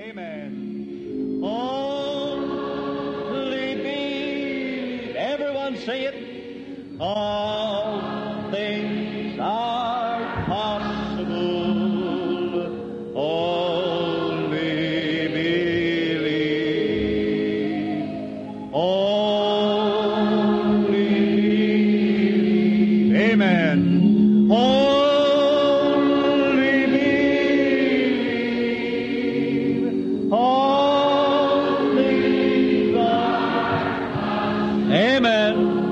Amen. Only believe. Everyone say it. All things are possible. Only believe. Only believe. Amen. Only believe. All things are. Amen.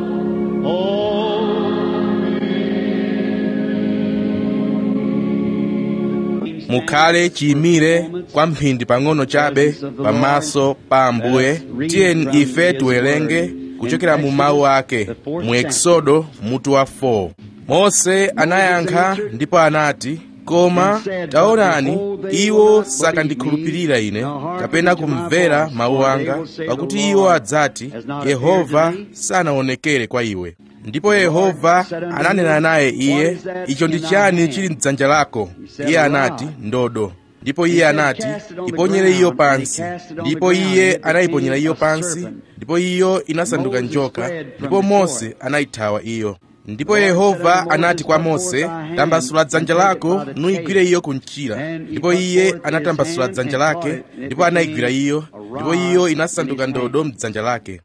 mukhale chiyimire kwa mphindi pang'ono chabe pamaso pa ambuye tiyeni ife tiwerenge kuchokera mu mawu ake mu eksodo mutu wa 4 mose anayankha ndipo anati koma taonani iwo sakandikhulupirira ine kapena kumvera mawu anga pakuti iwo adzati yehova sanaonekere kwa iwe ndipo yehova ananena naye iye icho ndi chani chili mdzanja lako iye anati ndodo ndipo iye anati iponyere iyo pansi ndipo iye anayiponyera iyo pansi ndipo iyo inasanduka njoka ndipo mose anayithawa iyo ndipo yehova anati kwa mose tambasula dzanja lako nuyigwire iyo kumchira ndipo iye anatambasula dzanja lake ndipo anayigwira iyo ndipo iyo inasanduka ndodo mdzanja lake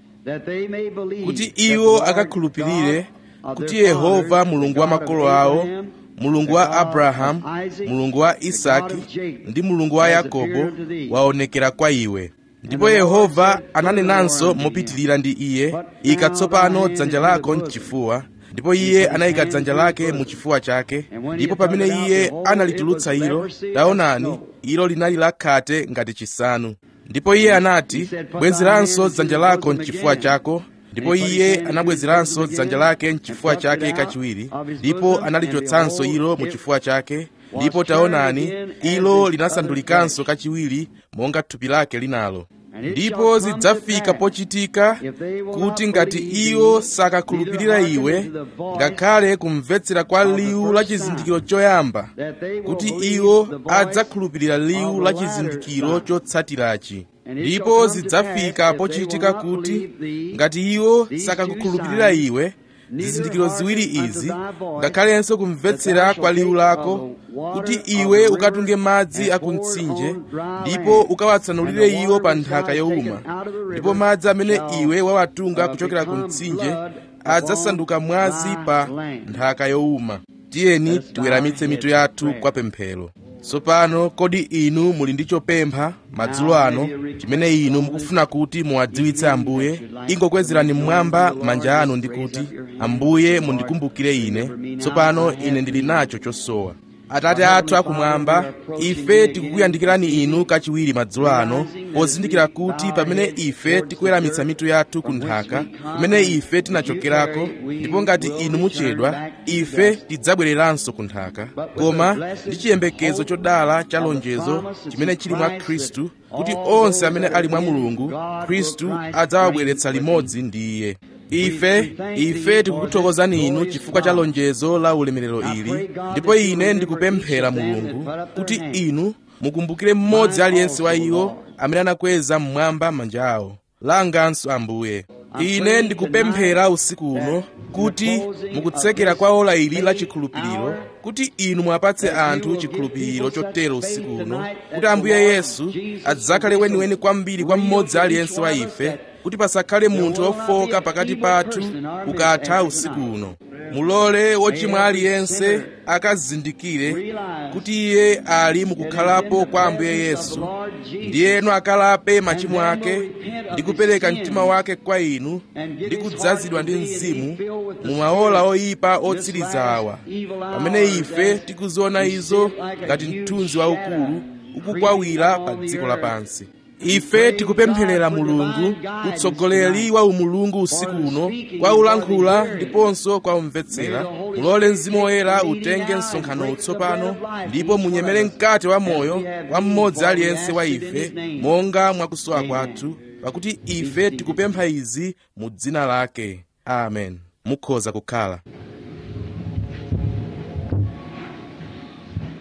kuti iwo akakhulupirire kuti yehova mulungu wa makolo awo mulungu wa abrahamu mulungu wa isaki ndi mulungu wa yakobo waonekera kwa iwe ndipo yehova ananenanso mopitilira ndi iye ika tsopano dzanja lako mchifuwa ndipo iye anayika dzanja lake mu chifuwa chake ndipo pamene iye analitulutsa ilo taonani ilo linali lakhate ngati chisanu ndipo iye anati bwezeranso dzanja lako mchifuwa chako ndipo iye anabwezeranso dzanja lake mchifuwa chake kachiwiri ndipo analichotsanso ilo mu chifuwa chake ndipo taonani ilo linasandulikanso kachiwiri monga thupi lake linalo ndipo zidzafika pochitika kuti ngati iwo sakakhulupirira iwe ngakhale kumvetsera kwa liwu la chizindikiro choyamba kuti iwo adzakhulupirira liwu la chizindikiro chotsatirachi ndipo zidzafika pochitika kuti ngati iwo sakakukhulupirira iwe zizindikiro ziwiri izi ngakhalenso kumvetsera kwa liwu lako kuti iwe ukatunge madzi akumtsinje ndipo ukawatsanulire iwo pa nthaka yowuma ndipo madzi amene iwe wawatunga kuchokera ku mtsinje adzasanduka mwazi pa nthaka yowuma tiyeni tiweramitse mitu yathu kwa pemphero tsopano kodi inu muli ndi chopempha madzulo ano chimene inu mukufuna kuti muwadziwitse ambuye ingokwezerani mmwamba manja anu ndi kuti ambuye mundikumbukire ine tsopano ine ndili nacho chosowa atate athu akumwamba ife tikukuyandikirani inu kachiwiri madzulo ano pozindikira kuti pamene ife tikuweramitsa mitu yathu ku nthaka pamene ife tinachokerako ndipo ngati inu muchedwa ife tidzabwereranso ku nthaka koma ndi chiyembekezo chodala cha lonjezo chimene chili mwa khristu kuti onse amene ali mwa mulungu khristu adzawabweretsa limodzi ndi iye ife ife tikukuthokozani inu chifukwa cha lonjezo la ulemerero ili ndipo ine ndikupemphera mulungu kuti inu mukumbukire mmodzi aliyense wa iwo amene anakweza mmwamba manja awo langanso ambuye ine ndikupemphera usiku uno kuti mukutsekera kwa ola ili la chikhulupiriro kuti inu mwapatse anthu chikhulupiriro chotero usiku uno kuti ambuye yesu adzakhale weniweni kwambiri kwa mmodzi aliyense wa ife kuti pasakhale munthu wofoka pakati pathu ukatha usiku uno mulole wochimwa aliyense akazindikire kuti iye ali mukukhalapo kwa ambuye yesu ndiyeno akalape machimo ake ndi kupereka mtima wake kwa inu ndi kudzazidwa ndi mzimu mu maola oyipa otsiriza awa pamene ife tikuziona izo ngati mthunzi waukulu ukukwawira pa dziko lapansi ife tikupempherera mulungu utsogoleri wa umulungu usiku uno kwa ulankhula ndiponso kwa umvetsera mulole mzimu woyera utenge msonkhano utsopano ndipo munyemere mkate wa moyo wa mmodzi aliyense wa ife monga mwakusowa kwathu pakuti ife tikupempha izi mu dzina lake amen mukhoza kukhala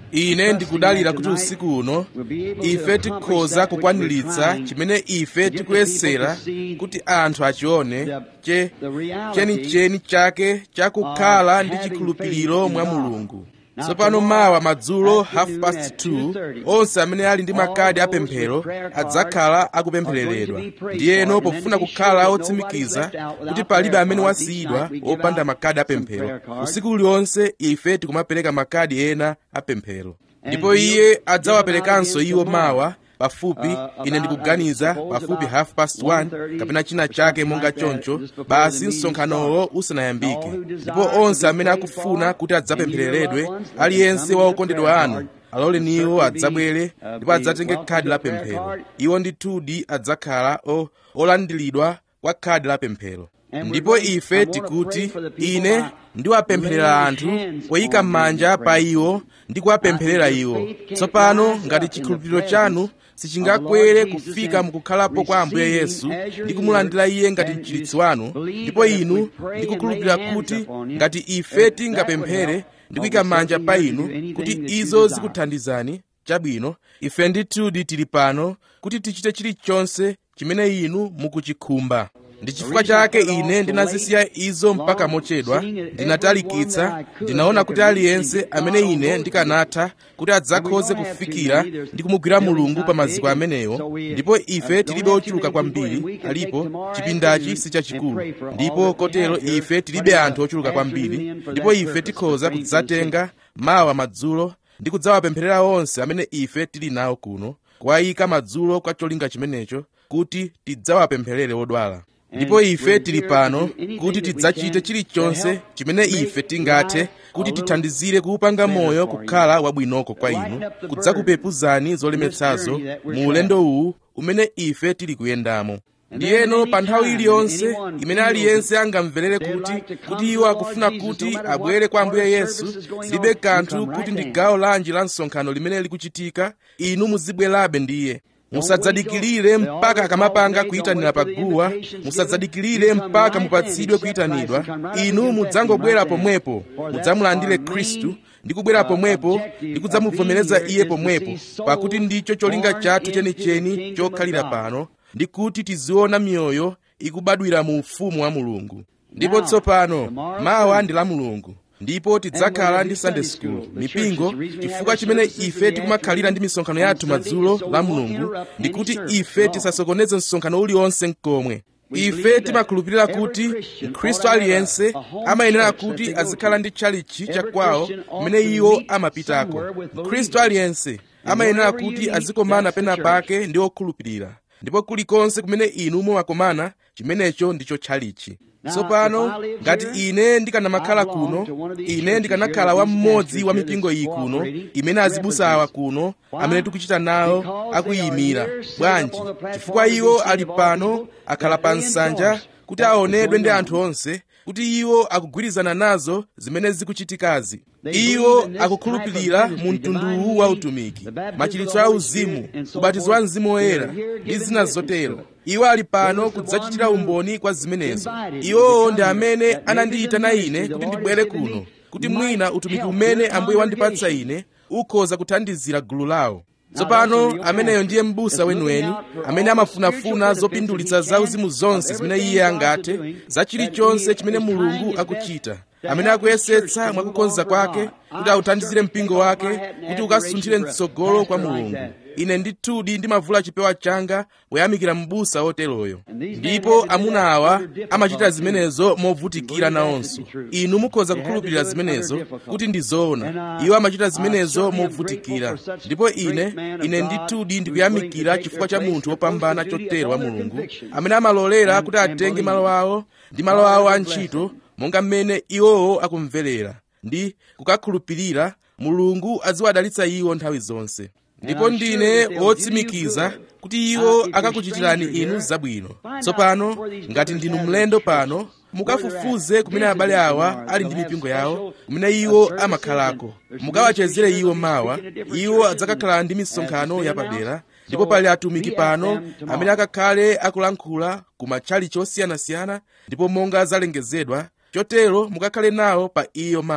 ine ndikudalira kuti usiku uno ife tikhoza kukwaniritsa chimene ife tikuyesera kuti anthu achione che chenicheni chake chakukhala ndi chikhulupiriro mwa mulungu tsopano mawa madzulo half past 2 onse amene ali ndi makadi apemphero adzakhala akupemphereredwa ndiyeno pofuna kukhala otsimikiza kuti palibe amene wasiyidwa wopanda makadi apemphero usiku uliwonse ife tikumapereka makadi ena apemphero ndipo iye adzawaperekanso iwo mawa pafupi ine ndikuganiza pafupi half past 1 kapena china chake monga choncho basi msonkhanowo usanayambike ndipo onse amene akufuna kuti adzapemphereredwe aliyense wa okondedwa anu aloleni iwo adzabwere ndipo adzatenge khadi la pemphero iwo ndithudi adzakhala olandiridwa kwa khadi la pemphero ndipo ife tikuti ine ndiwapempherera anthu poyika m'manja pa iwo ndi kuwapempherera iwo tsopano ngati chikhulupiriro chanu sichingakwere kufika mukukhalapo kwa ambuye yesu ndi kumulandira iye ngati mchiritsi wanu ndipo inu ndikukhulupirira kuti ngati ife tingapemphere ndi kuyika manja pa inu kuti izo zikuthandizani chabwino ife ndithudi tili pano kuti tichite chilichonse chimene inu mukuchikhumba ndi chifukwa chake ine ndinazisiya izo mpaka mochedwa ndinatalikitsa ndinaona kuti aliyense amene ine ndikanatha kuti adzakhoze kufikira ndi kumugwira mulungu pa maziko amenewo ndipo ife tilibe ochuluka kwambiri alipo chipindachi sichachikulu ndipo kotero ife tilibe anthu ochuluka kwambiri ndipo ife tikhoza kudzatenga mawa madzulo ndi kudzawapempherera onse amene ife tili nawo kuno kuwayika madzulo kwa cholinga chimenecho kuti tidzawapempherere odwala ndipo ife tili pano kuti tidzachite chilichonse chimene ife tingathe kuti tithandizire kuupanga moyo kukhala wabwinoko kwa inu kudzakupepuzani zolemetsazo mu ulendo uwu umene ife tili kuyendamo ndiyeno pa nthawi iliyonse imene aliyense angamverere kuti kuti iwo akufuna kuti abwere kwa ambuye yesu zilibe kanthu kuti ndi gawo lanji la msonkhano limene likuchitika inu muzibwerabe ndiye musadzadikirire mpaka akamapanga kuyitanira paguwa musadzadikirire mpaka mupatsidwe kuyitanidwa inu mudzangobwera pomwepo mudzamulandire khristu ndi kubwera pomwepo ndi kudzamuvomereza iye pomwepo pakuti ndicho cholinga chathu chenicheni chokhalira pano ndi kuti tiziona miyoyo ikubadwira mu ufumu wa mulungu ndipo tsopano mawa ndi la mulungu ndipo tidzakhala ndi sunday school mipingo chifukwa chimene ife tikumakhalira ndi misonkhano yathu madzulo la mulungu ndi kuti ife tisasokoneze msonkhano uliwonse mkomwe ife timakhulupirira kuti mkhristu aliyense amayenera kuti azikhala ndi tchalichi chakwawo kumene iwo amapitako mkhristu aliyense amayenera kuti azikomana pena pake ndi okhulupirira ndipo kulikonse kumene inu mumakomana chimenecho ndicho tchalichi tsopano ngati ine ndikanamakhala kuno ine ndikanakhala wa mmodzi wa mipingo iyi kuno imene azibusa awa kuno amene tikuchita nawo akuyimira bwanji chifukwa iwo ali pano akhala pa nsanja kuti aonedwe ndi anthu onse kuti iwo akugwirizana nazo zimene zikuchitikazi iwo akukhulupirira mu mtunduwu wa utumiki machiritso a uzimu ubatizo wa mzimu woyera ndi zina zotero iwo ali pano kudzachitira umboni kwa zimenezo iwowo ndi amene anandiyitana ine kuti ndibwere kuno kuti mwina utumiki umene ambuye wandipatsa ine ukhoza kuthandizira gulu lawo tsopano ameneyo ndiye m'busa weniweni amene amafunafuna zopindulitsa zauzimu zonse zimene iye angathe za chilichonse chimene mulungu akuchita amene akuyesetsa mwakukonza kwake kuti authandizire mpingo wake kuti ukasunthire mtsogolo kwa mulungu ine ndithudi ndimavula chipewa changa poyamikira m'busa woteroyo ndipo amuna awa amachita zimenezo movutikira nawonso inu mukhoza kukhulupirira zimenezo kuti ndi zoona iwo amachita zimenezo movutikira ndipo ine ine ndithudi ndikuyamikira chifukwa cha munthu wopambana chotero wa mulungu amene amalolera kuti atenge malo awo ndi malo awo a ntchito monga mmene iwowo akumverera ndi kukakhulupirira mulungu aziwadalitsa iwo nthawi zonse ndipo ndine wotsimikiza kuti iwo akakuchitirani inu zabwino tsopano ngati ndinu mlendo pano mukafufuze kumene abale awa ali ndi mipingo yawo kumene iwo amakhalako mukawachezere iwo mawa iwo adzakakhala ndi misonkhano yapadera ndipo pali atumiki pano amene akakhale akulankhula ku matchalichi osiyanasiyana ndipo monga zalengezedwa chotero mukakhale nawo pa iyo mawa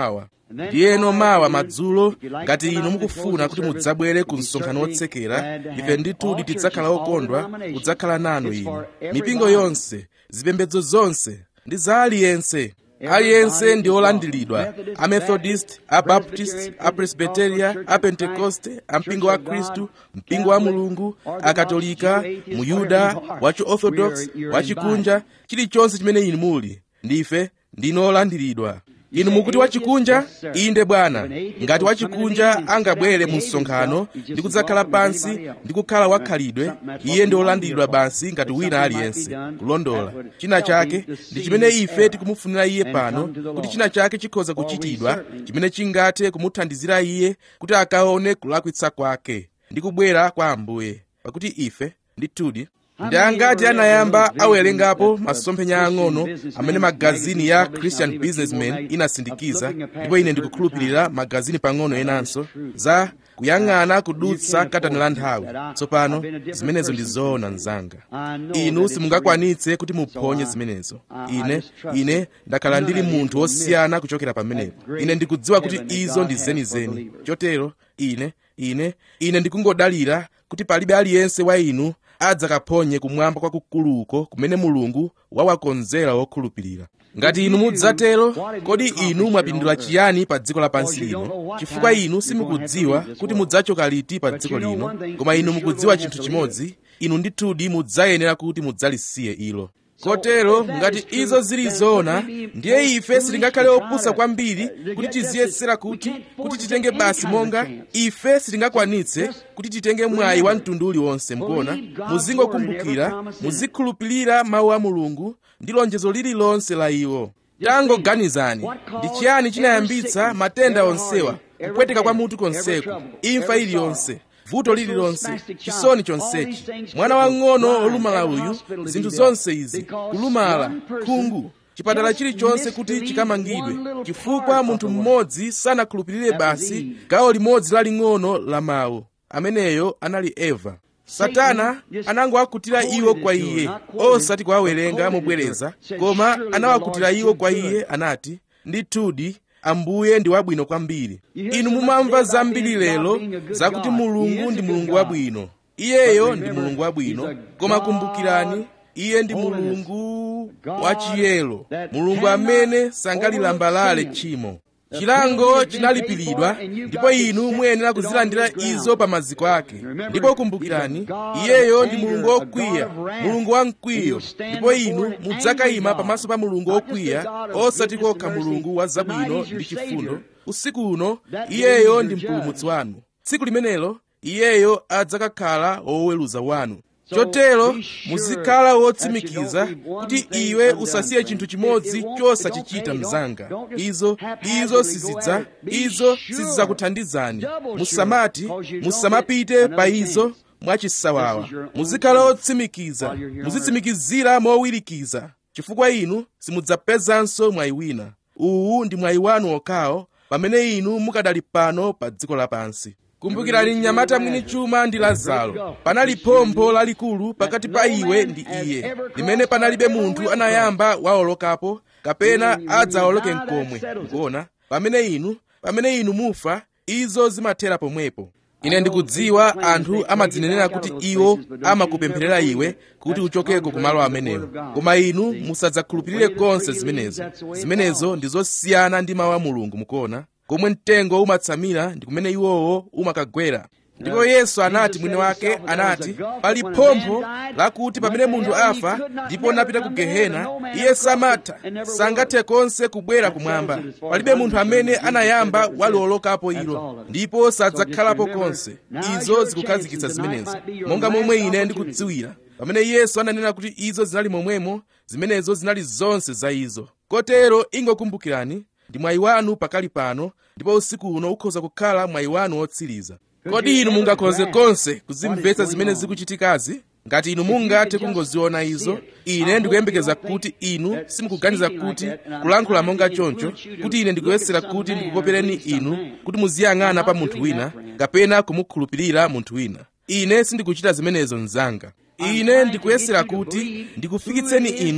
ndiyeno mawa madzulo ngati inu mukufuna kuti mudzabwere ku msonkhano wotsekera ife ndithudi tidzakhala okondwa kudzakhala nanu inu mipingo yonse zipembedzo zonse ndi za aliyense aliyense ndi olandiridwa amethodist abaptist apresbiteria apentekoste ampingo wa khristu mpingo wa mulungu akatolika muyuda wachiorthodox wachikunja chilichonse chimene inu muli ndife ndino olandiridwa inu mukuti wachikunja inde bwana ngati wachikunja angabwere mu msonkhano ndi kudzakhala pansi ndi kukhala wakhalidwe iye ndi olandiridwa basi ngati wina aliyense kulondola china chake ndi chimene ife tikumufunira iye pano kuti china chake chikhoza kuchitidwa chimene chingathe kumuthandizira iye kuti akaone kulakwitsa kwake ndi kubwera kwa ambuye pakuti ife ndithudi ndi angati anayamba awerengapo masomphenya ang'ono amene magazini ya christian businessman inasindikiza ndipo ine ndikukhulupirira magazini pang'ono enanso za kuyang'ana kudutsa katani la nthawi tsopano zimenezo ndi zoona mnzanga inu simungakwanitse kuti muphonye zimenezo ine ine ndakhala ndili munthu wosiyana kuchokera pamenepo ine ndikudziwa kuti izo ndi zenizeni chotero ine ine ine ndikungodalira kuti palibe aliyense wa inu adzakaphonye kumwamba kwakukuluko kumene mulungu wawakonzera wokhulupirira ngati inu mudzatero kodi inu mwapindula chiyani pa dziko lapansi lino chifukwa inu simukudziwa kuti mudzachoka liti pa dziko lino koma inu mukudziwa chinthu chimodzi inu ndithudi mudzayenera kuti mudzalisiye ilo kotero ngati izo zili zoona ndiye ife sitingakhale opusa kwambiri kuti tiziyesera kuti kuti titenge basi monga ife sitingakwanitse kuti titenge mwayi wa mtundu uliwonse mukuona muzingokumbukira muzikhulupirira mawu a mulungu ndi lonjezo lililonse la iwo tangoganizani ndi chiyani chinayambitsa matenda onsewa kupweteka kwa mutu konseku imfa iliyonse vuto lililonse chisoni chonsechi mwana wang'ono olumala uyu zinthu zonse izi kulumala khungu chipatala chilichonse kuti chikamangidwe chifukwa munthu mmodzi sanakhulupirire basi gawo limodzi laling'ono la mawu ameneyo anali eva satana anangowakutira iwo kwa iye osati kuwawerenga mobwereza koma anawakutira iwo kwa iye anati ndithudi ambuye ndi wabwino kwambiri inu mumamva zambiri lero zakuti mulungu ndi mulungu wabwino iyeyo ndi mulungu wabwino koma kumbukirani iye ndi mulungu wachiyero mulungu amene sangalilambalale tchimo chilango chinalipiridwa ndipo inu muyenera kuzilandira izo pa maziko ake ndipo kumbukirani iyeyo ndi mulungu wokwiya mulungu wamkwiyo ndipo inu mudzakayima pamaso pa mulungu wokwiya osati kokha mulungu wa zabwino ndi chifundo usiku uno iyeyo ndi mpulumutsi wanu tsiku limenelo iyeyo adzakakhala woweruza wanu chotero muzikhala wotsimikiza kuti iwe usasiye chinthu chimodzi chosachichita mnzanga izo izo sizidza izo sizidzakuthandizani musamati musamapite pa izo mwachisawawa muzikhala wotsimikiza muzitsimikizira mowirikiza chifukwa inu simudzapezanso mwayi wina uwu ndi mwayi wanu okhawo pamene inu mukadali pano pa dziko lapansi kumbukirani mnyamata mwini chuma ndi lazaro panali phompho lalikulu pakati pa iwe ndi iye limene panalibe munthu anayamba waolokapo kapena adzawoloke mkomwe kuona pamene inu pamene inu mufa izo zimathera pomwepo ine ndikudziwa anthu amadzinenera kuti iwo amakupempherera iwe kuti uchokeko kumalo amenewo koma inu musadzakhulupirire konse zimenezo zimenezo ndi zosiyana ndi mawu a mulungu mukuona komwe mtengo umatsamira ndi kumene iwowo umakagwera ndipo yesu anati mwini wake anati pali phompho lakuti pamene munthu afa ndipo napita ku gehena iye samatha sangathe konse kubwera kumwamba palibe munthu amene anayamba waliolokapo ilo ndipo sadzakhalapo konse izo zikukhazikitsa zimenezo monga momwe ine ndikudziwira pamene yesu ananena kuti izo zinali momwemo zimenezo zinali zonse za izo kotero ingokumbukirani ndi mwayi wanu pakali pano ndipo usiku uno ukhoza kukhala mwayi wanu wotsiriza kodi inu mungakhoze konse kuzimvetsa zimene zikuchitikazi ngati inu mungathe kungoziona izo ine ndikuyembekeza kuti inu simukuganiza kuti kulankhula monga choncho kuti ine ndikuyesera kuti ndikukopereni inu kuti muziyang'ana pa munthu wina kapena kumukhulupirira munthu wina ine sindikuchita zimenezo mnzanga ine ndikuyesera kuti ndikufikitseni inu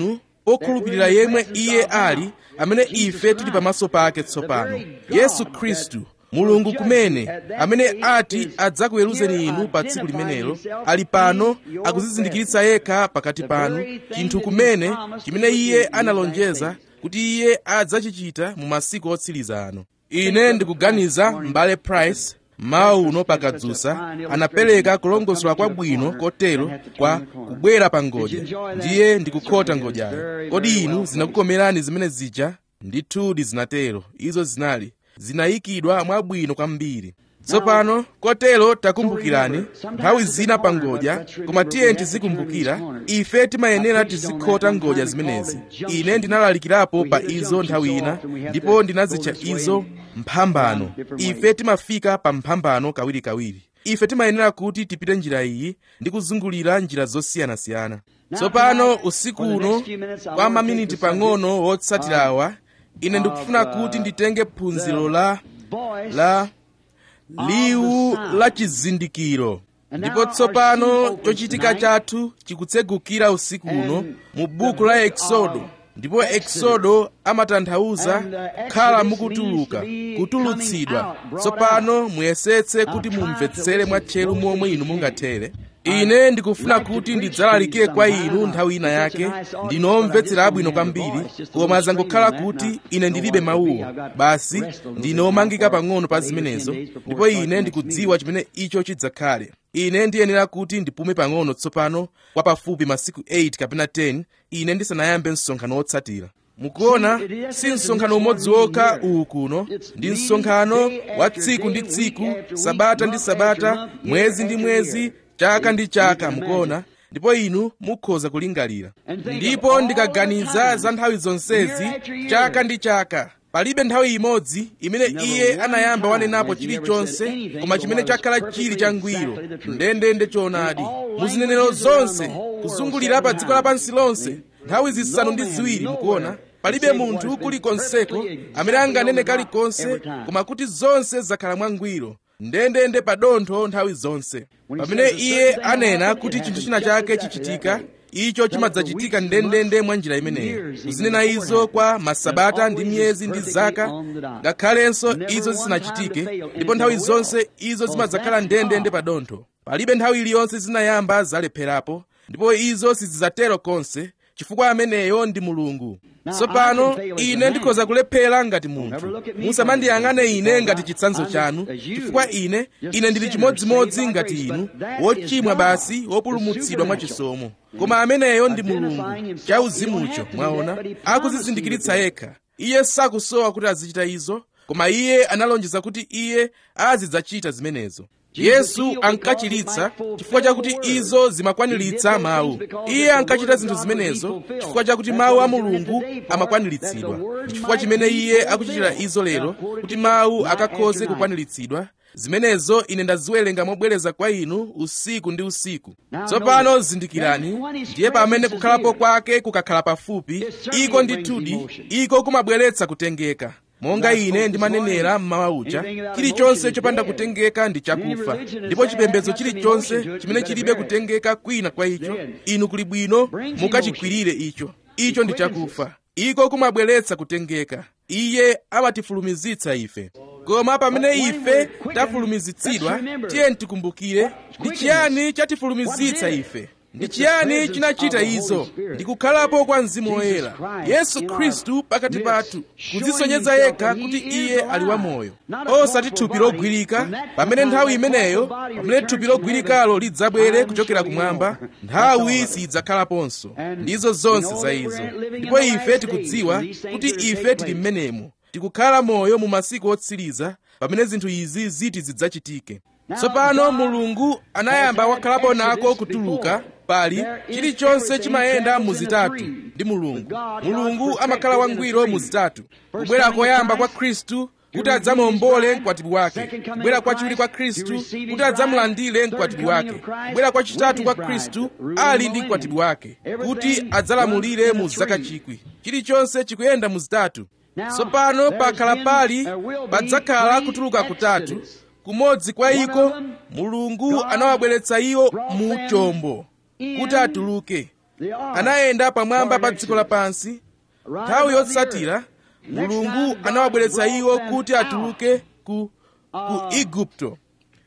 okhulupirira yemwe iye ali amene ife tili pamaso pake tsopano yesu khristu mulungu kumene amene ati adzakuweruzeni inu pa tsiku limenelo ali pano akuzizindikiritsa yekha pakati panu chinthu kumene chimene iye analonjeza kuti iye adzachichita mu masiku otsiriza ano ine ndikuganiza m'bale price mawu uno pakadzusa anapereka kulongosola kwabwino kotero kwa kubwera pa ngodya ndiye ndikukhota ngodyayo kodi inu zinakukomerani zimene zija ndithudi zinatero izo zinali zinayikidwa mwabwino kwambiri tsopano kotero takumbukirani nthawi zina pa ngodya koma tiye tizikumbukira ife timayenera tizikhota ngodya zimenezi ine ndinalalikirapo pa izo nthawi ina ndipo ndinazitcha izo mphambano ife timafika pa mphambano kawirikawiri ife timayenera kuti tipite njira iyi ndi kuzungulira njira zosiyanasiyana tsopano usiku uno kwa maminiti pang'ono wotsatirawa ine ndikufuna kuti nditenge phunziro la la liwu la chizindikiro ndipo tsopano chochitika chathu chikutsegukira usiku uno mu buku la eksodo ndipo eksodo amatanthauza khala mukutuluka kutulutsidwa tsopano muyesetse kuti mumvetsere mwatcheru momwe inu mungathere ine ndikufuna kuti ndidzalalikire kwa inu nthawi ina yake ndinomvetsera abwino kwambiri koma zangokhala kuti ine ndilibe mawuwo basi ndine omangika pang'ono pa zimenezo ndipo ine ndikudziwa chimene icho chidzakhale ine ndiyenera kuti ndipume pang'ono tsopano kwa pafupi masiku 8 kapena 10 ine ndisanayambe msonkhano wotsatira mukuona si msonkhano umodzi wokha uwu kuno ndi msonkhano wa tsiku ndi tsiku sabata ndi sabata mwezi ndi mwezi chaka ndi chaka mukuona ndipo inu mukhoza kulingalira ndipo ndikaganiza za nthawi zonsezi chaka ndi chaka palibe nthawi imodzi imene iye anayamba wanenapo chilichonse koma chimene chakhala chili changwiro ndendende choonadi muzinenero zonse kuzungulira pa dziko lapansi lonse nthawi zisanu ndi ziwiri mukuona palibe munthu kulikonseko amene anganene kalikonse koma kuti zonse zakhala mwangwiro ndendende pa dontho nthawi zonse pamene iye anena kuti chinthu china chake chichitika icho chimadzachitika ndendende mwa njira imeneyo kuzinena izo kwa masabata ndi miyezi ndi zaka ngakhalenso izo zisanachitike ndipo nthawi zonse izo zimadzakhala ndendende pa dontho palibe nthawi iliyonse zinayamba zalepherapo ndipo izo sizidzatero konse chifukwa ameneyo ndi mulungu tsopano ine ndikhoza kulephera ngati munthu musamandiyang'ane ine ngati chitsanzo chanu chifukwa ine ine ndili chimodzimodzi ngati inu wochimwa basi wopulumutsidwa mwachisomo koma ameneyo ndi mulungu chauzimucho mwaona akuzizindikiritsa yekha iye sakusowa kuti azichita izo koma iye analonjeza kuti iye azidzachita zimenezo yesu ankachiritsa chifukwa chakuti izo zimakwaniritsa mawu iye ankachita zinthu zimenezo chifukwa chakuti mawu a mulungu amakwaniritsidwa chifukwa chimene iye akuchitira izo lero kuti mawu akakhoze kukwaniritsidwa zimenezo ine ndaziwerenga mobwereza kwa inu usiku ndi usiku tsopano zindikirani ndiye pamene kukhalapo kwake kukakhala pafupi iko ndithudi iko kumabweretsa kutengeka monga ine ndimanenera mmawa uja chilichonse chopanda kutengeka ndi chakufa ndipo chipembedzo chilichonse chimene chilibe kutengeka kwina kwa icho inu kuli bwino mukachikwirire icho icho ndi chakufa iko kumabweretsa kutengeka iye amatifulumizitsa ife koma pamene ife tafulumizitsidwa tiye tikumbukire ndi chiyani chatifulumizitsa ife ndi chiyani chinachita izo ndi kukhalapo kwa mzimu woyera yesu khristu pakati pathu kudzisonyeza yekha kuti iye ali wamoyo osati thupi logwirika pamene nthawi imeneyo pamene thupi logwirikalo lidzabwere kuchokera kumwamba nthawi sidzakhalaponso ndizo zonse za izo ndipo ife tikudziwa kuti ife tili mmenemo tikukhala moyo mu masiku otsiriza pamene zinthu izi ziti zidzachitike tsopano mulungu anayamba wakhalapo nako kutuluka pali chilichonse chimayenda muzitatu ndi mulungu mulungu amakhala wangwiro muzitatu kubwera koyamba kwa khristu kuti adzamuombole mkwatibwi wake kubwera kwachiwiri kwa khristu kuti adzamulandire mkwatibwi wake kubwera kwachitatu kwa khristu ali ndi mkwatibwi wake kuti adzalamulire mu zaka chikwi chilichonse chikuyenda muzitatu tsopano pakhala pali padzakhala kutuluka kutatu kumodzi kwa iko mulungu anawabweretsa iwo mu chombo kuti atuluke anayenda pamwamba pa dziko lapansi nthawi yotsatira mulungu anawabweretsa iwo kuti atuluke ku, ku igupto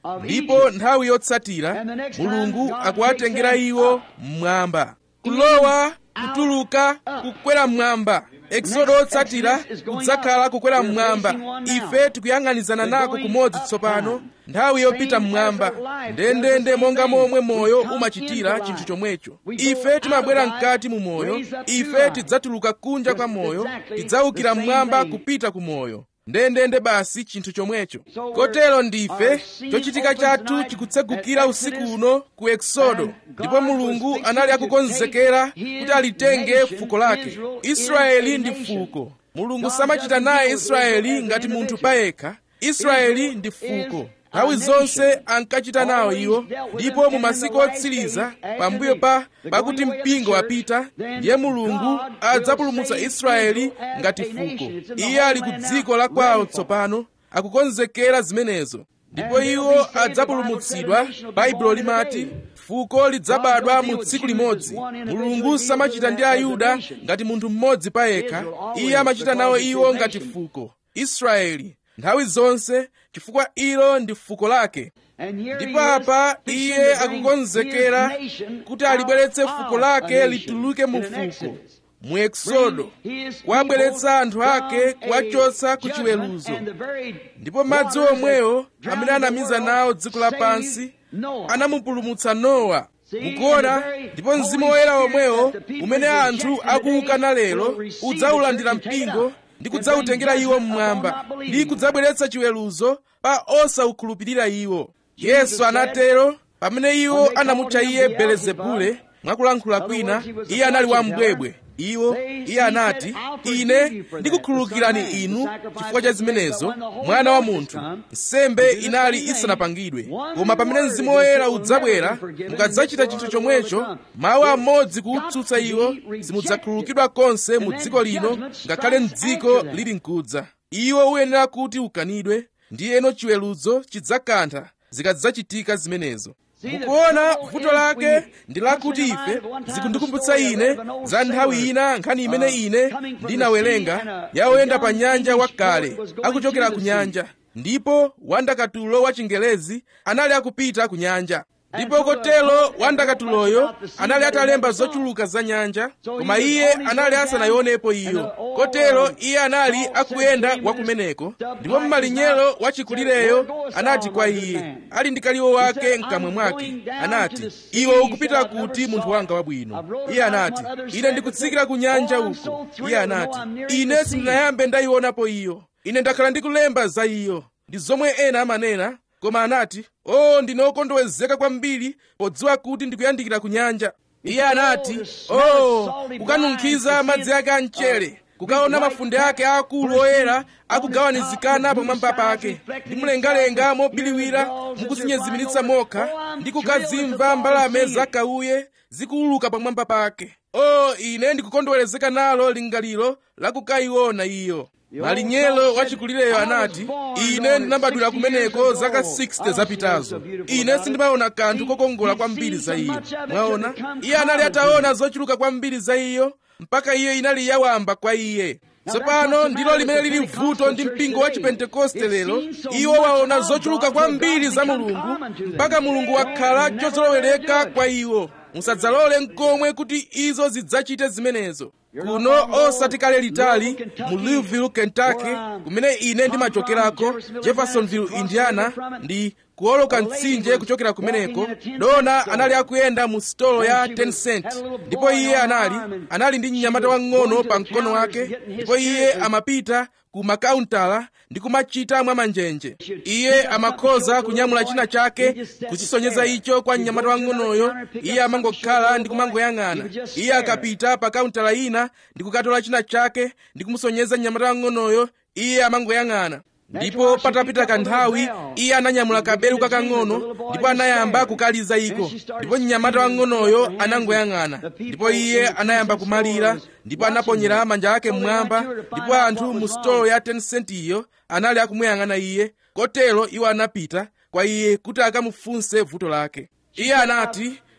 ndipo nthawi yotsatira mulungu akuwatengera iwo mmwamba kulowa kutuluka kukwera mmwamba eksodo otsatira kudzakhala kukwera mmwamba ife tikuyang'anizana nako kumodzi tsopano nthawi yopita mmwamba ndendende monga momwe moyo umachitira chinthu chomwecho ife timabwera mkati mu moyo ife tidzatuluka kunja kwa moyo tidzawukira mmwamba kupita ku moyo ndendende basi chinthu chomwecho kotero ndife chochitika chathu chikutsegukira usiku uno ku eksodo ndipo mulungu anali akukonzekera kuti alitenge fuko lake israeli ndi fuko mulungu samachita naye israeli ngati munthu payekha israeli ndi fuko nthawi zonse ankachita nawo iwo ndipo mu masiku otsiriza pambuyo pa pakuti mpingo wapita ndiye mulungu adzapulumutsa israeli ngati fuko iye ali ku dziko la kwawo tsopano akukonzekera zimenezo ndipo iwo adzapulumutsidwa baibulo limati fuko lidzabadwa mu tsiku limodzi mulungu samachita ndi ayuda ngati munthu mmodzi payekha iye amachita nawo iwo ngati fuko israeli nthawi zonse chifukwa ilo ndi fuko lake ndipo apa iye akukonzekera kuti alibweretse fuko lake lituluke mu fuko mu eksodo kuwabweretsa anthu ake kuwachotsa ku chiweruzo ndipo madzi omwewo amene anamiza nawo dziko lapansi anamupulumutsa nowa mukuona ndipo mzimu woyera omwewo umene anthu akuwukana lero udzawulandira mpingo ndi kudzawutengera iwo mmwamba ndi kudzabweretsa chiweruzo pa osawukhulupirira iwo yesu anatero pamene iwo anamutcha iye belezebule mwakulankhula kwina iye anali wambwebwe iwo iye anati ine ndikukhululukirani inu chifukwa cha zimenezo mwana wa munthu nsembe inali isanapangidwe koma pamene mzimu woyera udzabwera mukadzachita chinthu chomwecho mawu amodzi kuutsutsa iwo simudzakhululukidwa konse mu dziko lino ngakhale mdziko lili mkudza iwo uyenera kuti ukanidwe ndiyeno chiweruzo chidzakantha zikadzachitika zimenezo mukuona vuto lake ndi lakuti ife zikundikumbutsa ine za nthawi ina nkhani imene ine ndinawerenga ya oyenda pa nyanja wakale akuchokera ku nyanja ndipo wandakatulo wa chingelezi anali akupita ku nyanja ndipo kotero wandakatuloyo anali atalemba zochuluka za nyanja koma iye anali asanayionepo iyo kotero iye anali akuyenda wakumeneko ndipo mmalinyero wachikulireyo anati kwa iye ali ndi kaliwo wake mkamwe mwake anati iwe ukupita kuti munthu wanga wabwino iye anati ine ndikutsikira ku nyanja uko iye anati ine sindinayambe ndayionapo iyo ine ndakhala ndikulemba za iyo ndi zomwe ena amanena koma anati o oh, ndine okondowezeka kwambiri podziwa kuti ndikuyandikira ku nyanja iye anati o oh, kukanunkhiza madzi ake a mchere kukaona mafunde ake akulu oyera akugawanizikana pamwamba pake ndi mlengalenga mobiriwira mukuzinyezimiritsa mokha ndi kukazimva mbalame zakauye zikuuluka pamwamba pake o oh, ine ndikukondwerezeka nalo lingaliro lakukayiona iyo malinyelo wachikulireyo anati ine ndinabadwira kumeneko zaka 60 zapitazo ine sindimaona kanthu kokongola kwambiri za iyo mwaona iye anali ataona zochuluka kwambiri za iyo mpaka iyo inali yawamba kwa iye tsopano ndilo limene lili vuto ndi mpingo wa chipentekoste lero iwo waona zochuluka kwambiri za mulungu mpaka mulungu wakhala chozolowereka kwa iwo musadzalole nkomwe kuti izo zidzachite zimenezo kuno osati kale litali mu louisville kentucky kumene ine ndimachokerako jeffersonville indiana ndi kuoloka mtsinje kuchokera kumeneko dona anali akuyenda mu sitolo ya 10 cent ndipo iye anali anali ndi mnyamata wang'ono pa mkono wake ndipo iye amapita ku makauntala ndi kumachita mwa manjenje iye amakhoza kunyamula china chake kuchisonyeza icho kwa mnyamata wang'onoyo iye amangokhala ndi kumangoyang'ana iye akapita pa kauntala ina ndi kukatola china chake ndi kumusonyeza mnyamata wang'onoyo iye amangoyang'ana ndipo patapita kanthawi iye ananyamula kabelu kakang'ono ndipo anayamba kukaliza iko ndipo mnyamata wang'onoyo anangoyang'ana ndipo iye anayamba kumalira ndipo anaponyera manja ake mmwamba ndipo anthu mu sitolo ya 10 sentiyo anali akumuyang'ana iye kotero iwo anapita kwa iye kuti akamufunse vuto lake iye anati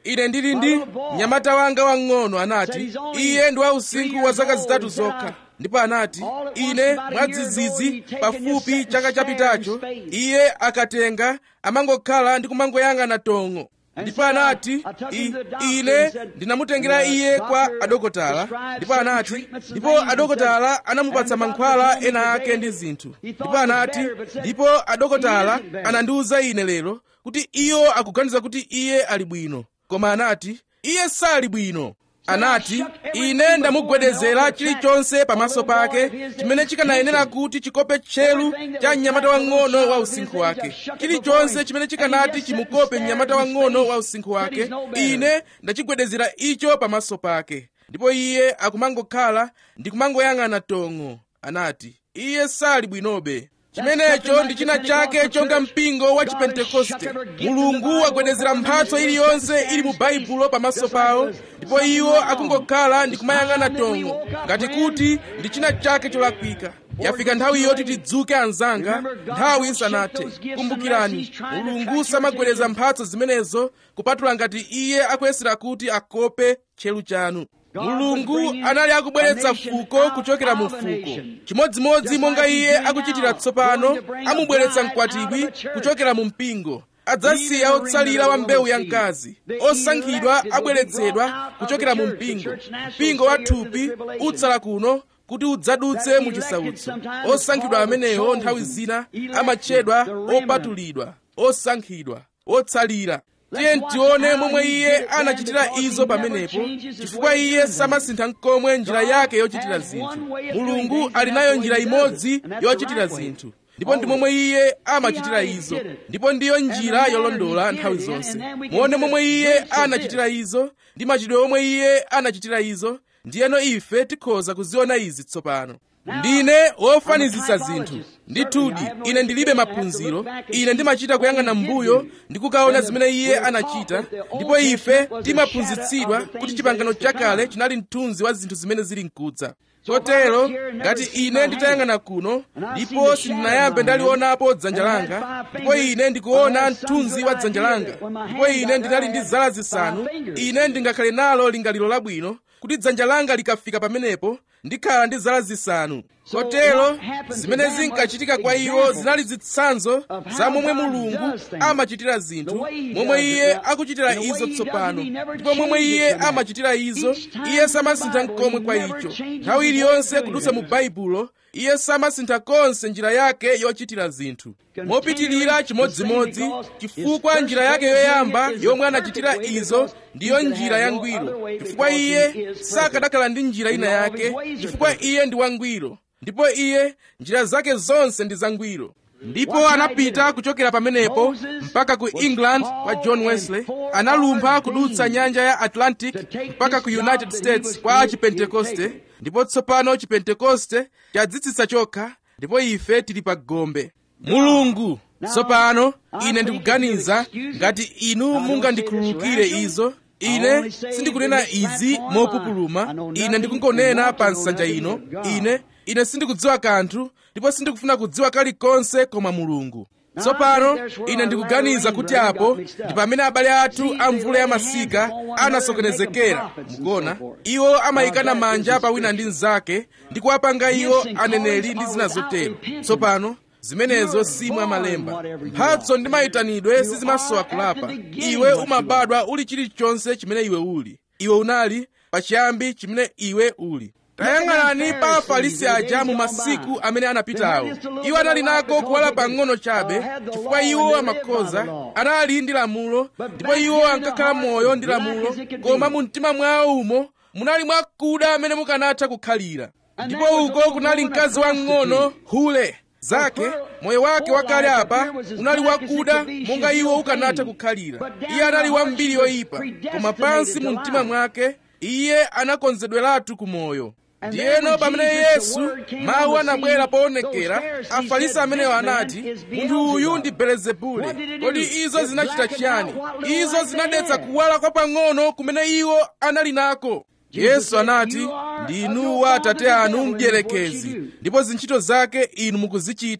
ine ndili ndi mnyamata wanga wang'ono anati iye ndi wa usinkhu wa zaka zitatu zokha ndipo anati ine mwadzidzidzi pafupi chaka chapitacho iye akatenga amangokhala ndi kumangoyang'ana tong'o ndipo anati I, ine ndinamutengera iye kwa adokotala ndipo anati ndipo adokotala anamupatsa mankhwala ena ake ndi zinthu ndipo anati ndipo adokotala anandiwuza ine lero kuti iwo akuganiza kuti iye ali bwino koma anati iye sali bwino anati ine ndamugwedezera chilichonse pamaso pake chimene chikanayenera kuti chikope tcheru cha mnyamata wang'ono wa usinkhu wake chilichonse chimene chikanati chimukope mnyamata wang'ono wa usinkhu wake ine ndachigwedezera icho pamaso pake ndipo iye akumangokhala ndi kumangoyang'ana tong'o anati iye sali bwinobe chimenecho ndi china chake chonga mpingo wa chipentekoste mulungu wagwedezera mphatso iliyonse ili mu baibulo pamaso pawo ndipo iwo akungokhala ndi kumayang'ana tong'o ngati kuti ndi china chake cholakwika yafika nthawi yoti tidzuke anzanga nthawi isanathe kumbukirani mulungu samagwedeza mphatso zimenezo kupatula ngati iye akuyesera kuti akope tcheru chanu mulungu anali akubweretsa fuko kuchokera mu fuko chimodzimodzi monga iye akuchitira tsopano amubweretsa mkwatibwi kuchokera mu mpingo adzasiya otsalira wa mbewu ya mkazi osankhidwa abweretsedwa kuchokera mu mpingo mpingo wa thupi utsala kuno kuti udzadutse mu chisautso osankhidwa amenewo nthawi zina amatchedwa opatulidwa osankhidwa otsalira tiye tione momwe iye anachitira izo pamenepo chifukwa iye samasintha nkomwe njira yake yochitira zinthu mulungu ali nayo njira imodzi yochitira zinthu ndipo ndi momwe iye amachitira izo ndipo ndiyo njira yolondola nthawi zonse muone momwe iye anachitira izo ndi machitidwe omwe iye anachitira izo ndiyeno ife tikhoza kuziona izi tsopano ndine wofanizisa zinthu ndithudi ine ndilibe maphunziro ine ndimachita kuyang'ana m'mbuyo ndi kukaona zimene iye anachita ndipo ife timaphunzitsidwa kuti chipangano chakale chinali mthunzi wa zinthu zimene zili mkudza chotero ngati ine nditayang'ana kuno ndipo sindinayambe ndalionapo dzanja langa ndipo ine ndikuona mthunzi wa dzanja langa ndipo ine ndinali ndi zala zisanu ine ndingakhale nalo lingaliro labwino kuti dzanja langa likafika pamenepo ndikhala ndi zala zisanu kotero zimene zinkachitika kwa iwo zinali zitsanzo za momwe mulungu amachitira zinthu momwe iye akuchitira izo tsopano ndipo momwe iye amachitira izo iye samasintha nkomwe kwa icho nthawi iliyonse kudutsa mu baibulo iye samasintha konse njira yake yochitira zinthu mopitilira chimodzimodzi chifukwa njira yake yoyamba yomwe anachitira izo ndiyo njira yangwiro chifukwa iye sakanakhala ndi njira ina yake chifukwa iye ndi wangwiro ndipo iye njira zake zonse ndi zangwiro ndipo anapita kuchokera pamenepo mpaka ku england kwa john wesley analumpha kudutsa nyanja ya atlantic mpaka ku united states kwa chipentekoste ndipo tsopano chipentekoste chadzitsitsa chokha ndipo ife tili pa gombe mulungu tsopano ine ndikuganiza ngati inu mungandikhululukire izo ine sindikunena izi mopupuluma ine ndikungonena pa nsanja ino ine ine sindikudziwa kanthu ndipo sindikufuna kudziwa kalikonse koma mulungu tsopano ine ndikuganiza kuti apo ndi pamene abale athu a mvula ya masika anasokonezekera mukuona iwo amayikana manja pa wina ndi mnzake ndi kuwapanga iwo aneneri ndi zina zotero tsopano zimenezo si mwa malemba mphatso ndi mayitanidwe sizimasowa kulapa iwe umabadwa uli chilichonse chimene iwe uli iwe unali pachiyambi chimene iwe uli tayang'anani pa afarisi aja mu masiku amene anapitawo iwo anali nako kuwala pang'ono chabe chifukwa iwo amakhoza anali ndi lamulo ndipo iwo ankakhala moyo ndi lamulo koma mu mtima mwawo umo munali mwakuda amene mukanatha kukhalira ndipo uko kunali mkazi wang'ono hule zake moyo wake wakale apa unali wakuda monga iwo ukanatha kukhalira iye anali wambiri yoyipa koma pansi mu mtima mwake iye anakonzedweratu ku moyo ndiyeno pamene yesu mawu anabwera poonekera afarisi amenewo anati munthu uyu ndi belezebule kodi izo zinachita chiyani izo zinadetsa kuwala kwa pang'ono kumene iwo anali nako yesu anati ndinu wa atate anu mdierekezi ndipo zintchito zake inu mukuzichita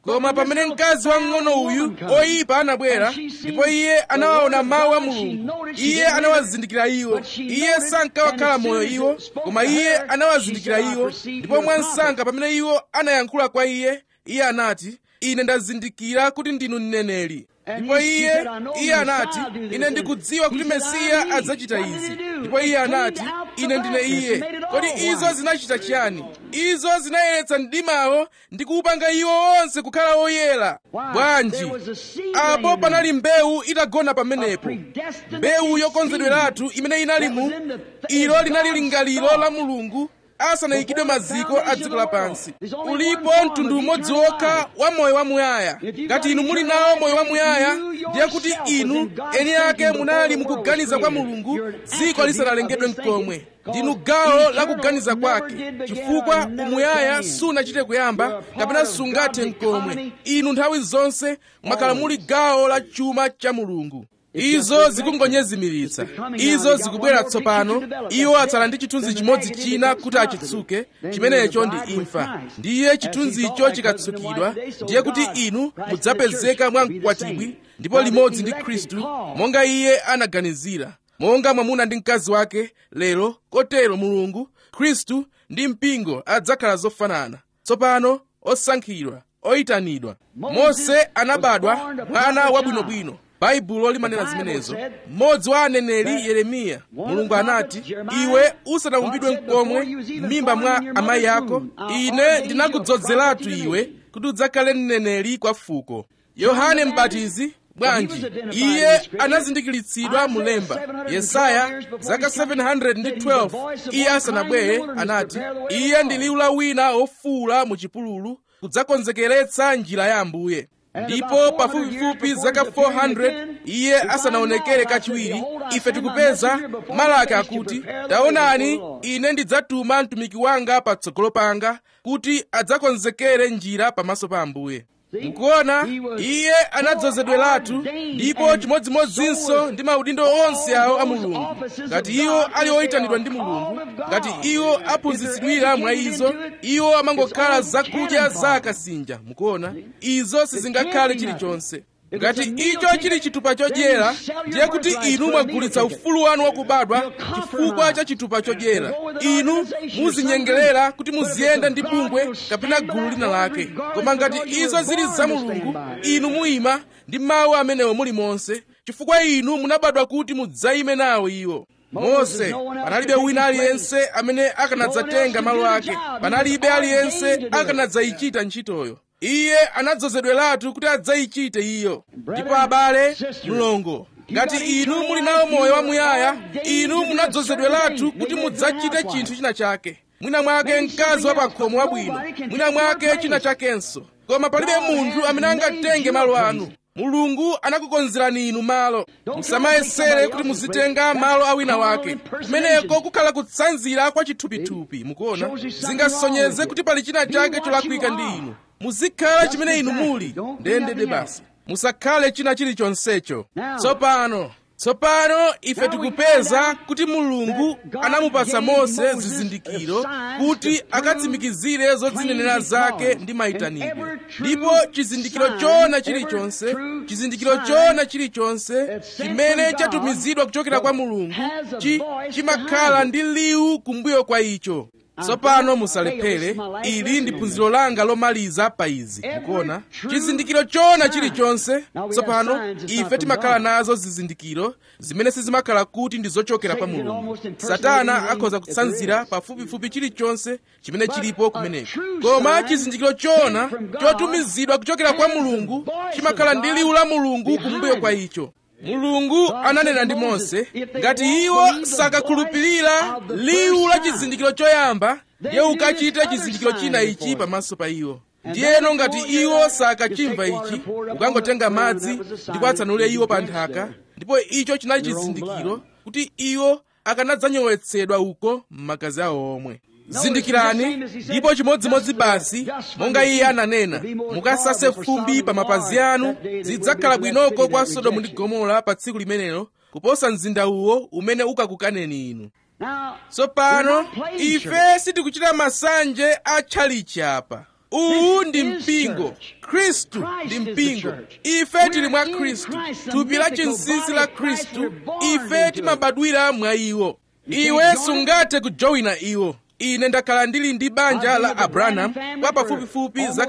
koma pamene mkazi wamng'ono uyu oyipa anabwera ndipo iye anawaona mawu a mulungu iye anawazindikira iwo iye sankawakhala moyo iwo koma iye anawazindikira iwo ndipo mwansanga pamene iwo anayankhula kwa iye iye anati ine ndazindikira kuti ndinu mneneri ndipo iye iye anati ine ndikudziwa kuti mesiya adzachita izi ndipo iye anati ine ndine iye kodi izo zinachita chiyani izo zinayeretsa mdimawo ndi kuupanga iwo onse kukhala oyera bwanji apo panali mbewu itagona pamenepo mbewu yokonzedweratu imene inali mu ilo linali lingaliro la mulungu asanayikidwe maziko a dziko lapansi ulipo mtundu umodzi wokha wa moyo wamuyaya ngati inu muli nawo moyo wamuyaya ndiye kuti inu eni ake munali mukuganiza kwa mulungu dziko lisanalengedwe mkomwe ndinu gawo la kuganiza kwake chifukwa umuyaya sunachite kuyamba kapena sungathe mkomwe inu nthawi zonse mwakhala muli gawo la chuma cha mulungu izo zikungonyezimiritsa izo zikubwera tsopano iwo atsala ndi chithunzi chimodzi china kuti achitsuke chimenecho ndi imfa ndiye chithunzicho chikatsukidwa ndiye kuti inu mudzapezeka mwa mkwatibwi ndipo limodzi ndi khristu monga iye anaganizira monga mwamuna ndi mkazi wake lero kotero mulungu khristu ndi mpingo adzakhala zofanana tsopano osankhidwa oyitanidwa mose anabadwa mwana wabwinobwino baibulo limanena zimenezo mmodzi wa aneneri yeremiya mulungu anati iwe usanaumbidwe mkomwe m'mimba mwa amayi ako ine ndinakudzozeratu iwe kuti udzakhale mneneri kwa fuko yohane mbatizi bwanji iye anazindikiritsidwa mulemba yesaya zaka 712 iye asanabwere anati iye ndi liwu la wina wofuwula mu chipululu kudzakonzekeretsa njira ya ambuye ndipo pafupifupi zaka 400 iye asanaonekere kachiwiri ife tikupeza malaki akuti taonani ine ndidzatuma mtumiki wanga patsogolo panga kuti adzakonzekere njira pamaso pa ambuye mukuona iye anadzozedweratu ndipo chimodzimodzinso ndi maudindo onse awo a mulungu ngati iwo ali oyitanidwa ndi mulungu ngati iwo aphunzitsidwira mwa izo iwo amangokhala zakudya za akasinja mukuona izo sizingakhale chilichonse ngati icho chili chitupa chodyera ndiye kuti inu mwagulitsa ufulu wanu wakubadwa chifukwa cha chitupa chodyera inu muzinyengerera kuti muziyenda ndi bungwe kapena gulu lina lake koma ngati izo zili za mulungu inu muyima ndi mawu amenewo muli monse chifukwa inu munabadwa kuti mudzayime nawo iwo mose panalibe wina aliyense amene akanadzatenga malo ake panalibe aliyense akanadzayichita ntchitoyo iye anadzozedweratu kuti adzayichite iyo ndipo abale mlongo ngati inu muli nawo moyo wamuyaya inu munadzozedweratu kuti mudzachite chinthu china chake mwina mwake mkazi wa pakhomo wabwino mwina mwake china chakenso koma palibe munthu amene angatenge malo anu mulungu anakukonzerani inu malo musamayesere kuti muzitenga malo a wina wake kumeneko kukhala kutsanzira kwa chithupithupi mukuona zingasonyeze kuti pali china chake cholakwika ndi inu muzikhala chimene inu muli ndendende basi musakhale china chilichonsecho tsopano tsopano ife tikupeza kuti mulungu anamupatsa mose zizindikiro kuti akatsimikizire zodzinenera zake ndi mayitanidwe ndipo chizindikiro chona chilichonse chizindikiro chona chilichonse chimene chatumizidwa kuchokera kwa mulungu chi chimakhala ndi liwu kumbuyo kwa icho tsopano musalephere ili ndi phunziro langa lomaliza pa izi mukuona chizindikiro chona chilichonse tsopano ife timakhala nazo zizindikiro zimene sizimakhala kuti ndi zochokera pa mulungu satana akhoza kutsanzira pafupifupi chilichonse chimene chilipo kumeneko koma chizindikiro chona chotumizidwa kuchokera kwa mulungu chimakhala ndi liwu la mulungu kumbuyo kwa icho mulungu ananena ndi mose ngati iwo sakakhulupirira liwu la chizindikiro choyamba ndiye ukachite chizindikiro china ichi pamaso pa iwo ndiyeno ngati iwo sakachimva ichi ukangotenga madzi ndipo atsanulire iwo pa nthaka ndipo icho chinali chizindikiro kuti iwo akanadzanyowetsedwa uko m'magazi awo omwe zindikirani ndipo chimodzimodzi basi monga iye ananena mukasase fumbi pa mapazi anu zidzakhala bwinoko kwa sodomu ndi gomora pa tsiku limenelo kuposa mzinda uwo umene ukakukaneni inu tsopano ife sitikuchita masanje a tchalichi apa uwu ndi mpingo khristu ndi mpingo ife tili mwa khristu thupi la chinsinsi la khristu ife timabadwira mwa iwo iwe sungathe kujoyina iwo ine ndakhala ndili ndi banja la abrahamu kwa pafupifupi zaka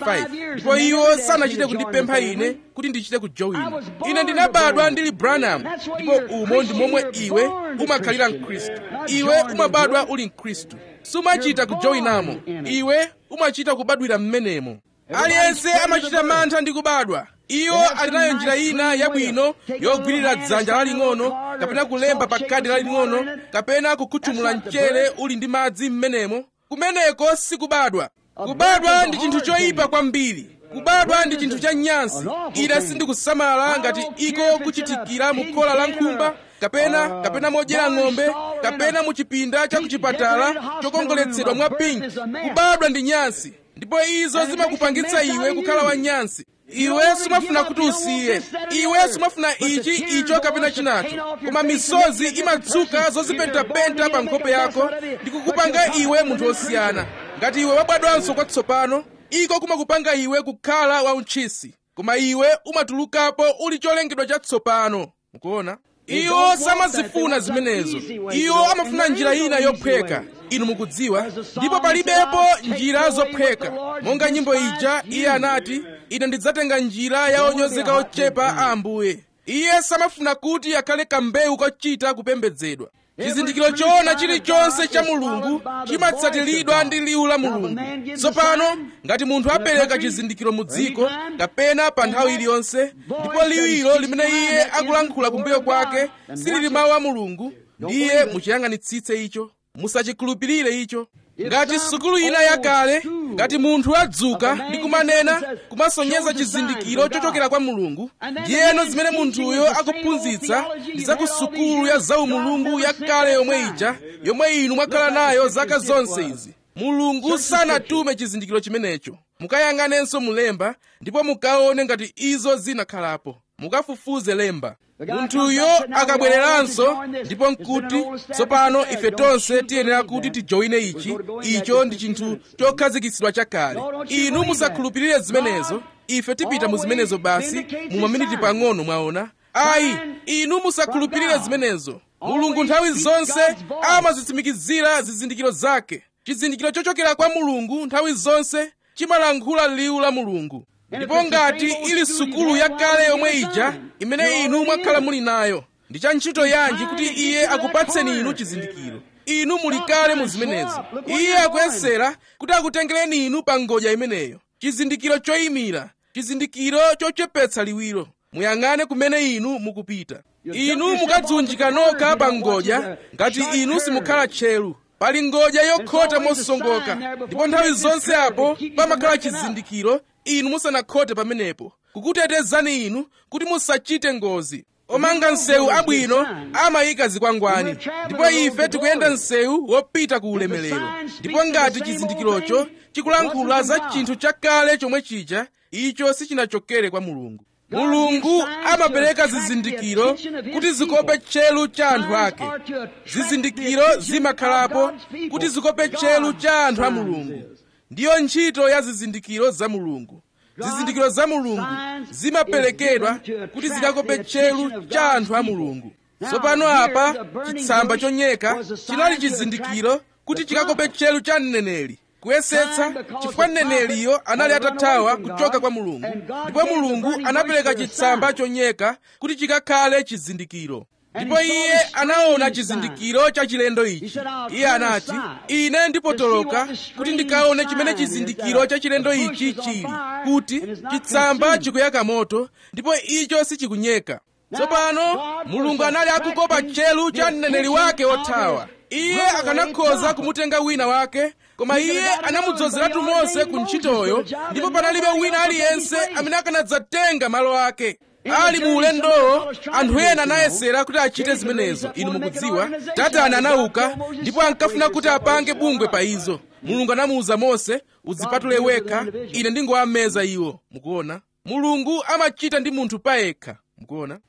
55 ndipo iwo sanachite kundipempha ine kuti ndichite kujoyina ine ndinabadwa ndili branham ndipo umo ndi momwe iwe umakhalira mkhristu iwe umabadwa uli mkhristu sumachita kujoyinamo iwe umachita kubadwira mmenemo aliyense amachita mantha ndi kubadwa iwo ali nayo njira ina yabwino yogwirira dzanja laling'ono kapena kulemba pa khadi laling'ono kapena kukhuthumula mchere uli ndi madzi m'menemo kumeneko sikubadwa kubadwa ndi chinthu choyipa kwambiri kubadwa ndi chinthu cha nyansi ine sindikusamala ngati iko kuchitikira mu khola la nkhumba kapena kapena modyera ng'ombe kapena mu chipinda cha kuchipatala chokongoletsedwa mwa pinki kubadwa ndi nyansi ndipo izo zimakupangitsa iwe kukhala wanyansi iwe sumafuna kuti usiye iwe sumafuna ichi icho kapena chinacho koma misozi imadzuka zozipentapenta pa nkhope yako ndi kukupanga iwe munthu wosiyana ngati iwe wabadwanso kwatsopano iko kumakupanga iwe kukhala wauntchisi koma iwe umatulukapo uli cholengedwa chatsopano mukuona iwo samazifuna zimenezo iwo amafuna njira ina yophweka inu mukudziwa ndipo palibepo njira zophweka monga nyimbo ija iye anati ine ndidzatenga njira ya onyozeka ochepa a ambuye iye samafuna kuti akhale kambewu kochita kupembedzedwa chizindikiro choona chilichonse cha mulungu chimatsatiridwa ndi liwu la mulungu tsopano ngati munthu apereka chizindikiro mu dziko kapena pa nthawi iliyonse ndipo liwiro limene iye akulankhula kumbuyo kwake silili mawu a mulungu ndiye muchiyang'anitsitse icho musachikhulupirire icho ngati sukulu ina yakale ngati munthu adzuka ndi kumanena kumasonyeza chizindikiro chochokera kwa mulungu ndiyeno zimene munthuyo akuphunzitsa ndi za ku sukulu ya zaumulungu yakale yomwe ija yomwe inu mwakhala nayo zaka zonse izi mulungu sanatume chizindikiro chimenecho mukayang'anenso mulemba ndipo mukaone ngati izo zinakhalapo mukafufuze lemba munthuyo akabwereranso ndipo nkuti tsopano ife tonse tiyenera kuti tijoyine ichi icho ndi chinthu chokhazikitsidwa chakale inu musakhulupirire zimenezo ife tipita mu zimenezo basi mu maminiti pang'ono mwaona ayi inu musakhulupirire zimenezo mulungu nthawi zonse amazitsimikizira zizindikiro zake chizindikiro chochokera kwa mulungu nthawi zonse chimalankhula liwu la mulungu ndipo ngati ili sukulu yakale yomwe ija imene inu mwakhala muli nayo ndi cha ntchito yanji kuti iye akupatseni inu chizindikiro inu muli kale mu zimenezo iye akuyesera kuti akutengereni inu pa ngodya imeneyo chizindikiro choyimira chizindikiro chochepetsa liwiro muyang'ane kumene inu mukupita inu mukadziunjika nokha pa ngodya ngati inu simukhala tcheru pali ngodya yokhota mosongoka ndipo nthawi zonse apo pamakhala chizindikiro inu musanakhote pamenepo kukutetezani inu kuti musachite ngozi omanga msewu abwino amayika zikwangwani ndipo ife tikuyenda msewu wopita ku ulemerero ndipo ngati chizindikirocho chikulankhula za chinthu chakale chomwe chija icho sichinachokere kwa mulungu mulungu amapereka zizindikiro kuti zikope tchelu cha anthu ake zizindikiro zimakhalapo kuti zikope tchelu cha anthu a mulungu ndiyo ntchito ya zizindikiro za mulungu zizindikiro za mulungu zimaperekedwa kuti zikakope tchelu cha anthu a mulungu tsopano apa chitsamba chonyeka chinali chizindikiro kuti chikakope tchelu cha mneneri kuyesetsa chifukwa mneneriyo anali atathawa kuchoka kwa mulungu ndipo mulungu anapereka chitsamba chonyeka kuti chikakhale chizindikiro ndipo iye anaona chizindikiro cha chilendo ichi iye anati ine ndipotoloka kuti ndikaone chimene chizindikiro cha chilendo ichi chili kuti chitsamba chikuyaka moto ndipo icho sichikunyeka tsopano mulungu anali akukopa tchelu cha mneneri wake wothawa iye akanakhoza kumutenga wina wake koma iye anamudzozeratu mose ku ntchitoyo ndipo panalibe wina aliyense amene akanadzatenga malo ake ali mu ulendowo anthu ena anayesera kuti achite zimenezo inu mukudziwa tatani anauka ndipo ankafuna kuti apange bungwe pa izo mulungu anamuwuza mose udzipatule wekha ine ndingowameza iwo mukuona mulungu amachita ndi munthu payekha mukuona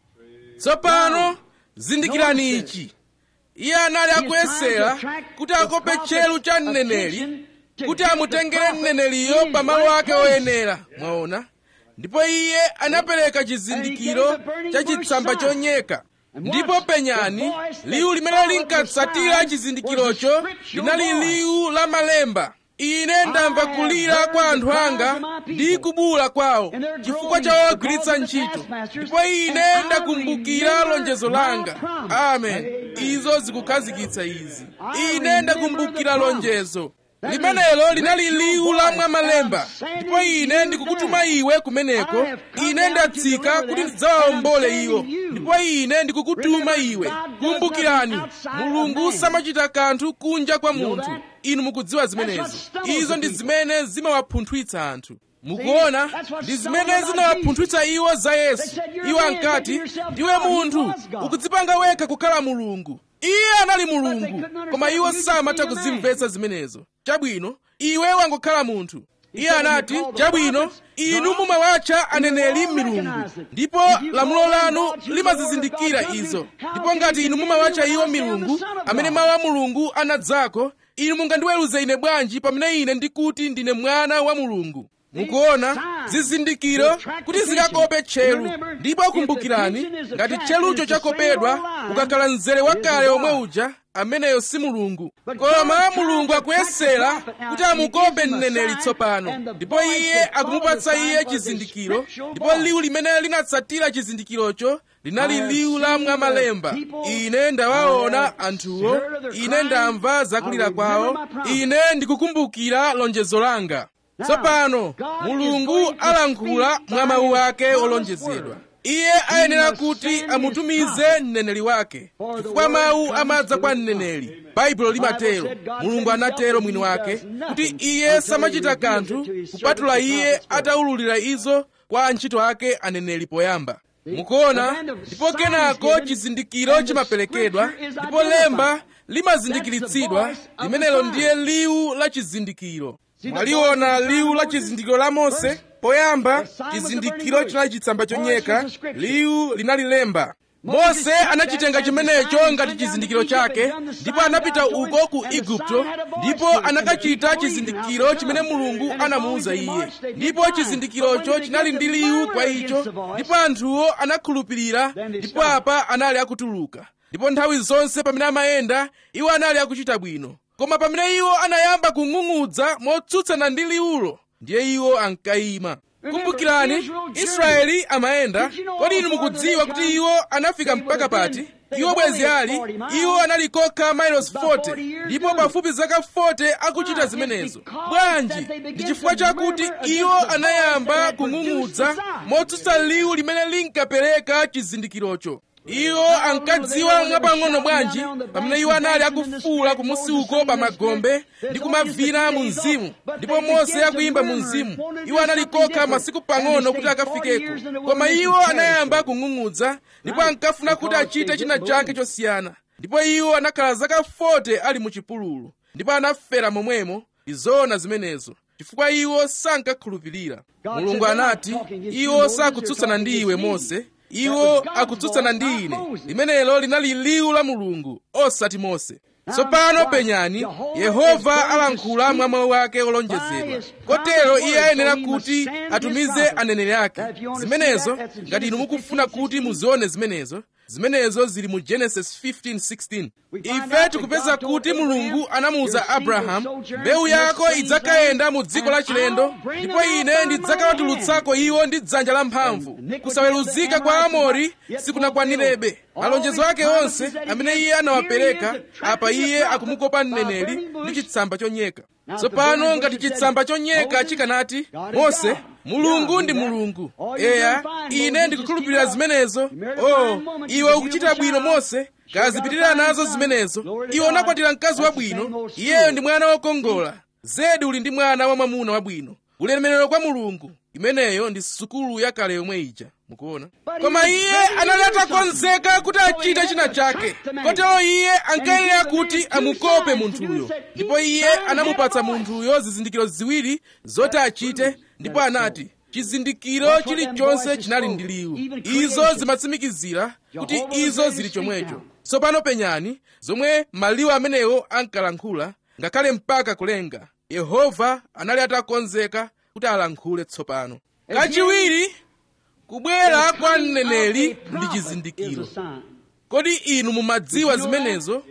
tsopano zindikirani ichi iye anali akuyesera kuti akope tchelu cha mneneri kuti amutengere mneneliyo pamalo ake oyenera mwaona ndipo iye anapereka chizindikiro cha chitsamba chonyeka ndipo penyani liwu limene linkatsatira chizindikirocho linali liwu la malemba ine ndamva kulira kwa anthu anga ndi kubula kwawo chifukwa cha ogwiritsa ntchito ndipo ine ndakumbukira lonjezo langa amen izo zikukhazikitsa izi ine ndakumbukira lonjezo limenelo linali liwu la mwamalemba ndipo ine ndikukutuma iwe kumeneko ine ndatsika kuti ndidzawaombole iwo ndipo ine ndikukutuma iwe kumbukirani mulungu samachita kanthu kunja kwa munthu inu mukudziwa zimenezo izo ndi zimene zimawapunthwitsa anthu mukuona ndi zimene zinawapunthwitsa iwo za yesu iwo ankati ndiwe munthu ukudzipanga wekha kukhala mulungu iye anali mulungu koma iwo samatha kuzimvetsa zimenezo chabwino iwe wangokhala munthu iye anati chabwino inu mumawatcha aneneri milungu ndipo lamulo lanu limazizindikira izo ndipo ngati inu mumawatcha iwo milungu amene mawu a mulungu anadzako inu mungandiweruze ine bwanji pamene ine ndikuti ndine mwana wa mulungu mukuona zizindikiro kuti zikakope tcheru ndipo kumbukirani ngati tcherucho chakopedwa ukakhala mzere wakale omwe uja ameneyo si mulungu koma mulungu akuyesera kuti amukope mneneri tsopano ndipo iye akumupatsa iye chizindikiro ndipo liwu limene linatsatira chizindikirocho linali liwu la mwamalemba ine ndawaona anthuwo ine ndamva zakulira kwawo ine ndikukumbukira lonjezo langa tsopano mulungu alankhula mwa mawu ake olonjezedwa iye ayenera kuti amutumize mneneri wake chifukwa mawu amadza kwa mneneri baibulo limatero mulungu anatero mwini wake kuti iye samachita kanthu kupatula iye ataululira izo kwa antchito ake aneneri poyamba mukuona ndipo kenako chizindikiro chimaperekedwa ndipo lemba limazindikiritsidwa limenelo ndiye liwu la chizindikiro mwaliona liwu la chizindikiro la mose poyamba chizindikiro chinali chitsamba chonyeka liwu linali lemba mose anachitenga chimenecho ngati chizindikiro chake ndipo anapita uko ku igupto ndipo anakachita chizindikiro chimene mulungu anamuwuza iye ndipo chizindikirocho chinali ndi liwu kwa icho ndipo anthuwo anakhulupirira ndipo apa anali akutuluka ndipo nthawi zonse pamene amayenda iwo anali akuchita bwino koma pamene iwo anayamba kung'ung'udza motsutsana ndi liwulo ndiye iwo ankayima kumbukirani israeli amayenda kodi inu mukudziwa kuti iwo anafika mpaka pati iwo bwezi ali iwo anali kokha mailos 40 ndipo pafupi zaka 40 akuchita zimenezo bwanji ndi chifukwa chakuti iwo anayamba kung'ung'udza motsutsa liwu limene linkapereka chizindikirocho iwo ankadziwa mwapang'ono bwanji pamene iwo anali akufuula kumusi uko pa magombe ndi kumavina mu mzimu ndipo mose akuyimba mu mzimu iwo anali kokha masiku pang'ono kuti akafikeko koma iwo anayamba kung'ung'udza ndipo ankafuna kuti achite china chake chosiyana ndipo iwo anakhala zaka 40 ali mu chipululu ndipo anafera momwemo izoona zimenezo chifukwa iwo sankakhulupirira mulungu anati iwo sakutsutsana ndi iwe mose iwo akutsutsana ndi ine limenelo linali liwu la mulungu osati mose tsopano penyani yehova alankhula mwa mawu ake olonjezedwa kotero iye ayenera kuti atumize aneneri ake zimenezo ngati inu mukufuna kuti muzione zimenezo zimenezo zili mu genesis 15:16 ife tikupeza kuti mulungu anamuwuza abrahamu mbewu yako idzakayenda mu dziko la chilendo ndipo ine ndidzakawatulutsako iwo ndi dzanja lamphamvu kusaweruzika kwa amori sikunakwanirebe malonjezo ake onse amene iye anawapereka apa iye akumukopa mneneri ndi chitsamba chonyeka tsopano ngati chitsamba chonyeka chikanati mose mulungu ndi mulungu eya ine ndikukhulupirira zimenezo oh iwe ukuchita bwino mose kazipitirira nazo zimenezo iwe unakwatira mkazi wabwino iyeyo ndi mwana wokongola zedi uli ndi mwana wamwamuna wabwino ulemerero kwa mulungu imeneyo ndi sukulu yakale yomwe ija mukuona koma iye anali atakonzeka kuti achite china chake kotero iye ankayenera kuti amukope munthuyo ndipo iye anamupatsa munthuyo zizindikiro ziwiri zoti achite ndipo anati chizindikiro chilichonse chinali ndi liwu izo zimatsimikizira kuti izo zili chomwecho tsopano penyani zomwe maliwu amenewo ankalankhula ngakhale mpaka kulenga yehova anali atakonzeka kuti alankhule tsopano kachiwiri kubwera kwa mneneri ndi chizindikiro kodi inu mumadziwa zimenezo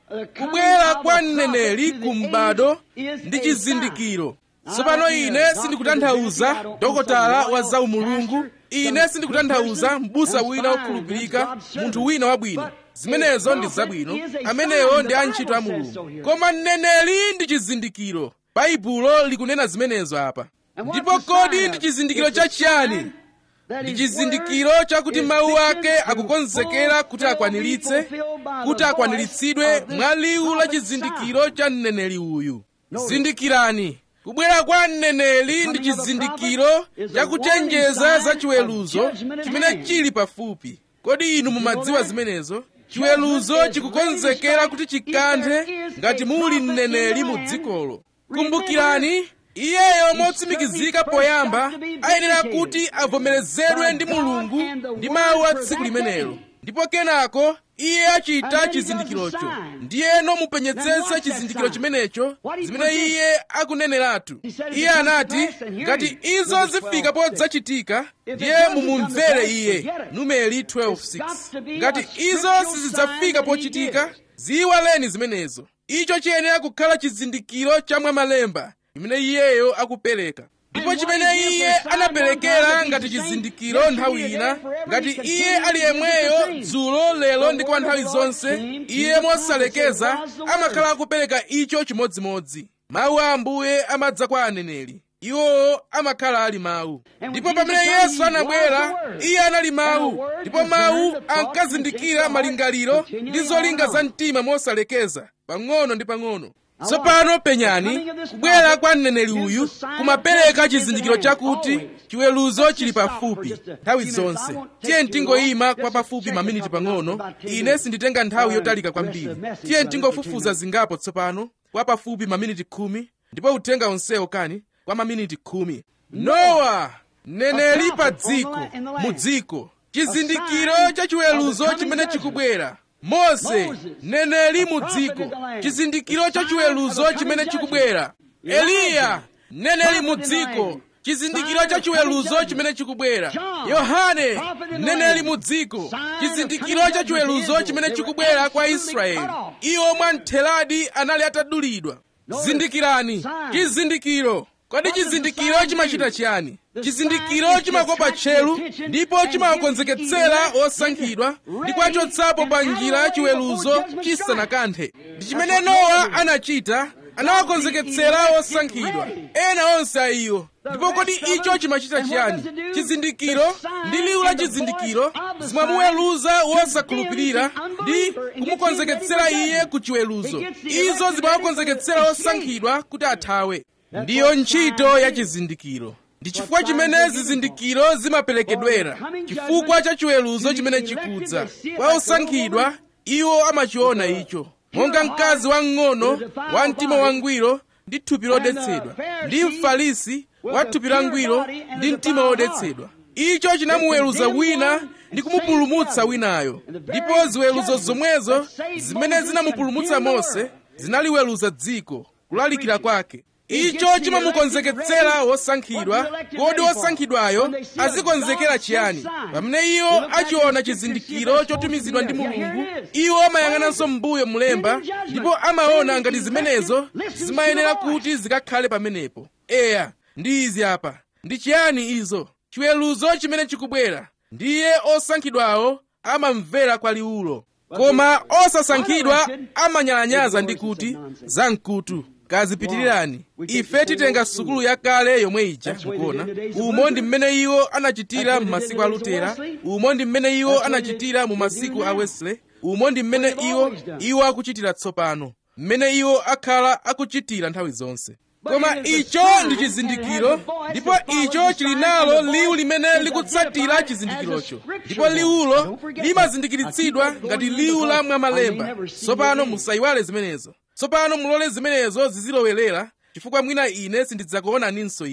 kubwera kwa mneneri ku m'bado ndi chizindikiro tsopano ine sindikutanthauza dokotala wa zaumulungu ine sindikutanthauza m'busa wina wokhulupirika munthu wina wabwino zimenezo ndi zabwino amenewo ndi antchito a mulungu koma mneneri ndi chizindikiro baibulo likunena zimenezo apa ndipo kodi ndi chizindikiro chachiyani ndi chizindikiro chakuti mawu ake akukonzekera kuti akwaniritse kuti akwaniritsidwe mwa liwu la chizindikiro cha mneneri uyu zindikirani kubwera kwa mneneri ndi chizindikiro chakuchenjeza za chiweruzo chimene chili pafupi kodi inu mumadziwa zimenezo chiweruzo chikukonzekera kuti chikanthe ngati muli mneneri mu dzikolo kumbukirani iyeyo motsimikizika poyamba ayenera kuti avomerezedwe ndi mulungu ndi mawu a tsiku limenelo ndipo kenako iye achita chizindikirocho ndiyeno mupenyetsetse chizindikiro chimenecho zimene iye akuneneratu iye anati ngati izo zifika podzachitika ndiye mumumvere iye numeri 12:6 ngati izo sizidzafika pochitika ziyiwaleni zimenezo icho chiyenera kukhala chizindikiro cha mwamalemba imene iyeyo akupereka ndipo chimene iye anaperekera ngati chizindikiro nthawi ina ngati iye ali yemweyo dzulo lero ndi kwa nthawi zonse iye mosalekeza amakhala akupereka icho chimodzimodzi mawu a ambuye amadza kwa aneneri iwowo amakhala ali mawu ndipo pamene yesu anabwera iye anali mawu ndipo mawu ankazindikira malingaliro ndi zolinga za mtima mosalekeza pang'ono ndi pang'ono tsopano penyani kubwera kwa mneneri uyu kumapereka chizindikiro chakuti chiweruzo chili pafupi nthawi zonse tiye ntingoyima kwa pafupi maminiti pang'ono ine sinditenga nthawi yotalika kwambiri tiye ntingofufuza zingapo tsopano kwa pafupi maminiti khumi ndipo uthenga onsewo kani kwa maminiti khumi nowa mneneri pa dziko mu dziko chizindikiro cha chiweruzo chimene chikubwera mose mneneri mu dziko chizindikiro cha chiweruzo chimene chikubwera eliya mneneri mu dziko chizindikiro cha chiweruzo chimene chikubwera yohane mneneri mu dziko chizindikiro cha chiweruzo chimene chikubwera kwa israeli iwo mwamtheradi anali atadulidwa zindikirani chizindikiro kodi chizindikiro chimachita chiyani chizindikiro chimakopa tcheru ndipo chimawakonzeketsera osankhidwa ndi kuwachotsapo pa njira ya chiweruzo chisanakanthe ndi chimene nowa anachita anawakonzeketsera osankhidwa ena onse a iwo ndipo kodi icho chimachita chiyani chizindikiro ndi liwu la chizindikiro zimamuweruza wosakhulupirira ndi kumukonzeketsera iye ku chiweruzo izo zimawakonzeketsera osankhidwa kuti athawe ndiyo ntchito ya chizindikiro ndi chifukwa chimene zizindikiro zimaperekedwera chifukwa cha chiweruzo chimene chikudza kwa osankhidwa iwo amachiona icho monga mkazi wamng'ono wa mtima wangwiro ndi thupi lodetsedwa ndi mfarisi wa thupi langwiro ndi mtima wodetsedwa icho chinamuweruza wina ndi kumupulumutsa winayo ndipo ziweruzo zomwezo zimene zinamupulumutsa mose zinaliweruza dziko kulalikira kwake icho chimamukonzeketsera wosankhidwa kodi wosankhidwayo azikonzekera chiyani pamene iwo achiona chizindikiro chotumizidwa ndi mulungu iwo amayang'ananso m'mbuyo mlemba ndipo amaona ngati zimenezo zimayenera kuti zikakhale pamenepo eya ndi izi apa ndi chiyani izo chiweruzo chimene chikubwera ndiye osankhidwawo amamvera kwa liwulo koma osasankhidwa amanyalanyaza ndi kuti zamkutu kazipitirirani ife titenga sukulu yakale yomwe ija mukuona umo ndi mmene iwo anachitira mu masiku a lutera umo ndi mmene iwo anachitira mu masiku a wesley umo ndi mmene iwo iwo akuchitira tsopano mmene iwo akhala akuchitira nthawi zonse koma icho ndi chizindikiro ndipo icho chili nalo liwu limene likutsatira chizindikirocho ndipo liwulo limazindikiritsidwa ngati liwu la mwamalemba tsopano musayiwale zimenezo tsopano mulole zimenezo zizilowerera chifukwa mwina ine sindidzakuonaninso inu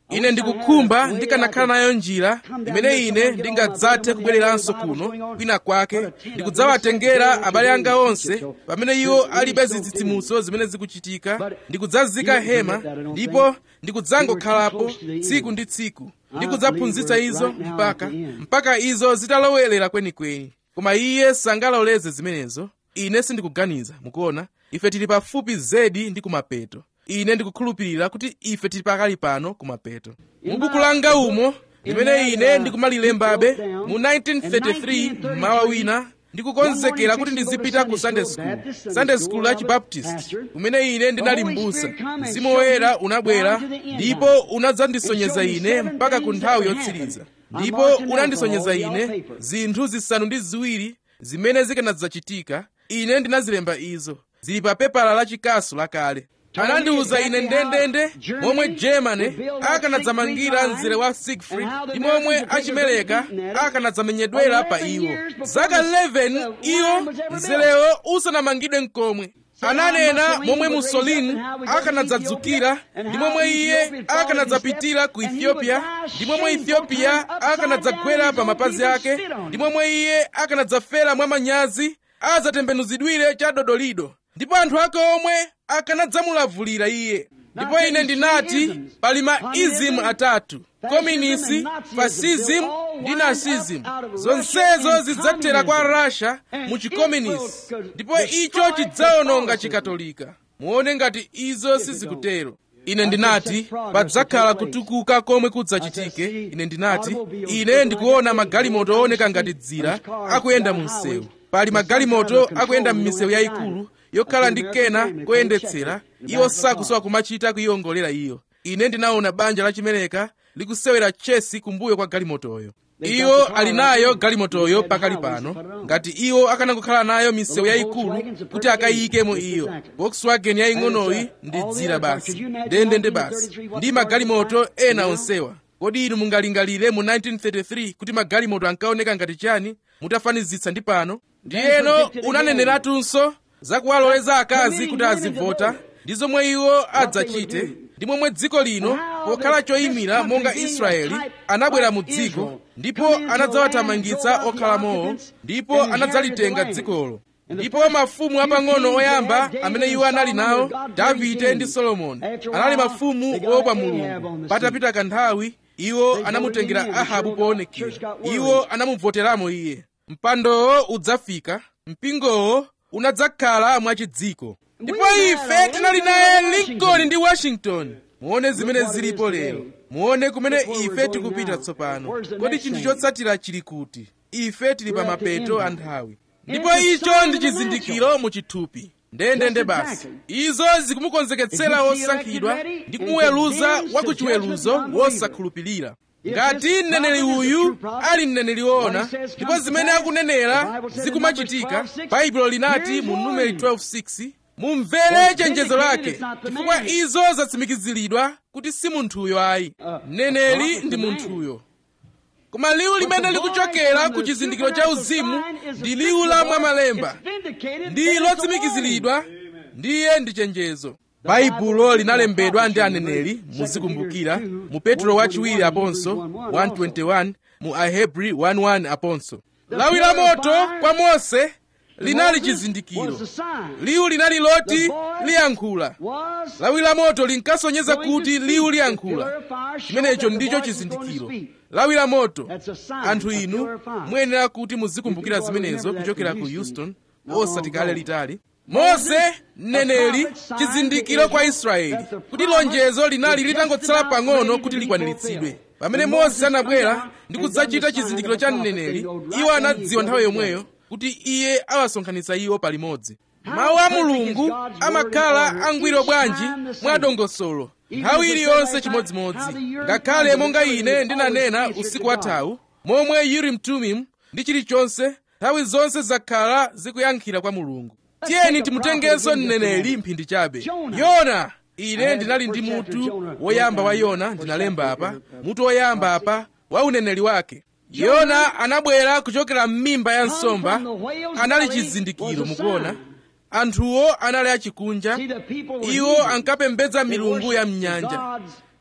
ine ndikukhumba ndikanakhala nayo njira imene ine ndingadzathe kubwereranso kuno kwina kwake ndikudzawatengera abale anga onse pamene iwo alibe zitsitsimutso zimene zikuchitika ndikudzazika hema ndipo ndikudzangokhalapo tsiku ndi tsiku ndikudzaphunzitsa izo mpaka mpaka izo zitalowelera kwenikweni koma iye sangaloleze zimenezo ine sindikuganiza mukuona ife tili pafupi zedi ndi kumapeto ine ndikukhulupirira kuti ife tili pakali pano kumapeto mu buku langa umo limene ine ndikumalilembabe mu 1933 mmawa wina ndikukonzekera kuti ndizipita ku sunday school sunday school ya chibaptist kumene ine ndinali m'busa mzimu woyera unabwera ndipo unadzandisonyeza ine mpaka ku nthawi yotsiriza ndipo unandisonyeza ine zinthu zisanu ndi ziwiri zimene zikanadzachitika ine ndinazilemba izo zili pa pepala la chikasu lakale anandiwuza ine ndendende momwe germany akanadzamangira mzere wa siegfried ndi momwe achimeleka akanadzamenyedwera pa iwo zaka 11 iwo mzerewo usanamangidwe mkomwe ananena momwe mussolini akanadzadzukira ndi momwe iye akanadzapitira ku ethiopia ndi momwe ethiopia akanadzagwera pa mapazi ake ndi momwe iye akanadzafera mwa manyazi adzatembenuzidwire cha dodolido ndipo anthu ake omwe akanadzamulavulira iye ndipo ine ndinati pali ma ism atatu komunisi fascism ndi nazism zonsezo zidzathera kwa russia mu chikomunisi ndipo icho chidzawononga chikatolika muone ngati izo sizikutero ine ndinati padzakhala kutukuka komwe kudzachitike ine ndinati ine ndikuona magalimoto ooneka ngati dzira akuyenda mu msewu pali magalimoto akuyenda m'misewu yayikulu yokhala ndi kena koyendetsera iwo sakusowa kumachita kuyiwongolera iyo ine ndinaona banja lachimeleka likusewera chesi kumbuyo kwa galimotoyo iwo ali nayo galimotoyo pakali pano ngati iwo akanangokhala nayo misewu yayikulu kuti akayikemo iyo volkswagen yaying'onoyi ndi dzira basi ndendende basi ndi magalimoto ena onsewa kodi inu mungalingalire mu 1933 kuti magalimoto ankaoneka ngati chani mutafanizitsa ndi pano ndiyeno unaneneratunso zakuwaloleza akazi kuti azivota ndi zomwe iwo adzachite ndi momwe dziko lino pokhala choyimira monga israeli anabwera mu dziko ndipo anadzawathamangitsa okhalamowo ndipo anadzalitenga dzikolo ndipo mafumu apang'ono oyamba amene iwo anali nawo davide ndi solomoni anali mafumu woopa mulungu patapita kanthawi iwo anamutengera ahabu poonekera iwo anamuvoteramo iye mpandowo udzafika mpingowo unadzakhala mwachidziko ndipo ife tinali naye lincoln ndi washington muone zimene zilipo lero muone kumene ife tikupita tsopano kodi chinthu chotsatira chili kuti ife tili pa mapeto a nthawi ndipo icho ndi chizindikiro mu chithupi ndendende basi izo zikumukonzeketsera wosankhidwa ndi kumuweruza wakuchiweruzo wosakhulupirira ngati mneneri uyu ali mneneri woona ndipo zimene akunenera zikumachitika baibulo linati mu numeri 12:6 mumvere chenjezo lake chifukwa izo zatsimikiziridwa kuti si munthuyo ayi mneneri ndi munthuyo koma liwu limene likuchokera ku chizindikiro cha uzimu ndi liwu la mwamalemba ndi lotsimikiziridwa ndiye ndi chenjezo baibulo linalembedwa ndi aneneri muzikumbukira mu petro wachiwiri aponso 121 mu ahebri 11 aponso lawi la moto kwa mose linali chizindikiro liwu linali loti liyankhula lawi la moto linkasonyeza kuti liwu liyankhula chimenecho ndicho chizindikiro lawi la moto anthu inu muyenera kuti muzikumbukira zimenezo kuchokera ku houston osati kale litali mose mneneri chizindikiro kwa israeli kuti lonjezo linali litangotsala pang'ono kuti likwaniritsidwe pamene mose anabwera ndi kudzachita chizindikiro cha mneneri iwo anadziwa nthawi yomweyo kuti iye awasonkhanitsa iwo palimodzi mawu a mulungu amakhala angwiro bwanji mwa dongosolo nthawi iliyonse chimodzimodzi ngakhale monga ine ndinanena usiku wathawu momwe urim tumim ndi chilichonse nthawi zonse zakhala zikuyankhira kwa mulungu tiyeni timutengenso mneneri mphindi chabe yona ine ndinali ndi mutu woyamba wa yona ndinalemba apa mutu woyamba apa wa uneneri wake yona anabwera kuchokera m'mimba ya nsomba anali chizindikiro mukuona anthuwo anali achikunja iwo ankapembedza milungu ya mnyanja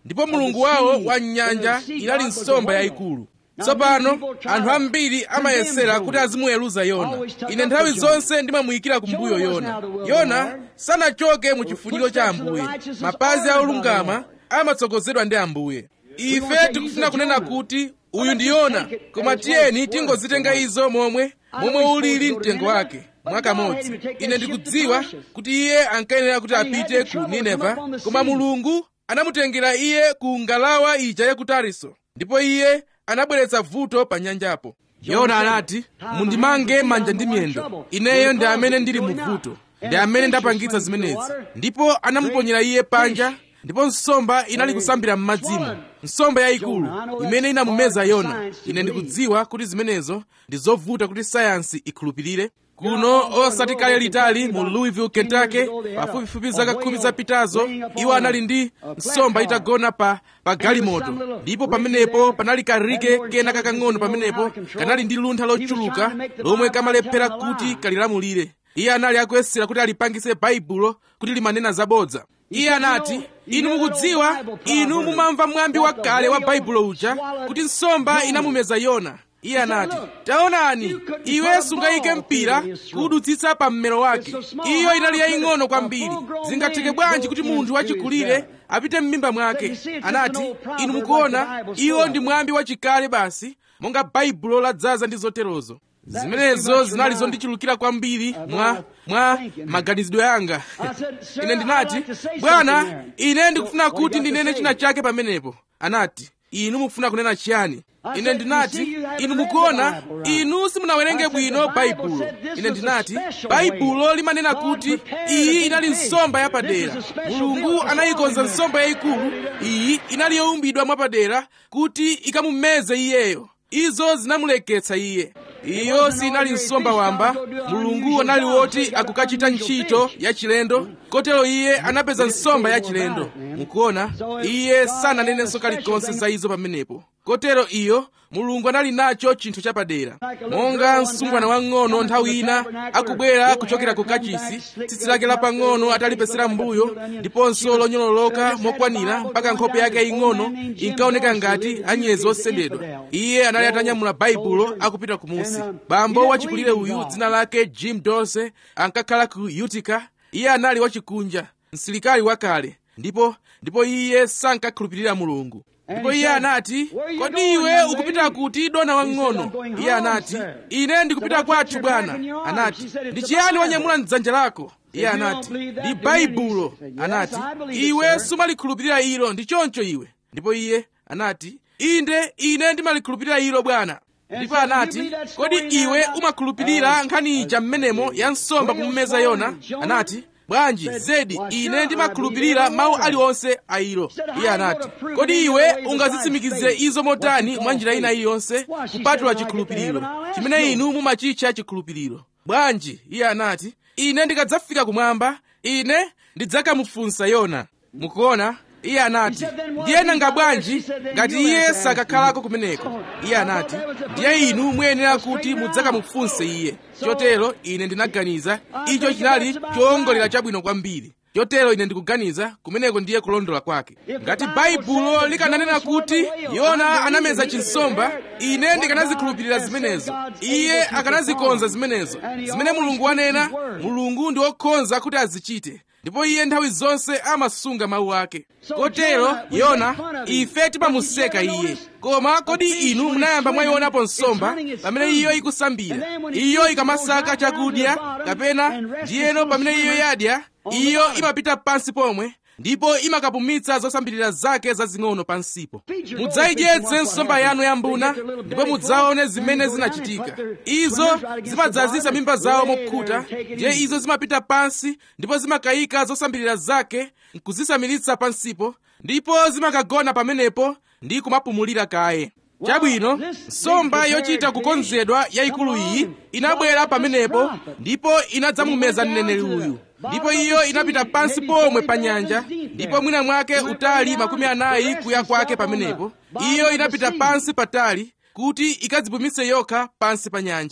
ndipo mulungu wawo wa nyanja inali nsomba yayikulu tsopano anthu ambiri amayesera kuti azimuweruza yona ine nthawi zonse ndimamuyikira kumbuyo yona yona sanachoke mu chifuniro cha ambuye mapazi a olungama amatsogozedwa ndi ambuye ife tikufuna kunena kuti uyu ndi yona koma tiyeni tingozitenga izo momwe momwe ulili mtengo wake mwakamodzi ine ndikudziwa kuti iye ankayenera kuti apite ku nineva koma mulungu anamutengera iye ku ngalawa ija ya ku tariso ndipo iye anabweretsa vuto pa nyanjapo yona anati mundimange manja ndi miyendo ineyo ndi amene ndili mu vuto ndi amene ndapangitsa zimenezi ndipo anamuponyera iye panja ndipo nsomba inali kusambira m'madzimo nsomba yayikulu imene inamumeza yona ine ndikudziwa kuti zimenezo ndi zovuta kuti sayansi ikhulupirire kuno osati kale litali mu louisville kentucky pafupifupi zaka khumi zapitazo iwo anali ndi nsomba itagona pa pa galimoto ndipo pamenepo panali karike kena kakang'ono pamenepo kanali ndi luntha lochuluka lomwe kamalephera kuti kalilamulire iye anali akuyesera kuti alipangise baibulo kuti limanena zabodza iye anati inu mukudziwa inu mumamva mwambi wakale wa baibulo uja kuti nsomba inamumeza yona iye anati taonani iwe sungayike mpira kuwudutsitsa pa mmero wake iyo inali yaying'ono kwambiri zingatheke bwanji kuti munthu wachikulire apite m'mimba mwake anati inu mukuona iwo ndi mwambi wachikale basi monga baibulo ladzaza ndi zoterozo zimenezo zinali zondichulukira kwambiri mwa mwa maganizidwe anga ine ndinati bwana ine ndikufuna kuti ndinene china chake pamenepo anati inu mukufuna kunena chiyani ine ndinati inu mukuona inu simunawerenge bwino baibulo ine ndinati baibulo limanena kuti iyi inali nsomba yapadera mulungu anayikonza nsomba yayikulu iyi inali yowumbidwa mwapadera kuti ikamumeze iyeyo izo zinamuleketsa iye iyo sinali nsomba wamba mulungu anali woti akukachita ntchito yachilendo kotero iye anapeza nsomba yachilendo mukuona iye sananenenso kalikonse za izo pamenepo kotero iyo mulungu anali nacho chinthu chapadera monga msungwana wang'ono nthawi ina akubwera kuchokera ku kachisi tsitsi lake lapang'ono atalipesera mbuyo ndiponso lonyololoka mokwanira mpaka nkhope yake yaying'ono inkaoneka ngati anyezi osendedwa iye anali atanyamula baibulo akupita kumusi bambo wachikulire uyu dzina lake jim dose ankakhala ku utica iye anali wachikunja msilikali wakale ndipo ndipo iye sankakhulupirira mulungu ndipo iye anati kodi iwe ukupita kuti dona wang'ono iye anati ine ndikupita kwathu bwana anati ndi chiyani wanyamula mdzanja lako iye anati ndi baibulo anati iwe sumalikhulupirira ilo ndi choncho iwe ndipo iye anati inde ine ndimalikhulupirira ilo bwana ndipo anati kodi iwe umakhulupirira nkhani ija mmenemo ya nsomba kumumeza yona anati bwanji zedi ine ndimakhulupirira mawu aliwonse a ilo iye anati kodi iwe ungazitsimikize izo motani mwa njira ina iliyonse kupatula chikhulupiriro chimene inu mumachitcha chikhulupiriro bwanji iye anati ine ndikadzafika kumwamba ine ndidzakamufunsa yona mukuona iye anati ndiye nanga bwanji ngati iye sakakhalako kumeneko iye anati ndiye inu muyenera kuti mudzakamufunse iye chotero ine ndinaganiza icho chinali chowongolera chabwino kwambiri chotero ine ndikuganiza kumeneko ndiye kulondola kwake ngati baibulo likananena kuti yona anameza chinsomba ine ndikanazikhulupirira zimenezo iye akanazikonza zimenezo zimene mulungu wanena mulungu ndi wokhonza kuti azichite ndipo iye nthawi zonse amasunga mawu ake kotero yona ife timamuseka iye koma kodi inu munayamba mwayionapo nsomba pamene iyo ikusambira iyo ikamasaka chakudya kapena ndiyeno pamene iyo yadya iyo imapita pansi pomwe ndipo imakapumitsa zosambirira zake zazing'ono pansipo mudzayidyetse nsomba yanu yambuna ndipo mudzaone zimene zinachitika izo zimadzazisa mimba zawo mokhuta ndiye izo zimapita pansi ndipo zimakayika zosambirira zake nkuzisamiritsa pansipo ndipo zimakagona pamenepo ndi kumapumulira kaye chabwino nsomba yochita kukonzedwa yayikulu iyi inabwera pamenepo ndipo inadzamumeza mneneri uyu ndipo iyo inapita pansi pomwe pa nyanja ndipo mwina mwake utali makumi anayi kuya kwake pamenepo iyo inapita pansi patali kuti ikadzipumitse yokha pansi pa nyanja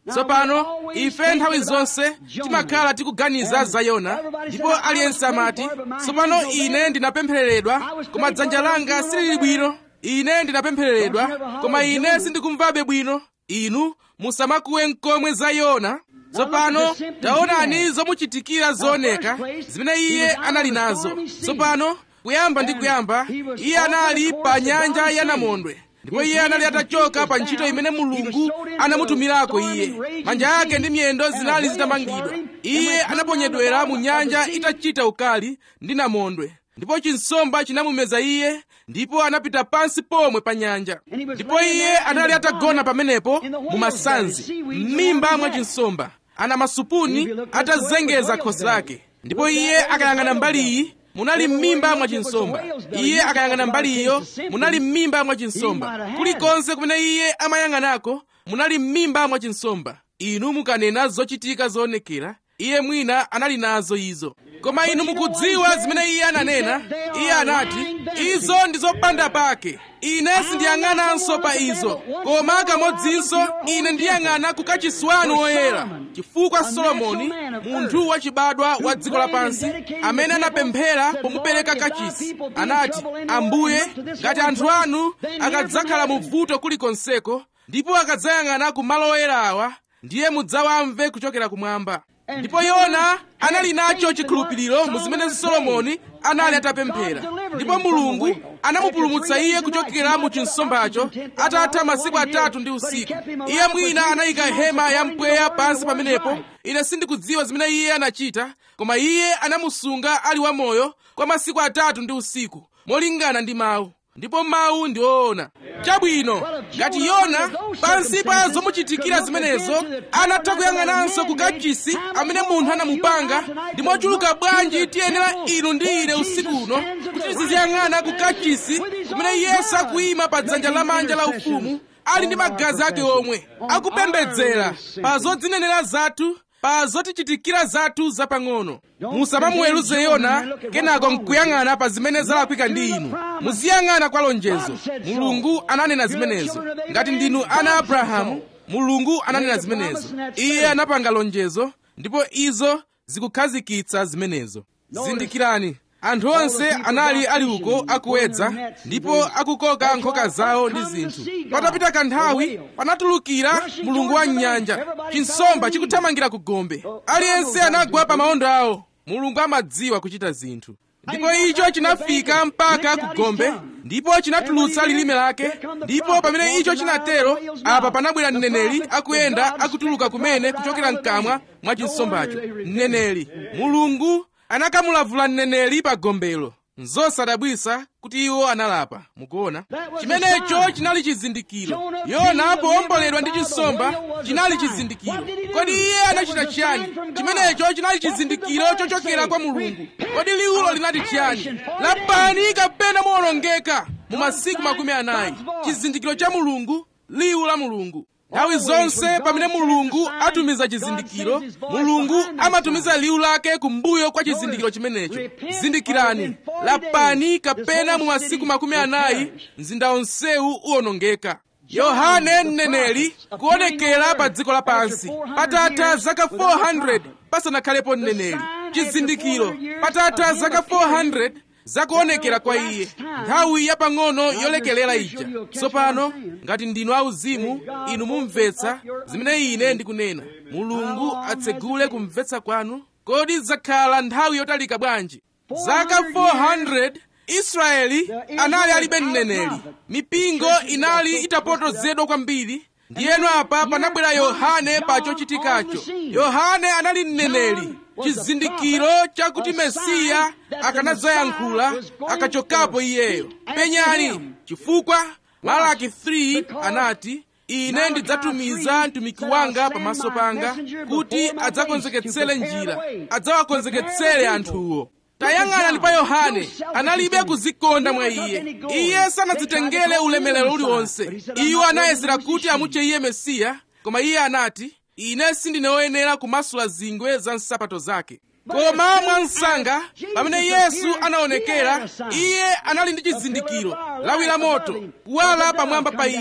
tsopano ife nthawi zonse timakhala tikuganiza za yona ndipo aliyense amati tsopano ine ndinapemphereredwa koma dzanja langa silili bwino ine ndinapemphereredwa koma ine sindikumvabe bwino inu musamakuwe nkomwe za yona tsopano taonani zomuchitikira zooneka zimene iye anali nazo tsopano kuyamba ndi kuyamba iye anali pa nyanja ya namondwe ndipo iye anali atachoka pa ntchito imene mulungu anamutumirako iye manja ake ndi miyendo zinali zitamangidwa iye anaponyedwera mu nyanja itachita ukali ndi namondwe ndipo chinsomba chinamumeza iye ndipo anapita pansi pomwe pa nyanja ndipo iye anali atagona pamenepo mu masanzi m'mimba mwa chinsomba ana masupuni atazengeza khosi lake ndipo iye akayang'ana mbali iyi munali m'mimba mwa chinsomba iye akayang'ana mbali iyo munali m'mimba mwa chinsomba kulikonse kumene iye amayang'anako munali m'mimba mwa chinsomba inu mukanena zochitika zoonekera iye mwina anali nazo izo koma inu mukudziwa zimene iye ananena iye anati izo ndi zopanda pake ine sindiyang'ananso pa izo koma kamodzinso ine ndiyang'ana ku kachisi wanu woyera chifukwa solomoni munthu wachibadwa wa dziko lapansi amene anapemphera pomupereka kachisi anati ambuye ngati anthu anu akadzakhala mu vuto kulikonseko ndipo akadzayang'ana ku malo oyera awa ndiye mudzawamve kuchokera kumwamba ndipo yona anali nacho chikhulupiriro mu zimene solomoni anali atapemphera ndipo mulungu anamupulumutsa iye kuchokera mu chinsombacho atatha masiku atatu ndi usiku iye mwina anayika hema ya mpweya pansi pamenepo ine sindikudziwa zimene iye anachita koma iye anamusunga ali wamoyo kwa masiku atatu ndi usiku molingana ndi mawu ndipo mawu ndi woona chabwino ngati yona pansi pa zomuchitikira zimenezo anatha kuyang'ananso ku kachisi amene munthu anamupanga ndi mochuluka bwanji tiyenera inu ndi ine usiku uno kuti tiziyang'ana ku kachisi kumene yesu akuyima pa dzanja lamanja la ufumu ali ndi magazi ake omwe akupembedzera pa zodzinenera zathu pa zotichitikira zathu zapang'ono musamamuweruze yona kenako nkuyang'ana pa zimene zalakwika ndi inu muziyang'ana kwa lonjezo mulungu ananena zimenezo ngati ndinu ana abrahamu mulungu ananena zimenezo iye anapanga lonjezo ndipo izo zikukhazikitsa zimenezo zindikirani anthu onse anali ali uko akuwedza ndipo akukoka nkhoka zawo ndi zinthu patapita kanthawi panatulukira mulungu wa nyanja chinsomba chikuthamangira ku gombe aliyense anagwa pa mawondo awo mulungu amadziwa kuchita zinthu ndipo icho chinafika mpaka ku gombe ndipo chinatulutsa lilime lake ndipo pamene icho chinatero apa panabwera mneneri akuyenda akutuluka kumene kuchokera mkamwa mwa chinsombacho mneneri mulungu anakamulavula mneneri pa gombelo nzosadabwisa kuti iwo analapa mukuona chimenecho chinali chizindikiro yona powomboledwa ndi chinsomba chinali chizindikiro kodi iye anachita chiyani chimenecho chinali chizindikiro chochokera kwa mulungu kodi liwulo linati chiyani lapani kapena muwonongeka mu masiku makumi anayi chizindikiro cha mulungu liwu la mulungu nthawi zonse pamene mulungu atumiza chizindikiro mulungu amatumiza liwu lake kumbuyo kwa chizindikiro chimenecho zindikirani lapani kapena mu masiku makumi anayi mzinda onsewu uwonongeka yohane mneneri kuonekera pa dziko lapansi patatha zaka 400 pasanakhalepo mneneri chizindikiro patatha zaka 400 zakuonekera kwa iye nthawi yapang'ono yolekelera ija tsopano ngati ndinu auzimu inu mumvetsa zimene ine ndikunena mulungu atsegule kumvetsa kwanu kodi zakhala nthawi yotalika bwanji zaka 400 israeli anali alibe mneneri mipingo inali itapotozedwa kwambiri ndiyeno apa panabwera yohane pa chochitikacho yohane anali mneneri chizindikiro chakuti mesiya akanadzayankhula akachokapo iyeyo penyani chifukwa malaki 3 anati ine ndidzatumiza mtumiki wanga pamaso panga kuti adzakonzeketsere njira adzawakonzeketsere anthuwo tayang'anani pa yohane analibe kuzikonda mwa iye iye sanadzitengere ulemerero uliwonse iwo anayesera kuti amutche iye mesiya koma iye anati ine sindine woyenera kumasula zingwe za nsapato zake koma mwansanga pamene yesu anaonekera iye anali ndi chizindikiro lawi la moto kuwala pamwamba pa iye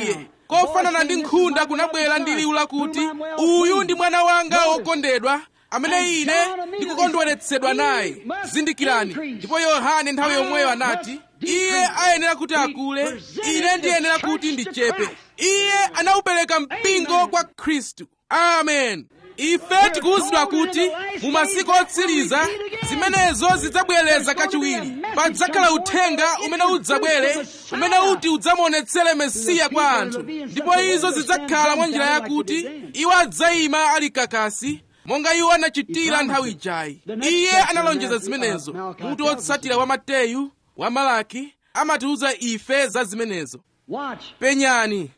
kofanana ndi nkhunda kunabwera ndi liwu lakuti uyu ndi mwana wanga wokondedwa amene ine ndikukondweretsedwa naye zindikirani ndipo yohane nthawi yomweyo anati iye ayenera kuti akule ine ndiyenera kuti ndichepe iye anaupereka mpingo kwa khristu amen ife tikuwuzidwa kuti mu masiku otsiriza zimenezo zidzabwereza kachiwiri padzakhala uthenga umene udzabwere umene uti udzamuonetsere mesiya kwa anthu ndipo izo zidzakhala mwa njira yakuti iwo adzayima ali kakasi monga iwo anachitira nthawi ijayi iye analonjeza zimenezo mutu wotsatira wa mateyu wa malaki amatiwuza ife za zimenezo penyani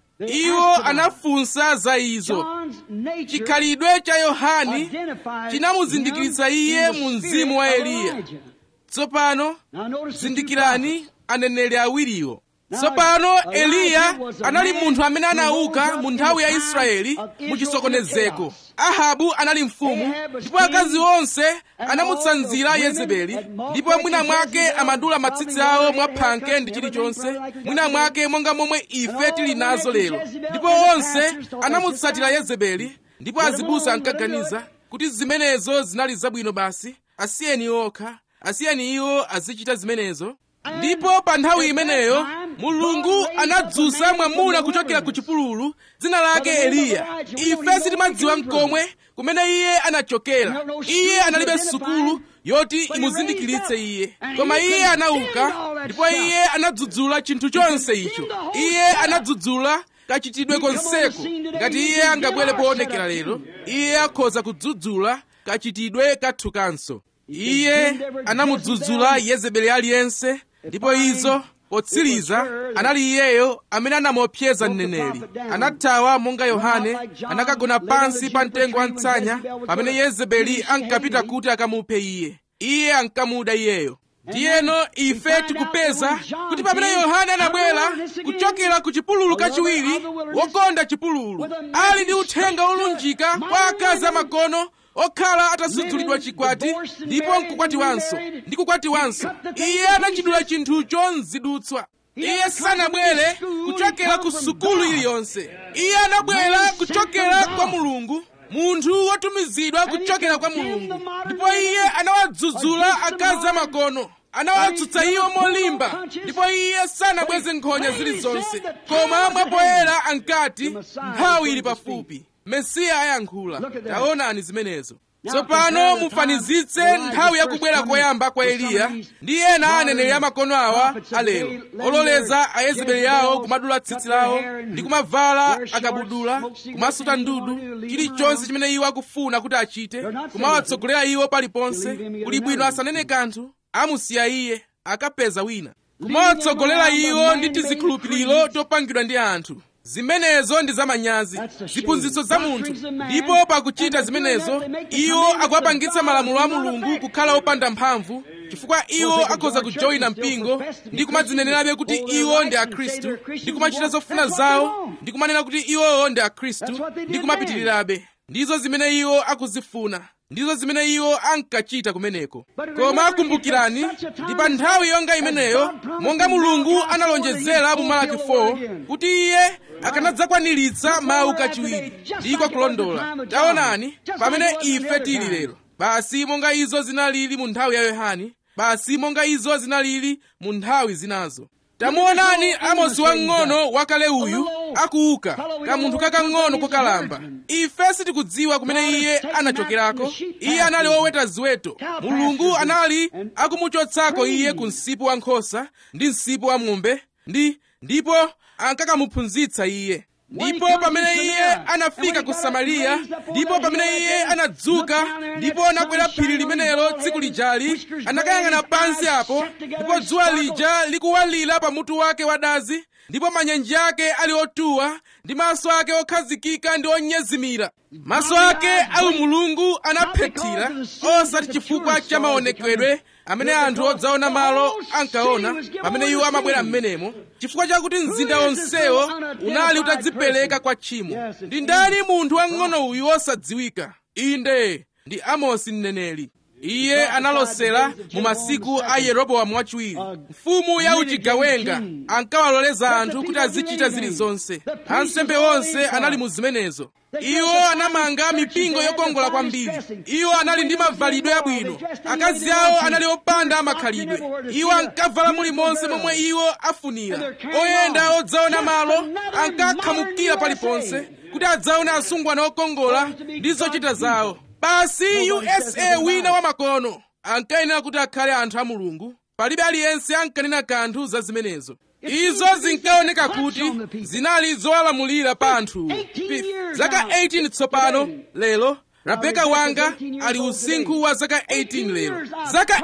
iwo anafunsa za izo chikhalidwe cha yohani chinamuzindikiritsa iye mu mzimu wa eliya tsopano zindikirani aneneri awiriwo tsopano eliya anali munthu amene anauka mu nthawi ya israeli mu chisokonezeko ahabu anali mfumu ndipo akazi onse anamutsanzira yezebeli ndipo mwina mwake amadula matsitsi awo mwaphanke ndi chilichonse mwina mwake monga momwe ife tili nazo lero ndipo onse anamutsatira yezebeli ndipo azibusa ankaganiza kuti zimenezo zinali zabwino basi asiyeni okha asiyeni iwo azichita zimenezo ndipo pa nthawi imeneyo mulungu anadzutsa mwamuna kuchokera ku chipululu dzina lake eliya ife sitimadziwa mkomwe kumene iye anachokera iye analibe sukulu yoti imuzindikiritse iye koma iye anauka ndipo iye anadzudzula chinthu chonse icho iye anadzudzula kachitidwe konseko ngati iye angabwere poonekera lero iye akhoza kudzudzula kachitidwe kathukanso iye anamudzudzula yezebeli aliyense ndipo izo potsiriza anali iyeyo amene anamuopseza mneneri anathawa monga yohane anakagona pansi pa mtengo wa mtsanya pamene yezebeli ankapita kuti akamuphe iye iye ankamuda iyeyo ndiyeno ife tikupeza kuti pamene yohane anabwera kuchokera ku chipululu kachiwiri wokonda chipululu ali ndi uthenga wolunjika kwa akazi amagono okhala atasudzulidwa chikwati ndipo nkukwatiwanso ndi kukwatiwanso iye anachidula chinthucho mzidutswa iye sanabwere kuchokera ku sukulu iliyonse iye anabwera kuchokera kwa mulungu munthu wotumizidwa kuchokera kwa mulungu ndipo iye anawadzudzula akazi amagono anawatsutsa iwo molimba ndipo iye sanabweze nkhonya zilizonse koma mwapoyera ankati nthawi ili pafupi mesiya ayankhula taonani zimenezo tsopano mufanizitse nthawi yakubwera koyamba kwa eliya ndi ena aneneri amakono awa alero ololeza ayezebeli yawo kumadula tsitsi lawo ndi kumavala akabudula kumasuta ndudu chilichonse chimene iwo akufuna kuti achite kumawatsogolera iwo paliponse kuli bwino asanene kanthu amusiya iye akapeza wina kumawatsogolera iwo ndi tizikhulupiriro topangidwa ndi anthu zimenezo ndi zamanyazi ziphunzitso za munthu ndipo pakuchita zimenezo iwo akuwapangitsa malamulo a mulungu kukhala opanda mphamvu chifukwa iwo akhoza kujoyina mpingo ndi kumadzinenerabe kuti iwo ndi akhristu ndi kumachita zofuna zawo ndi kumanena kuti iwowo ndi akhristu ndi kumapitirirabe ndizo zimene iwo akuzifuna ndizo zimene iwo ankachita kumeneko koma kumbukirani ndi pa nthawi yonga imeneyo monga mulungu analonjezera mu malaki 4 kuti iye akanadzakwaniritsa mawu kachiwiri ndiko kulondola taonani pamene ife tili lero basi monga izo zinalili mu nthawi ya yohane basi monga izo zinalili mu nthawi zinazo tamuonani amosi wamng'ono wakale uyu akuuka kamunthu kakang'ono kokalamba ife sitikudziwa kumene iye anachokerako iye anali woweta ziweto mulungu anali akumuchotsako iye ku msipu wa nkhosa ndi msipu wa ng'ombe ndi ndipo ankakamuphunzitsa iye ndipo pamene iye anafika ku samariya ndipo pamene iye anadzuka ndipo anakwera phiri limenelo tsiku lijali anakayang'ana pansi apo ndipo dzuwa lija likuwalira pamutu wake wadazi ndipo manyenji ake ali otuwa ndi maso ake okhazikika ndi onyezimira maso ake awu mulungu anaphethira osati chifukwa cha maonekedwe amene anthu odzaona malo ankaona pamene iwo amabwera m'menemo chifukwa chakuti mzinda wonsewo unali utadzipereka kwa tchimo ndi ndani munthu wamng'ono uyu wosadziwika inde ndi amosi mneneri iye analosera mu masiku a yeroboamu wachiwiri mfumu ya uchigawenga ankawaloleza anthu kuti azichita zilizonse ansembe onse anali mu zimenezo iwo anamanga mipingo yokongola kwambiri iwo anali ndi mavalidwe abwino akazi awo anali opanda makhalidwe iwo ankavala mulimonse momwe iwo afunira oyenda odzaona malo ankakhamukira paliponse kuti adzaone asungwana okongola ndi zochita zawo basi usa wina wamakono ankayenera kuti akhale anthu a mulungu palibe aliyense ankanena kanthu za zimenezo izo zinkaoneka kuti zinali zowalamulira pa anthu zaka 18 tsopano lero rabeka wanga ali usinkhu wa zaka 18 lero zaka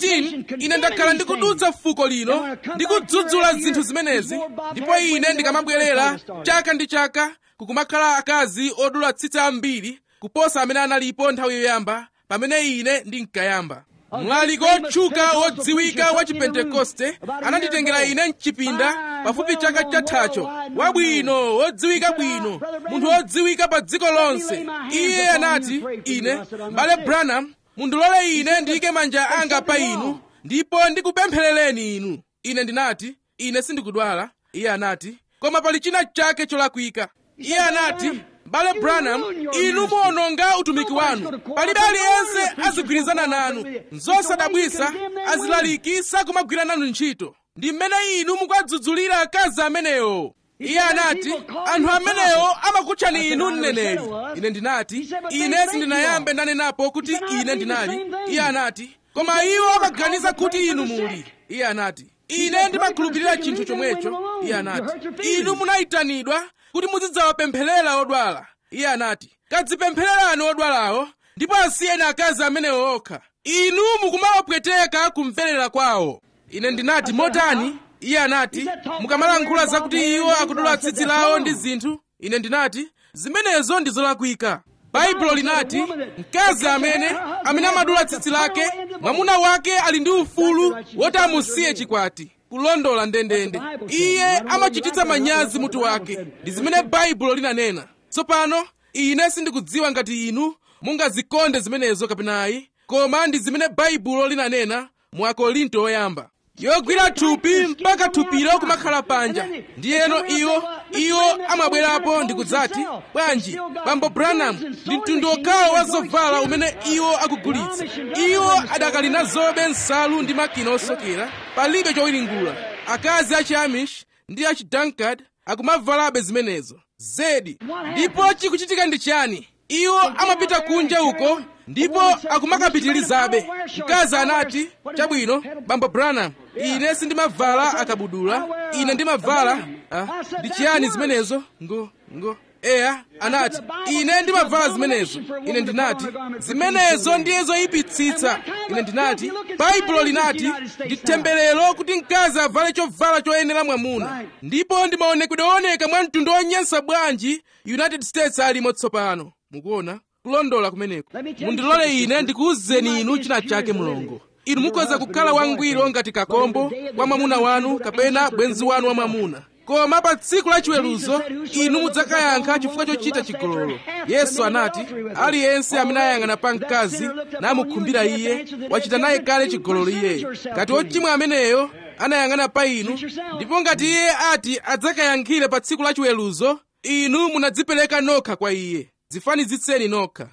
18 ine ndakhala ndikudutsa fuko lino ndikudzudzula zinthu zimenezi ndipo ine ndikamabwerera chaka ndi chaka kukumakhala akazi odula tsitsi ambiri kuposa amene analipo nthawi yoyamba pamene ine ndinkayamba mlaliki otchuka wodziwika wa chipentekoste ananditengera ine mchipinda pafupi chaka chathacho wabwino wodziwika bwino munthu wodziwika pa dziko lonse iye anati ine mbale branham mundilole ine ndiyike manja anga pa inu ndipo ndikupempherereni inu ine ndinati ine sindikudwala iye anati koma pali china chake cholakwika iye anati mbale branham inu muwononga utumiki wanu palibe aliyense azigwirizana nanu nzosadabwisa azilaliki sakumagwira nanu ntchito ndi mmene inu mukwadzudzulira akazi amenewo iye anati anthu amenewo amakutchani inu mneneri ine ndinati ine sindinayambe ndanenapo kuti ine ndinali iye anati koma iwo amaganiza kuti inu muli iye anati ine ndimakhulupirira chinthu chomwecho iye anati inu munayitanidwa kuti muzidzawapempherera odwala iye anati kadzipemphererani odwalawo ndipo asiyeni akazi amenewo okha inu mukumawapweteka kumverera kwawo ine ndinati motani iye anati mukamalankhula zakuti iwo akudula tsitsi lawo ndi zinthu ine ndinati zimenezo ndi zolakwika baibulo linati mkazi amene amene amadula tsitsi lake mwamuna wake ali ndi ufulu woti amusiye chikwati kulondola ndendende iye amachititsa manyazi mutu wake ndi zimene baibulo linanena tsopano ine sindikudziwa ngati inu mungazikonde zimenezo kapenayi koma ndi zimene baibulo linanena mu akorinto oyamba yogwira thupi mpaka thupilo kumakhala panja ndiyeno iwo iwo amabwerapo ndikudzati bwanji bambo branham ndi mtundu okhawo wa zovala umene iwo akugulitsa iwo adakali nazobe nsalu ndi makina osokera palibe chowiringula akazi achi amish ndi achi dunkard akumavalabe zimenezo zedi ndipo chikuchitika ndi chani iwo amapita kunja uko ndipo akumakapitirizabe mkazi anati chabwino bambo branham ine sindimavala akabudula ine ndimavala ah, ndi chiyani zimenezo ngo ngo eya anati ine ndimavala zimenezo ine ndinati zimenezo ndiye zoyipitsitsa ine ndinati baibulo linati ndi temberero kuti mkazi avale chovala choyenera mwamuna ndipo ndi maonekedwe ooneka mwa mtundu onyansa bwanji united states alimo tsopano mukuona kulondola kumeneko mundilole ine ndikuwuzeni inu china chake mulongo inu mukhoza kukhala wangwiro ngati kakombo kwa mwamuna wanu kapena bwenzi wanu wa mwamuna koma pa tsiku la chiweruzo inu mudzakayankha chifukwa chochita chigololo yesu anati aliyense amene ayang'ana pa mkazi namukhumbira iye wachita naye kale chigololo iyeyo ngati ochimwa ameneyo anayang'ana pa inu ndipo ngati iye ati adzakayankhire pa tsiku la chiweruzo inu munadzipereka nokha kwa iye zifanizitseni nokha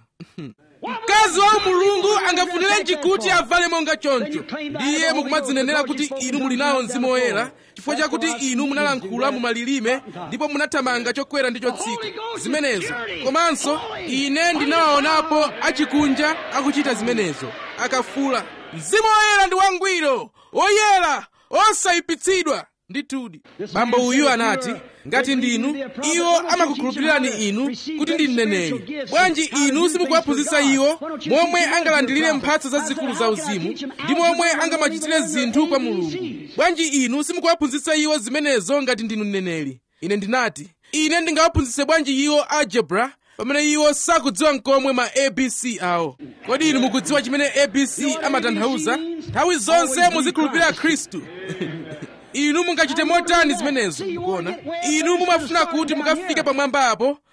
mkazi wa mulungu angafunire kuti avale monga choncho ndiye mukumadzinenera kuti inu muli nawo mzimu woyera chifukwa chakuti inu munalankhula mu malilime ndipo munathamanga chokwera ndi chotsika zimenezo komanso ine ndinawaonapo achikunja akuchita zimenezo akafula mzimu woyera ndi wangwiro woyera osayipitsidwa ndithudi bambo uyu anati ngati ndinu iwo amakukhulupirirani inu kuti ndi mneneri bwanji inu simukuwaphunzitsa iwo momwe angalandilire mphatso zazikulu za uzimu ndi momwe angamachitire zinthu kwa mulungu bwanji inu simukuwaphunzitsa iwo zimenezo ngati ndinu mneneri ine ndinati ine ndingawaphunzitse bwanji iwo algebra pamene iwo sakudziwa nkomwe ma abc awo kodi inu mukudziwa chimene abc amatanthauza nthawi zonse muzikhulupirira khristu inu mungachite motani zimenezo kuona inu mumafuna kuti mukafike pamwamba apo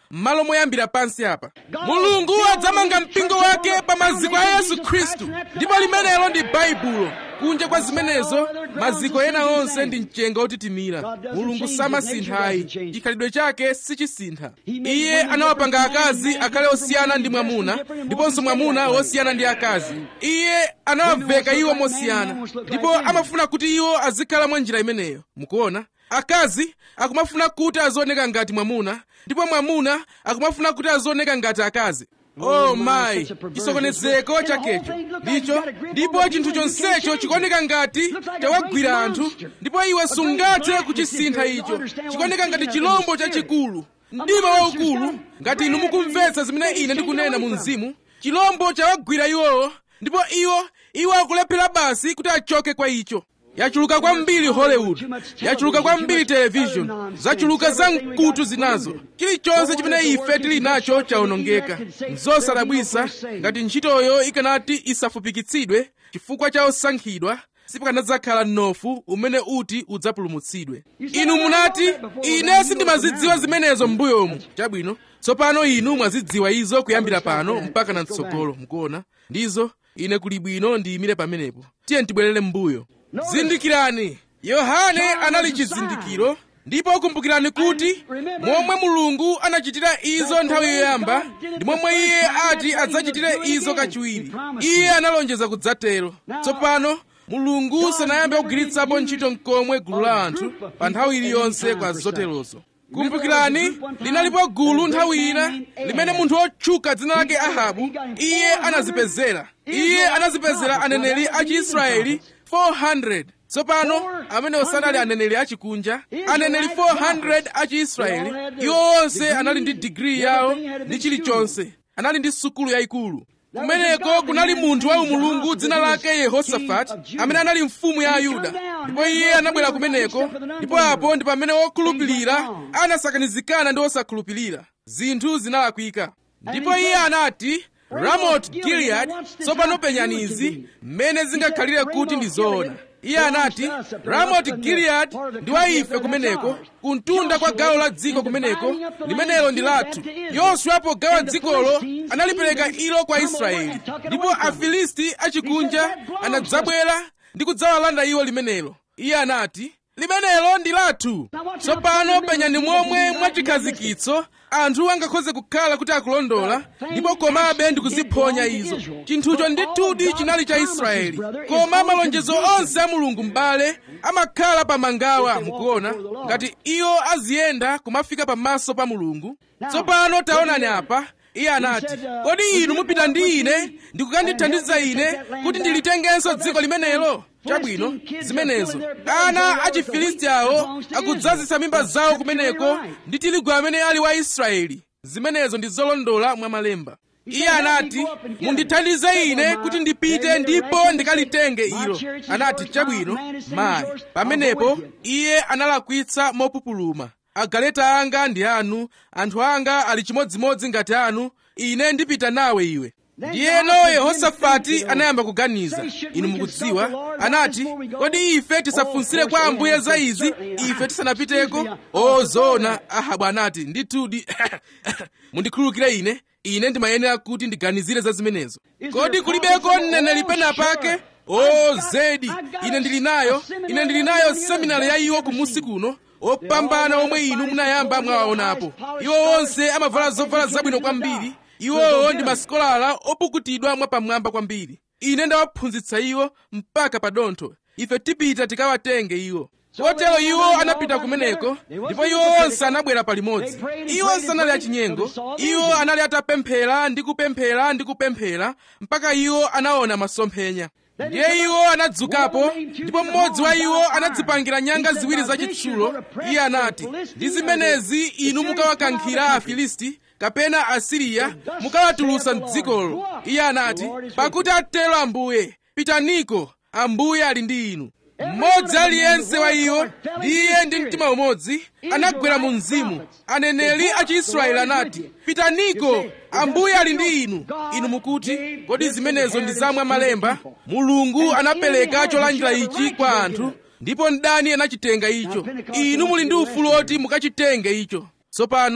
m'malo moyambira pansi apa mulungu adzamanga mpingo wake pa maziko a yesu khristu ndipo limenelo ndi baibulo kunja kwa zimenezo maziko ena onse ndi mchenga otitimira mulungu samasinthayi chikhalidwe chake sichisintha iye anawapanga akazi akhale osiyana ndi mwamuna ndiponso mwamuna wosiyana ndi akazi iye anawaveka iwo mosiyana ndipo amafuna kuti iwo azikhala mwa njira imeneyo mukuona akazi akumafuna kuti azioneka ngati mwamuna ndipo mwamuna akumafuna kuti azioneka ngati akazi oh mayi chisokonezeko chakecho ndicho ndipo chinthu chonsecho chikuoneka ngati chawagwira anthu ndipo iwe sungathe kuchisintha icho chikuoneka ngati chilombo chachikulu mdima waukulu ngati inu mukumvetsa zimene ine ndikunena mu mzimu chilombo chawagwira iwowo ndipo iwo iwo akulephera basi kuti achoke kwa icho yachuluka kwambiri hollywood yachuluka kwambiri television zachuluka za mkutu zinazo chilichonse chimene ife tili nacho chawonongeka nzosadabwisa ngati ntchitoyo ikanati isafupikitsidwe chifukwa cha osankhidwa sipakanadzakhala mnofu umene uti udzapulumutsidwe inu munati ine sindimazidziwa zimenezo m'mbuyomu chabwino tsopano inu mwazidziwa izo kuyambira pano mpaka na mtsogolo mukuona ndizo ine kuli bwino ndiyimire pamenepo tiye tibwerere m'mbuyo zindikirani yohane anali chizindikiro ndipo kumbukirani kuti momwe mulungu anachitira izo nthawi yoyamba ndi momwe iye ati adzachitire izo kachiwiri iye analonjeza kudzatero tsopano mulungu sanayambe kugwiritsapo ntchito nkomwe gulu la anthu pa nthawi iliyonse kwa zoterozo kumbukirani linalipo gulu nthawi ina limene munthu otchuka dzina lake ahabu iye anazipezera iye anazipezera aneneri a chiisraeli 400 tsopano amene sanali aneneri achikunja aneneri 400 a chiisraeli iwo onse anali ndi digiri yawo ndi chilichonse anali ndi sukulu yayikulu kumeneko kunali munthu wa umulungu dzina lake yehosafati amene anali mfumu ya ayuda ndipo iye anabwera kumeneko ndipo apo ndi pamene okhulupirira anasakanizikana ndi osakhulupirira zinthu zinalakwika ndipo iye anati ramot giliyadi tsopano penyani izi mmene zingakhalire kuti ndi zoona iye anati ramot giliyadi ndi wa ife kumeneko kuntunda kwa gawo la dziko kumeneko limenelo ndi lathu yoswa pogawa dzikolo analipereka ilo kwa israeli ndipo afilisti achikunja anadzabwera ndi kudzawalanda iwo limenelo iye anati limenelo ndi lathu tsopano penyani momwe mwachikhazikitso anthu angakhoze kukhala kuti akulondola ndipo komabe ndikuziphonya izo chinthucho ndithudi chinali cha israeli koma malonjezo onse a mulungu m'bale amakhala pa mangawa mukuona ngati iwo aziyenda kumafika pamaso pa mulungu tsopano taonani apa iye anati kodi inu mupita ndi ine ndikukandithandiza ine kuti ndilitengenso dziko limenelo chabwino zimenezo ana achifilisti awo akudzazisa mimba zawo kumeneko ndi tirigu amene ali wa israeli zimenezo ndi zolondola mwa malemba iye anati mundithandize ine kuti ndipite ndipo ndikalitenge ilo anati chabwino mayi pamenepo iye analakwitsa mopupuluma agaleta anga ndi anu anthu anga ali chimodzimodzi ngati anu ine ndipita nawe iwe ndiyeno yehosafati anayamba kuganiza inu mukudziwa anati kodi ife tisafunsire kwa ambuye za izi ife tisanapiteko o zoona ahabu anati ndithudi mundikhululukire ine ine ndimayenera kuti ndiganizire za zimenezo kodi kulibeko mneneri pena pake o zedi ine ndili nayo ine ndili nayo seminari ya iwo kumusi kuno opambana omwe inu munayamba mwawaonapo iwo onse amavala zovala zabwino kwambiri iwowo ndi masikolala opukutidwa mwapamwamba kwambiri ine ndawaphunzitsa iwo mpaka pa dontho ife tipita tikawatenge iwo kotero iwo anapita kumeneko ndipo iwo onse anabwera palimodzi iwo sanali achinyengo iwo anali atapemphera ndi kupemphera ndi kupemphera mpaka iwo anaona masomphenya ndiye iwo anadzukapo ndipo mmodzi wa iwo anadzipangira nyanga ziwiri zachitsulo iye anati ndi zimenezi inu mukawakankhira afilisti kapena asiriya mukawatulutsa mdzikolo iye anati pakuti atero ambuye pitaniko ambuye ali ndi inu mmodzi aliyense wa iwo ndiye ndi mtima umodzi anagwera mu mzimu aneneri a chiisraeli anati pitaniko ambuye ali ndi inu inu mukuti kodi zimenezo ndi zamwa malemba mulungu anapereka cholandira ichi kwa anthu ndipo mdani anachitenga icho inu muli ndi ufulu oti mukachitenge icho tsopano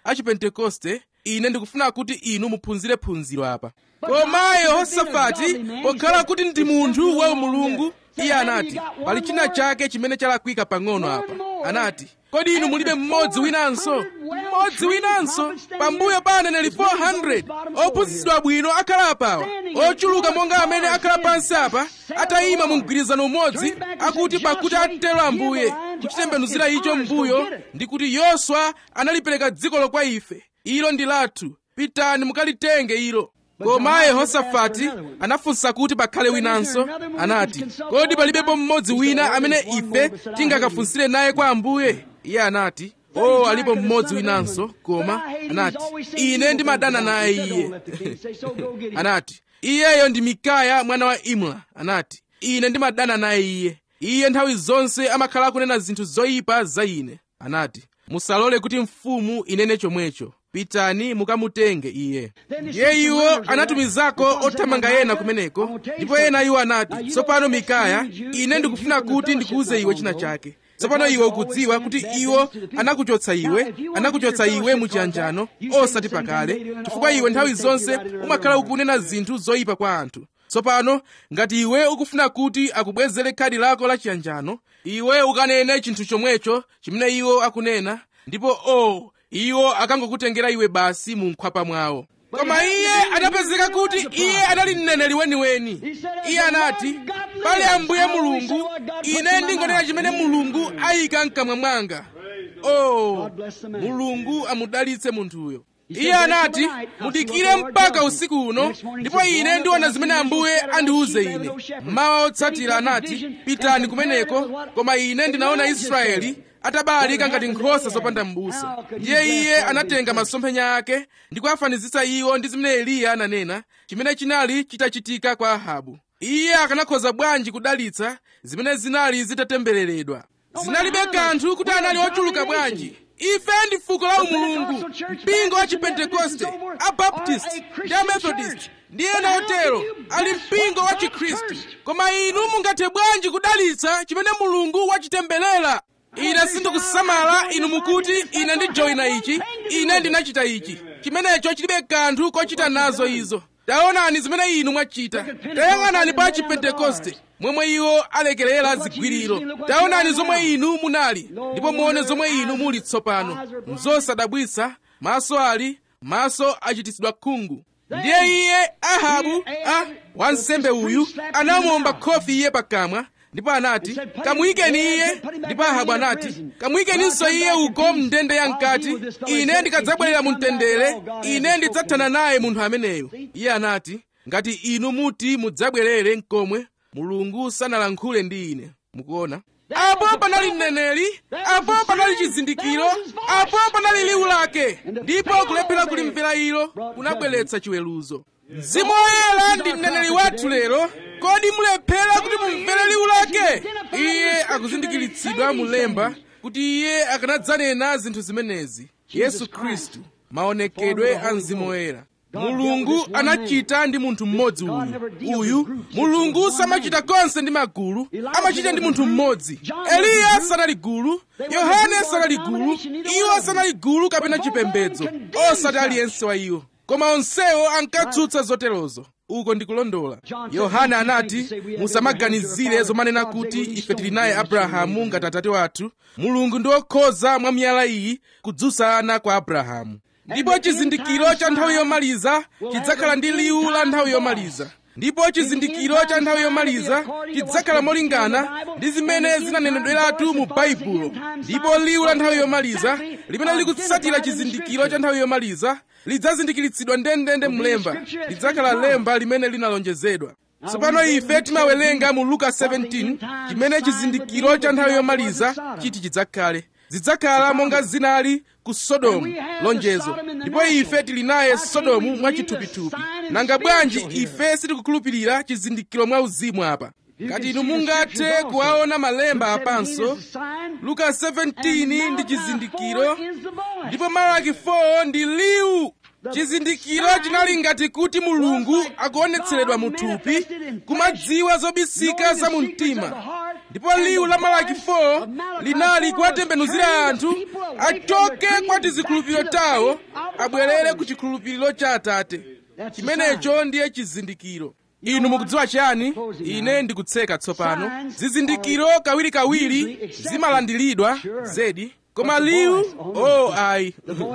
achipentekoste ine ndikufuna kuti inu muphunzire phunziro apa koma yehosafati pokhala kuti ndi munthu wa mulungu iye anati pali china chake chimene chalakwika pang'ono apa anati kodi inu mulibe mmodzi winanso mmodzi winanso pambuyo pa aneneri 400 ophunzitsidwa bwino akhala apawa ochuluka monga amene akhala pansi apa atayima mu mgwirizano umodzi akuti pakuti atero ambuye kuchitembenuzira icho mbuyo ndi kuti yoswa analipereka dzikolo kwa ife ilo ndi lathu pitani mukalitenge ilo koma yehosafati anafunsa kuti pakhale winanso anati kodi palibepo mmodzi wina amene ife tingakafunsire naye kwa ambuye iye anati o oh, alipo mmodzi winanso koma anati ine ndimadana naye iye anati iyeyo ndi mikaya mwana wa imla anati ine ndimadana naye iye iye nthawi zonse amakhala akunena zinthu zoyipa za ine anati musalole kuti mfumu inene chomwecho pitani mukamutenge iye ndiye iwo anatumizako othamanga ena kumeneko ndipo ena iwo anati tsopano mikaya ine ndikufuna kuti ndikuuze iwe china chake tsopano iwe ukudziwa kuti iwo anakuchotsa iwe anakuchotsa iwe muchiyanjano osati pakale chifukwa iwe nthawi zonse umakhala ukunena zinthu zoyipa kwa anthu tsopano ngati iwe ukufuna kuti akubwezere khadi lako la chiyanjano iwe ukanene chinthu chomwecho chimene iwo akunena ndipo o oh, iwo akangokutengera iwe basi mu nkhwapa mwawo koma iye anapezeka kuti iye anali mneneri weniweni iye anati pali ambuye mulungu ine ndingonena chimene mulungu ayika mkamwa mwanga oh mulungu amudalitse munthuyo iye anati mudikire mpaka usiku uno ndipo ine ndiona zimene ambuye andiuze ine mawa otsatira anati pitani kumeneko koma ine ndinaona israeli atabalalika ngati nkhosa zopanda m'busa ndiye iye anatenga masomphenya ake ndi kuwafanizitsa iwo ndi zimene eliya ananena chimene chinali chitachitika kwa ahabu iye akanakhoza bwanji kudalitsa zimene zinali zitatembereredwa zinalibe kanthu kuti anali ochuluka bwanji ife ndi fuko la umulungu mpingo wa chipentekoste abaptisti ndi amethodist ndi ena otero ali mpingo wa chikhristu koma inu mungathe bwanji kudalitsa chimene mulungu wachitemberera ine sindikusamala inu mukuti ine ndijoyina ichi ine ndinachita ichi chimenecho chilibe kanthu kochita nazo izo taonani zimene inu mwachita tayang'anani pa chipentekoste momwe iwo alekerera zigwiriro taonani zomwe inu munali ndipo muone zomwe inu muli tsopano mzosadabwisa maso ali maso achititsidwa khungu ndiye iye ahabu a wansembe uyu anamuomba khofi iye pakamwa ndipo anati kamuyikeni iye ndipo ahabu anati kamuyikeninso iye uko mndende ya mkati ine ndikadzabwerera mu mtendere ine ndidzathana naye munthu ameneyo iye anati ngati inu muti mudzabwerere mkomwe mulungu sanalankhule ndi ine mukuona apo panali mneneri apo panali chizindikiro apo panali liwu lake ndipo kulephera kulimvera ilo kunabweretsa chiweruzo mzimu woyera ndi mneneri wathu lero kodi mulephera kuti mumvere liwu lake iye akuzindikiritsidwa mulemba kuti iye akanadzanena zinthu zimenezi yesu khristu maonekedwe a mzimu woyera mulungu anachita ndi munthu mmodzi uyu uyu mulungu samachita konse ndi magulu amachita ndi munthu mmodzi eliya sanali gulu yohane sanali gulu iwo sanali gulu kapena chipembedzo osati aliyense wa iwo koma onsewo ankatsutsa zoterozo uko ndikulondola yohane anati musamaganizire zomanena kuti ife tili naye abrahamu ngati atate wathu mulungu ndi wokhoza mwa miyala iyi kudzutsa ana kwa abrahamu ndipo chizindikiro cha nthawi yomaliza chidzakhala ndi liwu la nthawi yomaliza ndipo chizindikiro cha nthawi yomaliza chidzakhala molingana ndi zimene zinanenedweratu mu baibulo ndipo liwu la nthawi yomaliza limene likutsatira chizindikiro cha nthawi yomaliza lidzazindikiritsidwa ndendende mlemba lidzakhala lemba limene linalonjezedwa tsopano ife timawerenga mu luka 17 chimene chizindikiro cha nthawi yomaliza chiti chidzakhale zidzakhala monga zinali ku sodomu lonjezo ndipo ife tili naye sodomu mwachithupithupi nanga bwanji ife sitikukhulupirira chizindikiro mwa uzimu apa ngati inu mungathe kuwaona malemba apanso luka 17 ndi chizindikiro ndipo malaki 4 ndi liwu chizindikiro chinali ngati kuti mulungu akuonetseredwa mu thupi kumadziwa zobisika za mu mtima ndipo liwu la malaki 4 linali kuwatembenuzira anthu achoke kwa tizikhulupiriro tawo abwerere ku chikhulupiriro cha atate chimenecho ndiye chizindikiro inu mukudziwa chani ine ndikutseka tsopano zizindikiro kawirikawiri zimalandiridwa zedi koma liwu oh ayi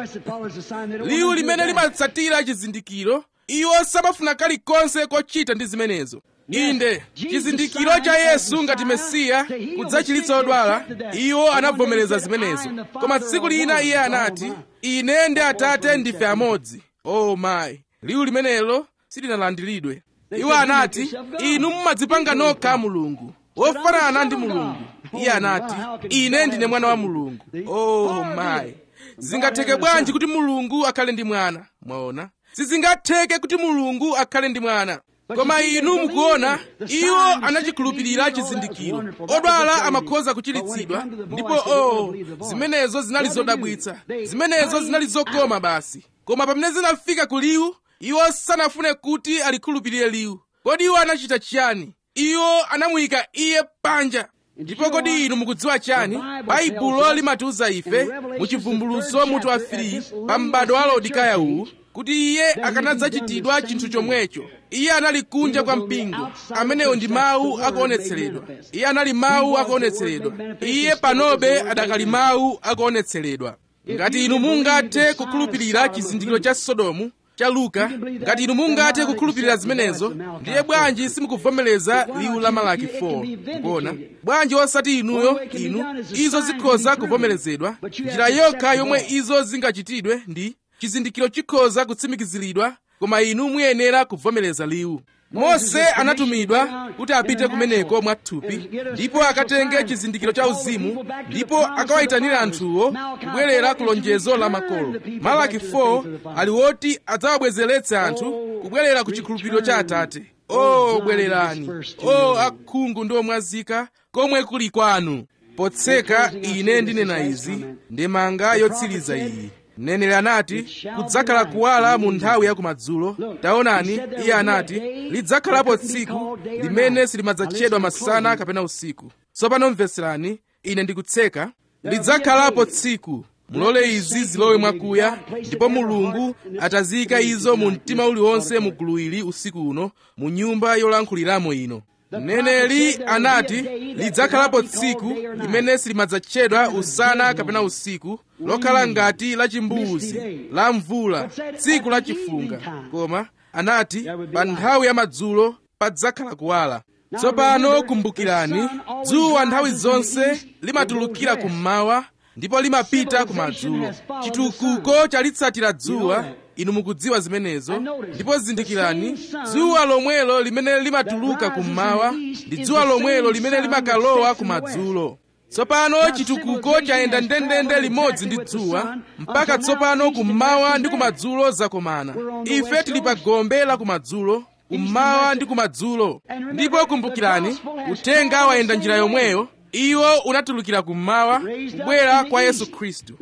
liwu limene limatsatira chizindikiro iwo samafuna kalikonse kochita ndi zimenezo inde chizindikiro cha yesu ngati mesiya kudzachiritsa odwala iwo anavomereza zimenezo koma tsiku lina iye anati ine ndi atate ndife amodzi oh mayi liwu limenelo silinalandiridwe iwo anati inu mumadzipanga nokha mulungu wofanana ndi mulungu iye anati ine ndine mwana wa mulungu oh mayi zingatheke bwanji kuti mulungu akhale ndi mwana mwaona sizingatheke kuti mulungu akhale ndi mwana koma inu mukuona iwo anachikhulupirira chizindikiro odwala amakhoza kuchiritsidwa ndipo oh zimenezo zinali zodabwitsa zimenezo zinali zokoma basi koma pamene zinafika ku liwu iwo sanafune kuti alikhulupirire liwu kodi iwo anachita chiyani iwo anamuyika iye panja ndipo kodi inu mukudziwa chani baibulo limatiuza ife muchivumbulutso mutu wa 3 pa m'bado wa laodikaya uwu kuti iye akanadzachitidwa chinthu chomwecho iye anali kunja kwa mpingo amenewo ndi mawu akuonetseredwa iye anali mawu akuonetseredwa iye panobe adakali mawu akuonetseredwa ngati inu mungathe kukhulupirira chizindikiro cha sodomu cha luka ngati inu mungathe kukhulupirira zimenezo ndiye bwanji simukuvomereza liwu la malaki 4 kuona bwanji osati inuyo inu izo zikhoza kuvomerezedwa njira yokha yomwe izo zingachitidwe ndi chizindikiro chikhoza kutsimikiziridwa koma inu muyenera kuvomereza liwu mose anatumidwa kuti apite kumeneko mwathupi ndipo akatenge chizindikiro cha uzimu ndipo akawayitanira anthuwo kubwerera ku lonjezo la makolo malaki 4 ali woti adzawabwezeretse anthu kubwerera ku chikhulupiriro cha atate o bwererani o akhungu ndi omwazika komwe kuli kwanu potseka ine ndinena izi ndemanga yotsiriza iyi mneneri anati kudzakhala kuwala mu nthawi ya kumadzulo taonani iye anati lidzakhalapo tsiku limene silimadzatchedwa masana kapena usiku tsopano mveserani ine ndikutseka lidzakhalapo tsiku mulole izi zilowe mwakuya ndipo mulungu ataziyika izo mu mtima uliwonse mu gulu ili usiku uno mu nyumba yolankhuliramo ino mneneri anati lidzakhalapo tsiku limene silimadzatchedwa usana kapena usiku lokhala ngati la chimbuzi la mvula tsiku la chifunga koma anati pa nthawi ya madzulo padzakhala kuwala tsopano kumbukirani dzuwa nthawi zonse limatulukira kummawa ndipo limapita kumadzulo chitukuko chalitsatira dzuwa inu mukudziwa zimenezo ndipo zindikirani dzuwa lomwelo limene limatuluka kummawa ndi dzuwa lomwelo limene limakalowa kumadzulo tsopano chitukuko chayenda ndendende limodzi ndi dzuwa mpaka tsopano kummawa ndi kumadzulo zakomana ife tili pa gombe la kumadzulo kummawa ndi kumadzulo ndipo kumbukirani uthenga wayenda njira yomweyo iwo unatulukira kummawa kubwera kwa yesu khristu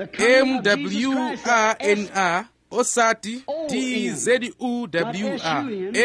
mwrnr osati tzewr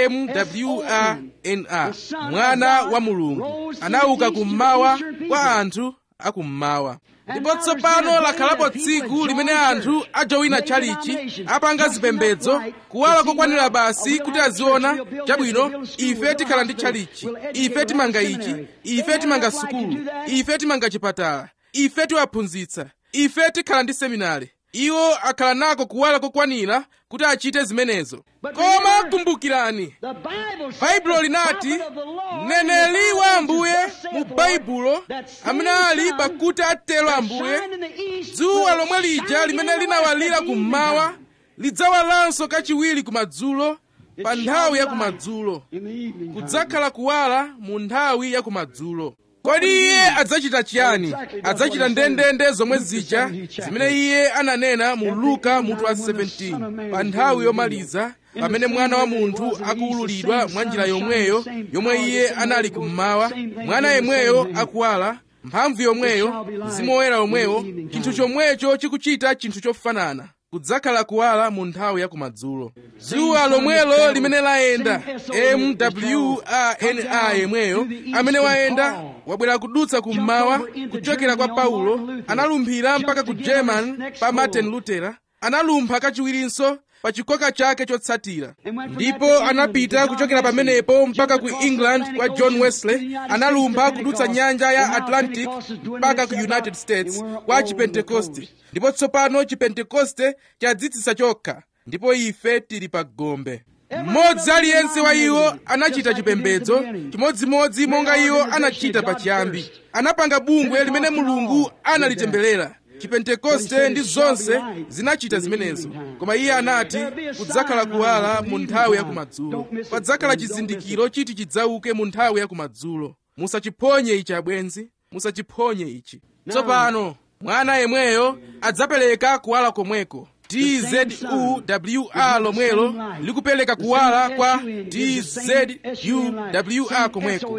mwrnr mwana wa mulungu anauka kummawa kwa anthu akummawa ndipo tsopano lakhalapo tsiku limene anthu ajowina tchalichi apanga zipembedzo kuwala kokwanira basi kuti aziona chabwino ife tikhala ndi tchalichi ife timanga ichi ife timanga sukulu ife timanga chipatala ife tiwaphunzitsa ife tikhala ndi seminari iwo akhala nako kuwala kokwanira kuti achite zimenezo koma kumbukirani baibulo linati mneneri wa ambuye mu baibulo amene ali pakuti atero ambuye dzuwa lomwe lija limene linawalira kummawa lidzawalanso kachiwiri kumadzulo pa nthawi ya kumadzulo kudzakhala kuwala mu nthawi ya kumadzulo kodi iye adzachita chiyani adzachita ndendende zomwe zija zimene iye ananena mu luka mutu wa 17 pa nthawi yomaliza pamene mwana wa munthu akuwululidwa mwa njira yomweyo yomwe iye anali kummawa mwana yemweyo akuwala mphamvu yomweyo mzimu woyera omwewo chinthu chomwecho chikuchita chinthu chofanana kudzakhala kuwala mu nthawi ya kumadzulo dzuwa lomwelo limene layenda mwana yemweyo amene wayenda wabwera kudutsa kummawa kuchokera kwa paulo analumphira mpaka ku german pa martin luther analumpha kachiwirinso pa chikoka chake chotsatira ndipo anapita kuchokera pamenepo mpaka ku england kwa john wesley analumpha kudutsa nyanja ya atlantic mpaka ku united states kwa chipentekoste ndipo tsopano chipentekoste chadzitsitsa chokha ndipo ife tili pa gombe mmodzi aliyense wa iwo anachita chipembedzo chimodzimodzi monga iwo anachita pachiyambi anapanga bungwe limene mulungu analitemberera chipentekoste ndi zonse zinachita zimenezo koma iye anati kudzakhala kuwala mu nthawi ya kumadzulo padzakhala chizindikiro chiti chidzauke mu nthawi ya kumadzulo musachiphonye ichi abwenzi musachiphonye ichi tsopano mwana yemweyo adzapereka kuwala komweko tzuwa lomwelo likupereka kuwala kwa tzuwa komweko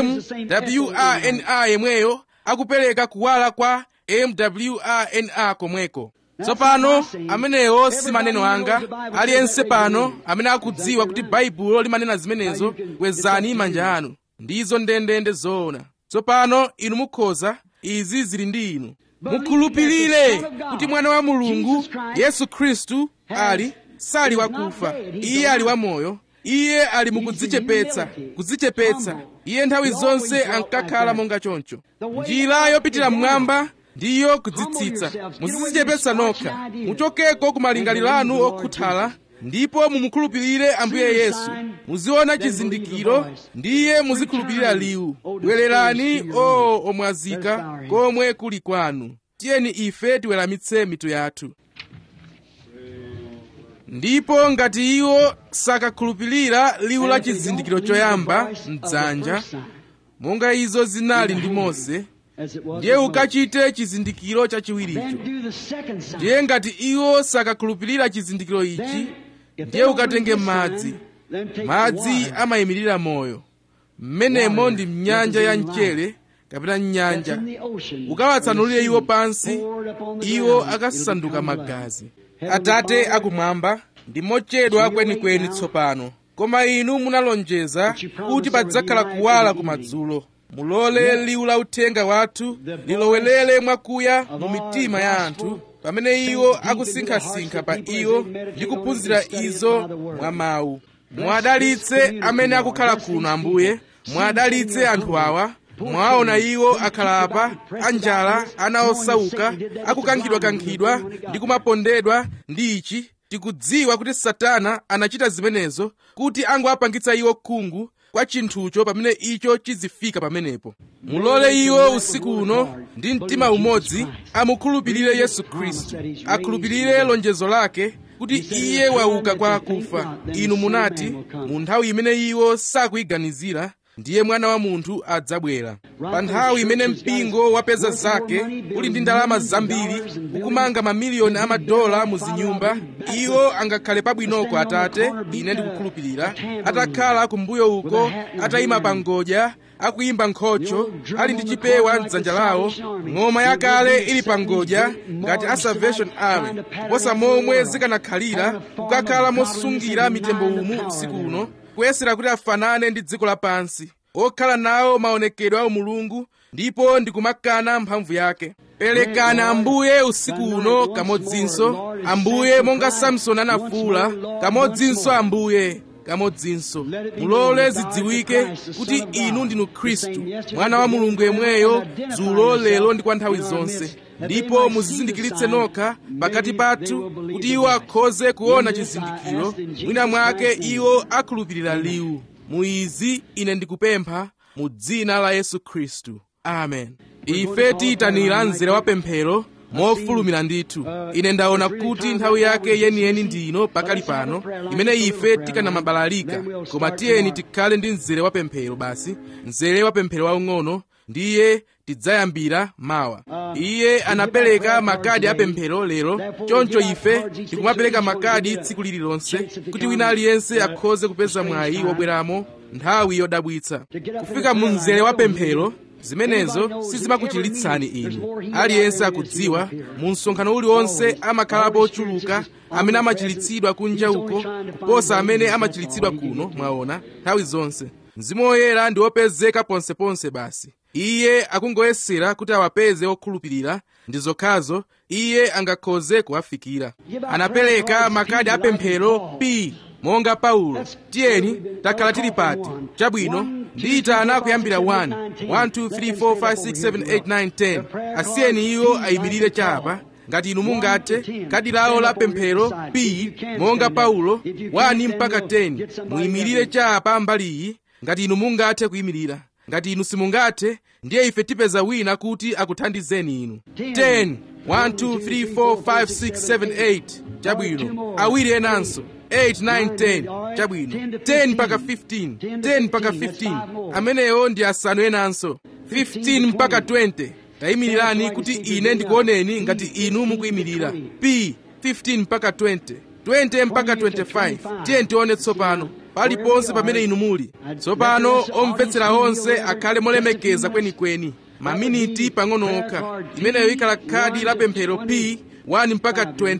mwana yemweyo akupereka kuwala kwa mwana komweko tsopano amenewo si maneno anga aliyense pano amene akudziwa kuti baibulo limanena zimenezo kwezani manja anu ndizo ndendende zoona tsopano inu mukhoza izi zili ndi inu mukhulupirire kuti mwana wa mulungu yesu khristu ali sali wakufa iye ali wamoyo iye ali mukudzichepetsa kudzichepetsa iye nthawi zonse ankakhala monga choncho njira yopitira mmwamba ndiyo kudzitsitsa muzidzichepetsa nokha muchokeko ku malingaliro anu okhuthala ndipo mumukhulupirire ambuye yesu muziona chizindikiro ndiye muzikhulupirira liwu bwererani o omwazika komwe kuli kwanu tiyeni ife tiweramitse mitu yathu ndipo ngati iwo sakakhulupirira liwu la chizindikiro choyamba mdzanja monga izo zinali ndi mose ndiye ukachite chizindikiro chachiwiricho ndiye ngati iwo sakakhulupirira chizindikiro ichi ndiye ukatenge madzi madzi amayimirira moyo mmenemo ndi mnyanja ya mchere kapena mnyanja ukawatsanulire iwo pansi iwo akasanduka magazi atate akumwamba ndi mochedwa kwenikweni tsopano koma inu munalonjeza kuti padzakhala kuwala kumadzulo mulole liwu la uthenga wathu lilowelere mwakuya mu mitima ya anthu pamene iwo akusinkhasinkha pa iwo ndi kuphunzira izo mwa mawu mwadalitse amene akukhala kuno ambuye mwadalitse anthu awa mwaona iwo akhala apa anjala ana osauka akukankhidwakankhidwa ndi kumapondedwa ndi ichi tikudziwa kuti satana anachita zimenezo kuti angowapangitsa iwo khungu kwa chinthucho pamene icho chizifika pamenepo mulole iwo usiku uno ndi mtima umodzi amukhulupirire yesu khristu akhulupirire lonjezo lake kuti iye wauka kwa akufa inu munati mu nthawi imene iwo sakuyiganizira ndiye mwana wa munthu adzabwera pa nthawi imene mpingo wapeza zake uli ndi ndalama zambiri ukumanga mamiliyoni amadola mu zinyumba iwo angakhale pabwinoko atate ine ndikukhulupirira atakhala kumbuyo uko atayima pa ngodya akuyimba nkhocho ali ndi chipewa mdzanja lawo ng'oma yakale ili pa ngodya ngati a salvation army kuposa momwe zikanakhalira kukakhala mosungira mitembo umu usiku uno kuyesera kuti afanane ndi dziko lapansi okhala nawo maonekedwe a umulungu ndipo ndikumakana mphamvu yake perekani ambuye usiku uno kamodzinso ambuye monga samsoni anafuwula kamodzinso ambuye kamodzinso mulole zidziwike kuti inu ndinu khristu mwana wa mulungu yemweyo dzulo lero ndi kwa nthawi zonse ndipo muzizindikiritse nokha pakati pathu kuti iwo akhoze kuona chizindikiro mwina mwake iwo akhulupirira liwu mu izi ine ndikupempha mu dzina la yesu khristu amen ife tiyitanira mzere wa pemphero mofulumira ndithu ine ndaona kuti nthawi yake yeniyeni ndino pakali pano imene ife tikanamabalalika koma tiyeni tikhale ndi mzere wa pemphero basi mzere wa pemphero waung'ono ndiye tidzayambira mawa iye anapereka makadi apemphero lero choncho ife tikumapereka makadi tsiku lililonse kuti wina aliyense akhoze kupeza mwayi wobweramo nthawi yodabwitsa kufika mu mzere wa pemphero zimenezo sizimakuchiritsani inu aliyense akudziwa mu msonkhano uliwonse amakhalapo ochuluka amene amachiritsidwa kunja uko kuposa amene amachiritsidwa kuno mwaona nthawi zonse mzimu woyera ndi wopezeka ponseponse basi iye akungoyesera kuti awapeze okhulupirira ndi zokhazo iye angakhoze kuwafikira anapereka makadi apemphero p monga paulo tiyeni takhala tili pati chabwino ndiyitana kuyambira 1 1 2 3 4 5 6 7 8 9 10 asiyeni iwo ayimirire chapa ngati inu mungathe kadi lawo la pemphero p monga paulo 1 mpaka 10 muyimirire chapa mbaliyi ngati inu mungathe kuyimirira ngati inu simungathe ndiye ife tipeza wina kuti akuthandizeni inu 10 1 2 3 4 5 6 7 8 chabwino awiri enanso 8 9 10 chabwino 10 mpaka 15 10 mpaka 15 amenewo ndi asanu enanso 15 mpaka 20 tayimirirani kuti ine ndikuoneni ngati inu mukuyimirira p 15 mpaka 20 20 mpaka 25 tiye tione tsopano paliponse pamene inu muli tsopano omvetsera onse akhale molemekeza kwenikweni maminiti pang'ono okha imeneyo ikhala khadi la pemphero p 1 mpaka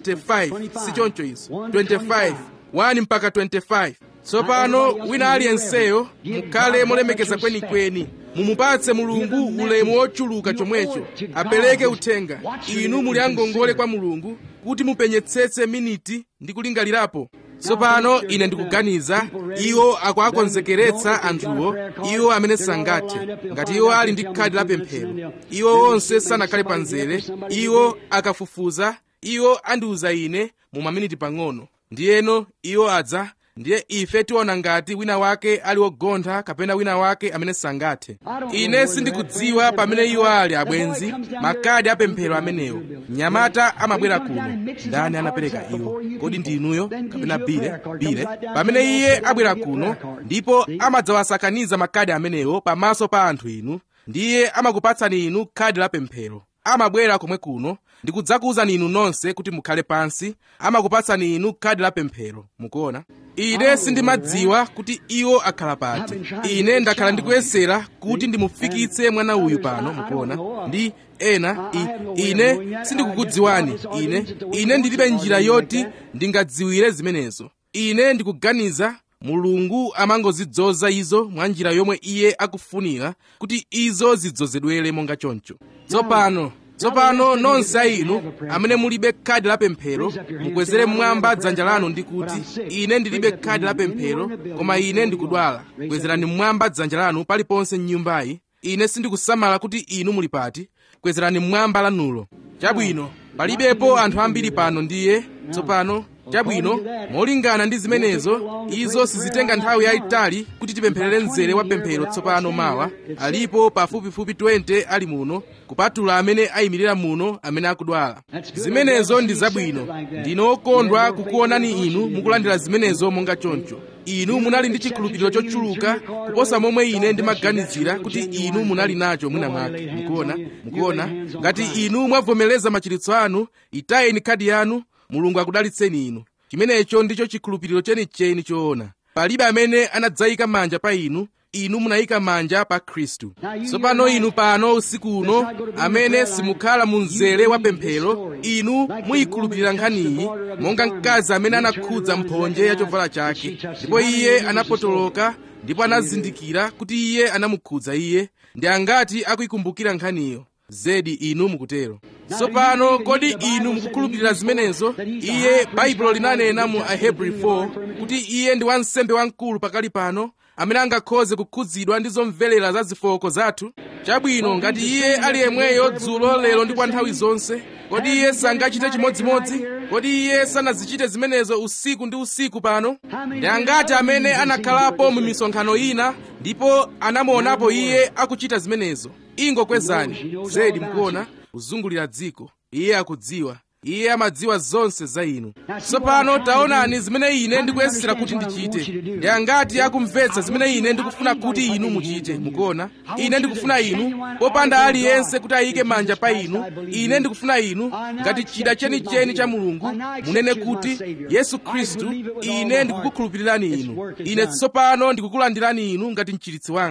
25 si choncho izo 25 1 mpaka 25 tsopano wina aliyenseyo mukhale molemekeza kwenikweni mumupatse mulungu ulemu wochuluka chomwecho apereke uthenga inu muli angongole kwa mulungu kuti mupenyetsetse miniti ndi kulingalirapo tsopano ine ndikuganiza iwo akuakonzekeretsa anthuwo iwo amene sangathe ngati iwo ali ndi khadi la pemphero iwo onse sanakhale pa nzere iwo akafufuza iwo andiuza ine mu maminiti pang'ono ndiyeno iwo adza ndiye ife tiona ngati wina wake ali wogontha kapena wina wake amene sangathe ine sindikudziwa pamene iwo ali abwenzi makadi apemphero amenewo mnyamata amabwera kuno ndani anapereka iwo kodi ndi inuyo kapena bile bile pamene iye abwera kuno ndipo amadzawasakaniza makadi amenewo pamaso pa anthu inu ndiye amakupatsani inu khadi la pemphero amabwera komwe kuno ndikudzakuwuzani inu nonse kuti mukhale pansi amakupatsani inu khadi la pemphero mukuona ine sindimadziwa kuti iwo akhala pati ine ndakhala ndikuyesera kuti ndimufikitse mwana uyu pano mukuona ndi ena I, ine sindikukudziwani ine ine ndilibe njira yoti ndingadziwire zimenezo ine ndikuganiza mulungu amangozidzoza izo mwa njira yomwe iye akufunira kuti izo zidzozedwere monga choncho tsopano tsopano nonse a inu amene mulibe khadi la pemphero mukwezere mmwamba dzanja lanu ndi kuti ine ndilibe khadi la pemphero koma ine ndikudwala kwezerani mmwamba dzanja lanu paliponse m'nyumbayi ine sindikusamala kuti inu muli pati kwezerani mmwamba lanulo chabwino palibepo anthu ambiri pano ndiye tsopano chabwino molingana ndi zimenezo izo sizitenga nthawi yayitali kuti tipempherere mzere wa pemphero tsopano mawa alipo pafupifupi 20 ali muno kupatula amene ayimirira muno amene akudwala zimenezo ndi zabwino ndine okondwa kukuonani inu mukulandira zimenezo monga choncho inu munali ndi chikhulupiriro chochuluka kuposa momwe ine ndimaganizira kuti inu munali nacho mwina mwake mukuona mukuona ngati inu mwavomereza machiritso anu itayeni khadi yanu mulungu akudalitseni inu chimenecho ndicho chikhulupiriro chenicheni choona palibe amene anadzayika manja pa inu inu munayika manja pa khristu tsopano inu pano usiku uno amene simukhala mu mzere wa pemphero inu muyikhulupirira nkhaniyi monga mkazi amene anakhudza mphonje ya chovala chake ndipo iye anapotoloka ndipo anazindikira kuti iye anamukhudza iye ndi angati akuyikumbukira nkhaniyo zedi inu mukutero tsopano kodi inu mukukhulupirira zimenezo iye baibulo linanena mu ahebri 4 kuti iye ndi wansembe wamkulu pakali pano amene angakhoze kukhudzidwa ndi zomvelera za zifoko zathu chabwino ngati iye ali yemweyo dzulo lero ndi kwa nthawi zonse kodi iye sangachite chimodzimodzi kodi iye sanazichite zimenezo usiku ndi usiku pano ndi angati amene anakhalapo mu misonkhano ina ndipo anamuonapo iye akuchita zimenezo ingokwezani zedi mukuona kuzungulira dziko iye akudziwa iye amadziwa zonse za inu tsopano taonani zimene ine ndikuyesera kuti ndichite ndi angati akumvetsa zimene ine ndikufuna kuti inu muchite mukuona ine ndikufuna inu popanda aliyense kuti ayike manja pa inu ine ndikufuna inu ngati chida chenicheni cha mulungu munene kuti yesu khristu ine ndikukukhulupirirani inu ine tsopano ndikukulandirani inu ngati mchiritsi wanga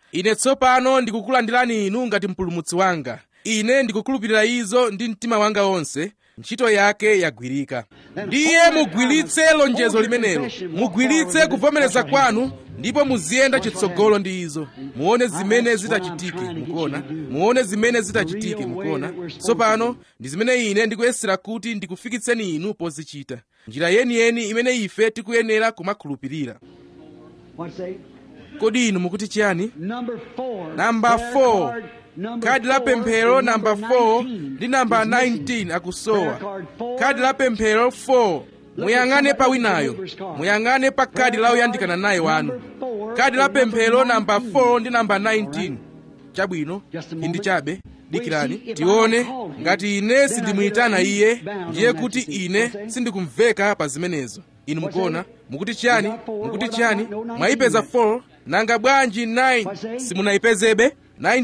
ine tsopano ndikukulandirani inu ngati mpulumutsi wanga ine ndikukhulupirira izo ndi mtima wanga wonse ntchito yake yagwirika ndiye mugwiritse lonjezo limenelo mugwiritse kuvomereza kwanu ndipo muziyenda chitsogolo ndi izo muone zimene zitachitike mukuona muone zimene zitachitike mukuona tsopano ndi zimene ine ndikuyesera kuti ndikufikitseni inu pozichita njira yeniyeni imene ife tikuyenera kumakhulupirira What's say? kodi inu mukuti chiyani Number four. namba Prayer 4 card number kadi la four pemphero and namba number 4 19 ndi namba is missing. 19 akusowa Prayer card four. kadi la pemphero 4 muyang'ane pa winayo muyang'ane pa kadi la oyandikana naye wanu kadi la pemphero namba 4 ndi namba 19 chabwino indi chabe dikirani tione ngati ine sindimuyitana iye ndiye kuti ine sindikumveka pa zimenezo inu mukuona mukuti chiyani mukuti chiyani mwayipeza 4 nanga bwanji 9 simunayipezebe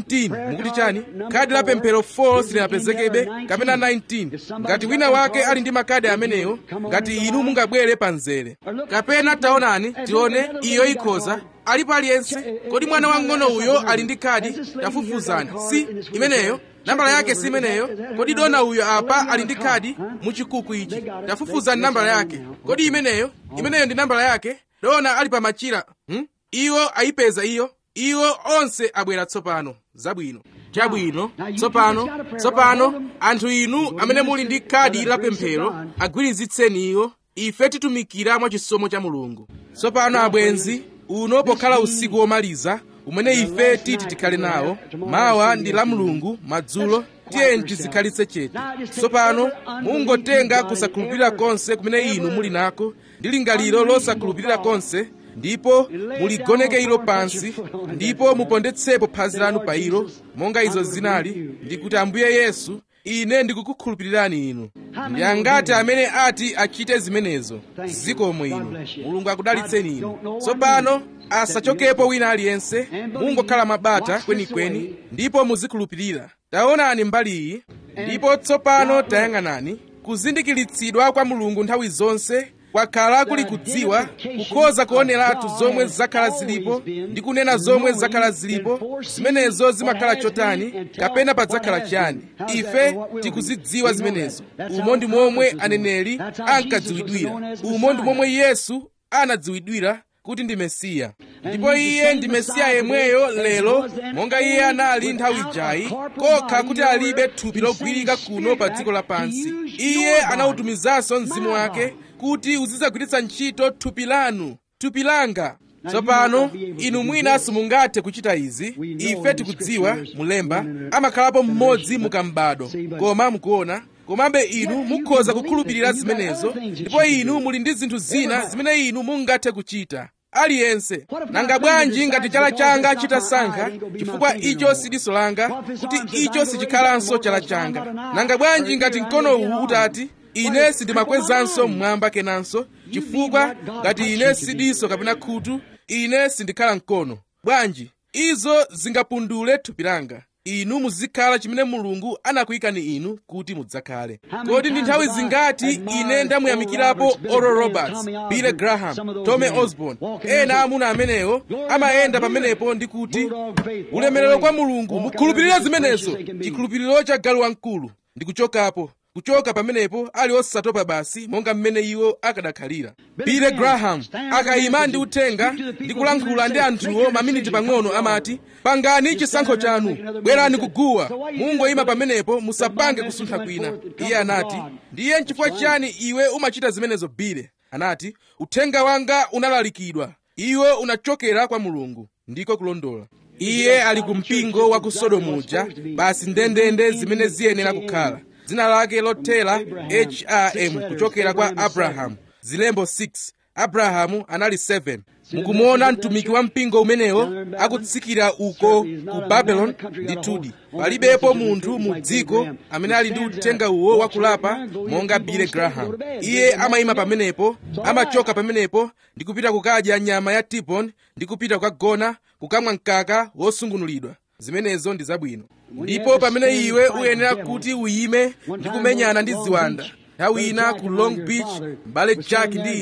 19 mukuti chani khadi la pemphero 4 silinapezekebe kapena 19 ngati wina wake ali ndi makadi amenewo ngati inu mungabwere pa mzere kapena taonani tione iyo ikhoza alipo aliyense kodi mwana wang'ono uyo ali ndi khadi tafufuzani si imeneyo nambala yake si imeneyo kodi dona uyo apa ali ndi khadi muchikuku ichi tafufuzani nambala yake kodi imeneyo imeneyo ndi nambala yake dona ali pa machira hmm? iwo ayipeza iyo iwo onse abwera tsopano zabwino chabwino tsopano tsopano anthu inu amene muli ndi khadi la pemphero agwirizitseni iwo ife titumikira mwa chisomo cha mulungu tsopano abwenzi uno pokhala usiku womaliza umene ife titi tikhale nawo mawa ndi la mulungu madzulo tiyeni tizikhalitse chete tsopano mungotenga kusakhulupirira konse kumene inu muli nako ndi lingaliro losakhulupirira konse ndipo muligoneke ilo pansi ndipo mupondetsepo phazi lanu pa ilo monga izo zinali ndikuti ambuye yesu ine ndikukukhulupirirani inu ndi angati amene ati achite zimenezo zikomo inu mulungu akudalitseni inu tsopano asachokepo wina aliyense mungokhala mabata kwenikweni ndipo muzikhulupirira taonani mbali iyi ndipo tsopano tayang'anani kuzindikiritsidwa kwa mulungu nthawi zonse kwakhala kuli kudziwa kukhoza kuoneratu zomwe zakhala zilipo ndi kunena zomwe zakhala zilipo zimenezo zimakhala chotani kapena padzakhala chiyani ife tikuzidziwa zimenezo umo ndi momwe aneneri ankadziwidwira umo ndi momwe yesu anadziwidwira kuti ndi mesiya ndipo iye ndi mesiya yemweyo lero monga iye anali nthawi ijayi kokha kuti alibe thupi logwirika kuno pa dziko lapansi iye anawutumizanso mzimu wake kuti uzidzagwiritsa ntchito thupi lanu thupi langa tsopano inu mwina simungathe kuchita izi ife tikudziwa mulemba amakhalapo mmodzi mukambado koma mukuona komabe inu mukhoza kukhulupirira zimenezo ndipo inu muli ndi zinthu zina zimene inu mungathe kuchita aliyense nanga bwanji ngati chala changa chitasankha chifukwa icho sidiso langa kuti icho sichikhalanso chala changa nanga bwanji ngati mkono uwu utati ine sindimakwezanso mmwamba kenanso chifukwa ngati ine sidiso kapena khutu ine sindikhala mkono bwanji izo zingapundule thupi langa inu muzikhala chimene mulungu anakuyikani inu kuti mudzakhale kodi ndi nthawi zingati ine ndamuyamikirapo oral roberts billy graham tommy osborn ena amuna amenewo amayenda pamenepo ndi kuti ulemerero kwa mulungu mukhulupirire zimenezo chikhulupiriro cha galu wamkulu ndi kuchokapo kuchoka pamenepo ali osatopa basi monga mmene iwo akadakhalira billy graham akayima ndi uthenga ndi kulankhula ndi anthuwo maminiti pang'ono amati pangani chisankho chanu bwerani kuguwa mungoyima pamenepo musapange kusuntha kwina iye anati ndiye nchifukwa chiyani iwe umachita zimenezo bile anati uthenga wanga unalalikidwa iwe unachokera kwa mulungu ndiko kulondola iye ali ku mpingo wa ku sodomu uja basi ndendende zimene ziyenera kukhala dzina lake lothera hrm kuchokera kwa abrahamu zilembo 6 abrahamu anali 7 mukumuona mtumiki wa mpingo umenewo akutsikira uko ku babeloni ndithudi palibepo munthu mu dziko amene ali ndi uthenga uwo wakulapa monga billy graham iye amayima pamenepo amachoka pamenepo ndi kupita kukadya nyama ya tibon ndi kupita kukagona kukamwa mkaka wosungunulidwa zimenezo ndi zabwino ndipo pamene iwe uyenera kuti uyime ndi kumenyana ndi ziwanda nthawi ina ku long beach mbale jack ndi ine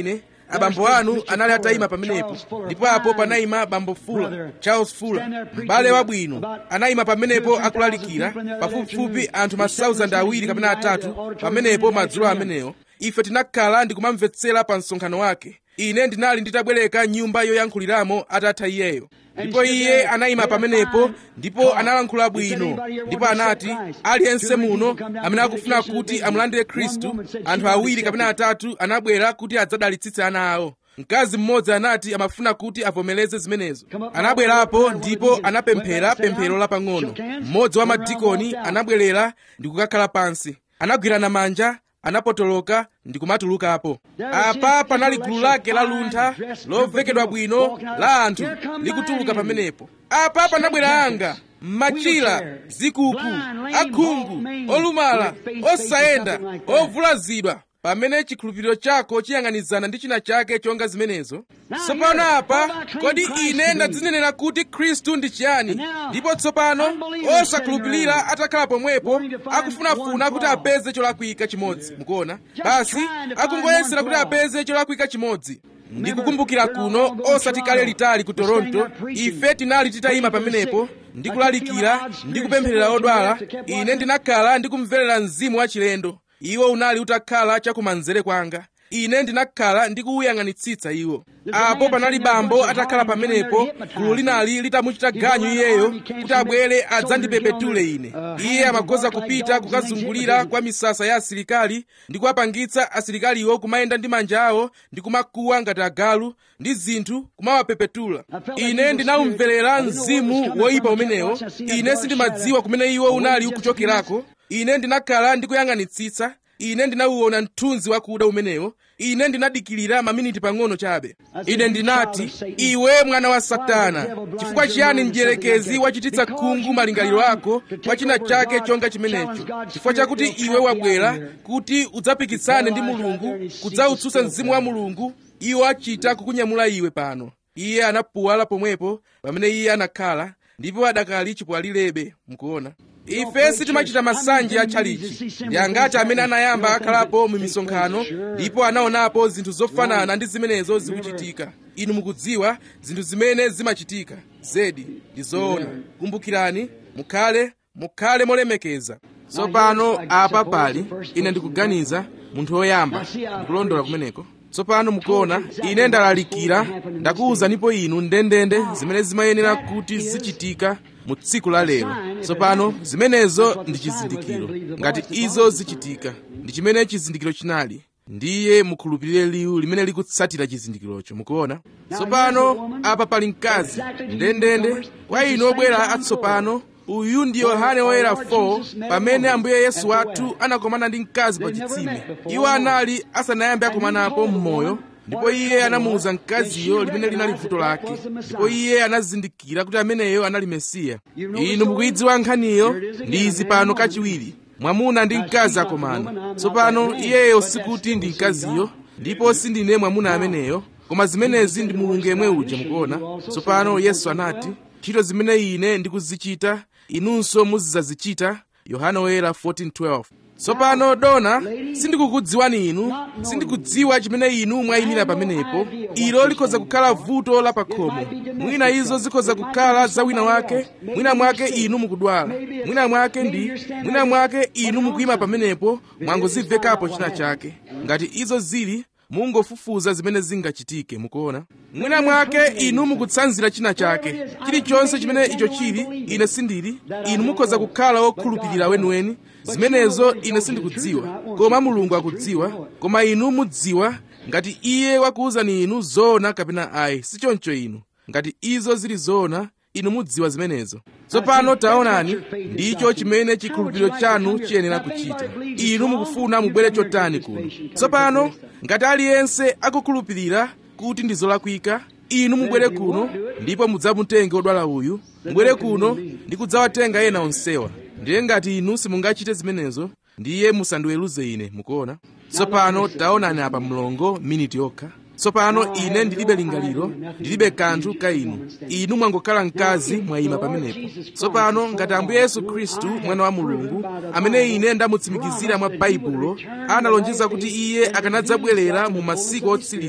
abambo anu anali atayima pamenepo ndipo apo panayima bambo fula charles fula m'bale wabwino anayima pamenepo akulalikira pafupifupi anthu ma 1000 awiri kapena atatu pamenepo madzulo amenewo ife tinakhala ndikumamvetsera pa msonkhano wake ine ndinali nditabwereka nyumba yoyankhuliramo atatha iyeyo ndipo iye anayima pamenepo ndipo analankhula bwino ndipo anati aliyense muno amene akufuna kuti amulandire khristu anthu awiri kapena atatu anabwera kuti adzadalitsitse ana awo mkazi mmodzi anati amafuna kuti avomereze zimenezo anabwerapo ndipo anapemphera pemphero lapang'ono mmodzi wa madikoni anabwerera ndi kukakhala pansi anagwirana manja anapotoloka ndi kumatulukapo apa panali gulu lake la luntha lovekedwa bwino la anthu likutuluka pamenepo apa panabwera anga machira zikuku akhungu olumala osayenda ovulazidwa pamene chikhulupiriro chako chiyang'anizana ndi china chake chonga zimenezo tsopano apa kodi ine ndadzinenera kuti khristu ndi chiyani ndipo tsopano osakhulupirira atakhala pomwepo akufunafuna kuti apeze cholakwika chimodzi mukuona basi akungoyesera kuti apeze cholakwika chimodzi ndikukumbukira kuno osati kale litali ku toronto ife tinali titayima pamenepo ndikulalikira ndikupempherera odwala ine ndinakhala ndikumverera mzimu wachilendo iwo unali utakhala chakumanzere kwanga ine ndinakhala ndikuwuyang'anitsitsa iwo apo panali bambo atakhala pamenepo gulu linali litamuchita ganyu iyeyo kuti abwere adzandipepetule ine iye amakhoza kupita kukazungulira kwa misasa ya asilikali ndi kuwapangitsa asilikaliwo kumayenda ndi manja awo ndi kumakuwa ngati agalu ndi zinthu kumawapepetula ine ndinawumverera mzimu woyipa umenewo ine sindimadziwa kumene iwo unali ukuchokerako ine ndinakhala ndikuyang'anitsitsa ine ndinawuona mthunzi wakuda umenewo ine ndinadikirira maminiti pang'ono chabe ine ndinati iwe mwana wa satana chifukwa chiyani mdierekezi wachititsa khungu malingaliro ako kwa china chake chonga chimenecho chifukwa chakuti iwe wabwera kuti udzapikisane ndi mulungu kudzautsutsa mzimu wa mulungu iwo achita kukunyamula iwe pano iye anapuwala pomwepo pamene iye anakhala ndipo adakali chipwalirebe mukuona ife sitimachita masanje a tchalichi ndi angati amene anayamba akhalapo mu misonkhano ndipo anaonapo zinthu zofanana ndi zimenezo zikuchitika inu mukudziwa zinthu zimene zimachitika zedi ndi zoona kumbukirani mukhale mukhale molemekeza tsopano apa pali ine ndikuganiza munthu woyamba ndikulondola kumeneko tsopano mukuona ine ndalalikira ndakuwuzanipo inu ndendende zimene zimayenera kuti zichitika mu tsiku la lero tsopano zimenezo ndi chizindikiro ngati izo zichitika ndi chimene chizindikiro chinali ndiye mukhulupirire liwu limene likutsatira chizindikirocho mukuona tsopano apa pali mkazi ndendende kwa inu obwera atsopano uyu ndi yohane woyera 4 pamene ambuye yesu wathu anakomana ndi mkazi pa chitsime iwo anali asanayambe akomanapo m'moyo ndipo iye anamuwuza mkaziyo limene linali vuto lake ndipo iye anazindikira kuti ameneyo anali mesiya inu mukuyidziwa nkhaniyo ndi izi pano kachiwiri mwamuna ndi mkazi akomana tsopano iyeyo sikuti ndi mkaziyo ndipo sindine mwamuna ameneyo koma zimenezi ndi mulungu yemwe uja mukuona tsopano yesu anati ntchito zimene ine ndikuzichita inunso muzidzazichita yohana woyera 14:12 tsopano dona sindikukudziwani inu sindikudziwa chimene inu mwayimira pamenepo ilo likhoza kukhala vuto la pakhomo mwina izo zikhoza kukhala za wina wake mwina mwake inu mukudwala mwina mwake ndi mwina mwake inu mukuyima pamenepo mwangozimvekapo china chake ngati izo zili mungofufuza zimene zingachitike mukuona mwina mwake inu mukutsanzira china chake chilichonse chimene icho chili ine sindili inu mukhoza kukhala wokhulupirira weniweni zimenezo ine sindikudziwa koma mulungu akudziwa koma inu mudziwa ngati iye wakuwuzani inu zoona kapena ayi sichoncho inu ngati izo zili zoona inu mudziwa zimenezo tsopano taonani ndicho chimene chikhulupiriro chanu chiyenera kuchita inu mukufuna mubwere chotani kuno tsopano ngati aliyense akukhulupirira kuti ndi zolakwika inu mubwere kuno ndipo mudzamutenge odwala uyu mubwere kuno ndi kudzawatenga ena onsewa ndiye ngati inu simungachite zimenezo ndiye musandiweruze ine mukuona tsopano taonani apa mlongo miniti yokha tsopano ine ndilibe lingaliro ndilibe kanthu ka inu inu mwangokhala mkazi mwayima pamenepo tsopano ngati ambuye yesu khristu mwana wa mulungu amene ine ndamutsimikizira mwa baibulo analonjeza kuti iye akanadzabwerera mu masiku otsiriza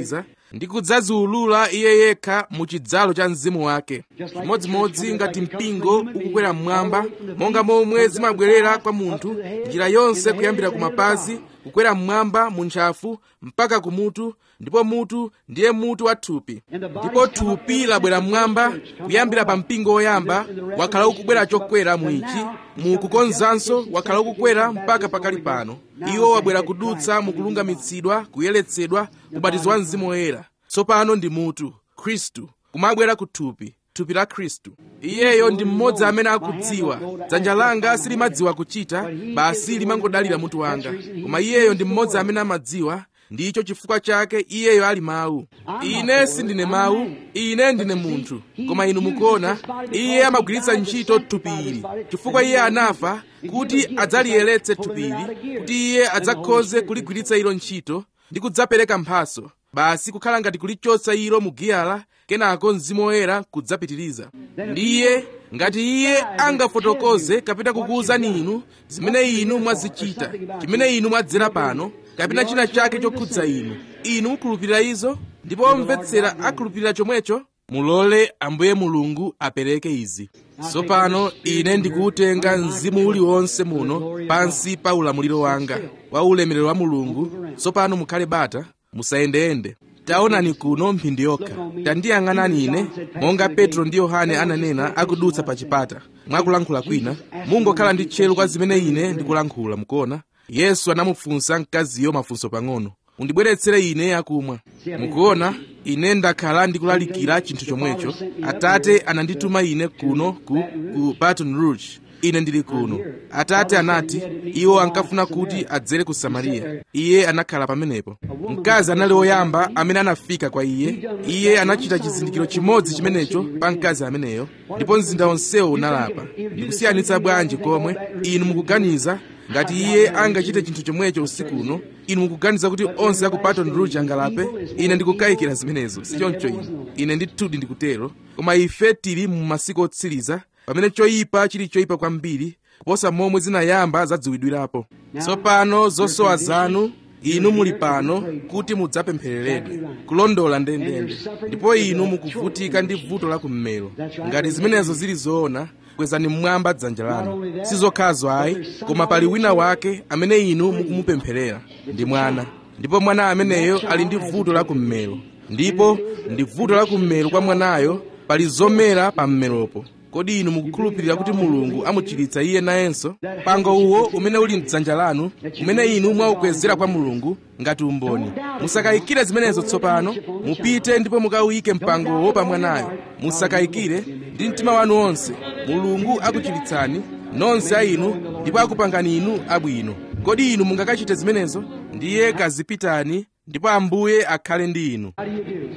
ndi kudzaziulula iye yekha mu chidzalo cha mzimu wake chimodzimodzi ngati mpingo ukukwera mmwamba monga momwe zimabwerera kwa munthu njira yonse kuyambira ku mapazi kukwera mmwamba mu ntchafu mpaka kumutu ndipo mutu ndiye mutu wa thupi ndipo thupi labwera mmwamba kuyambira pa mpingo woyamba wakhala ukubwera chokwera mu ichi mu kukonzanso wakhala ukukwera mpaka pakali pano iwo wabwera kudutsa mu kulungamitsidwa kuyeretsedwa kubatizwa mzimu woyera tsopano ndi mutu khristu kumabwera ku thupi thupi la khristu iyeyo ndi mmodzi amene akudziwa dzanja langa silimadziwa kuchita basi limangodalira mutu wanga koma iyeyo ndi mmodzi amene amadziwa ndicho chifukwa chake iyeyo ali mawu ine sindine mawu ine ndine munthu koma inu mukuona iye amagwiritsa ntchito thupi ili chifukwa iye anafa kuti adzaliyeretse thupi ili kuti iye adzakhoze kuligwiritsa ilo ntchito ndi kudzapereka mphaso basi kukhala ngati kulichotsa ilo mu giyala kenako mzimu woyera kudzapitiriza ndiye ngati iye angafotokoze kapena kukuwuzani inu zimene inu mwazichita chimene inu mwadzera pano kapena china chake chokhudza inu inu mukhulupirira izo ndipo omvetsera akhulupirira chomwecho mulole ambuye mulungu apereke izi tsopano ine ndikuwutenga mzimu uliwonse muno pansi pa ulamuliro wanga wa ulemerero wa mulungu tsopano mukhale bata musayendeyende taonani kuno mphindi yokha tandiyang'anani ine monga petro ndi yohane ananena akudutsa pa chipata mwakulankhula kwina mungokhala ndi tcheru kwa zimene ine ndikulankhula mukuona yesu anamufunsa mkaziyo mafunso pang'ono undibweretsere ine akumwa mukuona ine ndakhala ndikulalikira chinthu chomwecho atate anandituma ine kuno ku, ku baton rouge ine ndili kuno atate anati iwo ankafuna kuti adzere ku samariya iye anakhala pamenepo mkazi anali woyamba amene anafika kwa iye iye anachita chizindikiro chimodzi chimenecho pa mkazi ameneyo ndipo mzinda onsewo unalapa ndikusiyanitsa bwanji komwe inu mukuganiza ngati iye angachite chinthu chomwecho usiku uno inu mukuganiza kuti onse aku baton rouge angalape ine ndikukayikira zimenezo sichoncho ine ine ndithudi ndikutero koma ife tili mu masiku otsiriza pamene choyipa chili choyipa kwambiri kuposa momwe zinayamba zadziwidwirapo tsopano zosowa zanu inu muli pano kuti mudzapemphereredwe kulondola ndendende ndipo inu mukuvutika ndi vuto la kummero ngati zimenezo zili zoona kwezani mmwamba dzanja lanu sizokhazo ayi koma pali wina wake amene inu mukumupempherera ndi mwana ndipo mwana ameneyo ali ndi vuto la kummero ndipo ndi vuto la kummero kwa mwanayo pali zomera pa mmeropo kodi inu mukukhulupirira kuti mulungu amuchiritsa iye nayenso pango uwo umene uli mdzanja lanu umene inu mwaukwezera kwa mulungu ngati umboni musakayikire zimenezo tsopano mupite ndipo mukawuyike mpangowo pa mwanayo musakayikire ndi mtima wanu wonse mulungu akuchiritsani nonse a inu ndipo akupangani inu abwino kodi inu mungakachite zimenezo ndiye kazipitani ndipo ambuye akhale ndi inu How do you do?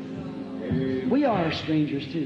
We are strangers too.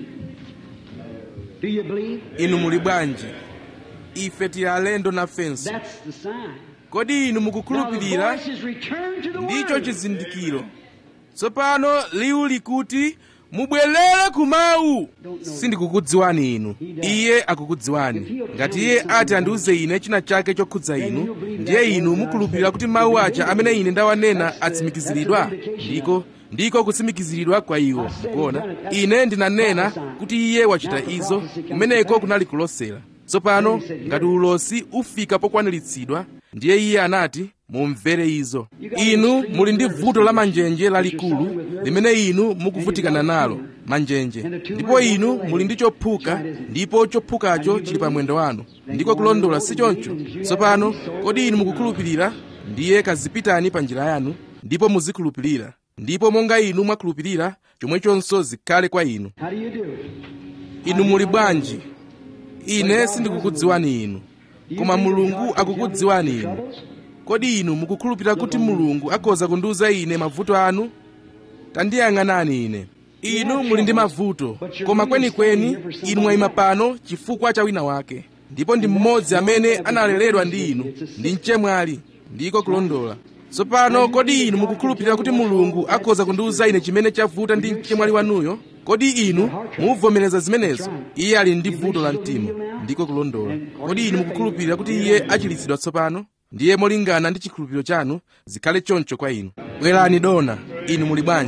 Do you believe? inu muli bwanji ife tili alendo nafenso That's the sign. kodi inu Now the mukukhulupirira voice is returned to the ndicho word. chizindikiro tsopano liwu likuti mubwerere ku mawu sindikukudziwani inu iye akukudziwani ngati iye ati andiuze ine china chake chokhudza inu ndiye inu mukhulupirira kuti mawu aja amene ine ndawanena atsimikiziridwa ndiko ndiko kutsimikiziridwa kwa iwo mukuona ine ndinanena kuti iye wachita izo kumeneko kunali kulosera tsopano ngati ulosi ufika pokwaniritsidwa ndiye iye anati mumvere izo inu muli ndi vuto la manjenje lalikulu limene inu mukuvutikana nalo manjenje ndipo inu muli ndi chophuka ndipo chophukacho chili pa mwendo wanu ndiko kulondola si choncho tsopano kodi inu mukukhulupirira ndiye kazipitani pa njira yanu ndipo muzikhulupirira ndipo monga inu mwakhulupirira chomwechonso zikhale kwa inu How do you do it? inu muli bwanji ine sindikukudziwani inu koma mulungu akukudziwani inu kodi inu mukukhulupirira kuti mulungu akhoza kundiuza ine mavuto anu tandiyang'anani ine inu muli ndi mavuto koma kwenikweni inu mwayima pano chifukwa cha wina wake ndipo ndi mmodzi amene analeredwa ndi inu ndi mchemwali ndiko kulondola tsopano kodi inu mukukhulupirira kuti mulungu akhoza kundiuza ine chimene chavuta ndi mchemwali wanuyo kodi inu muvomereza zimenezo iye ali ndi vuto la mtima ndiko kulondola kodi inu mukukhulupirira kuti iye achiritsidwa tsopano ndiye molingana ndi chikhulupiriro chanu zikhale choncho kwa inu bwerani dona inu muli bwanji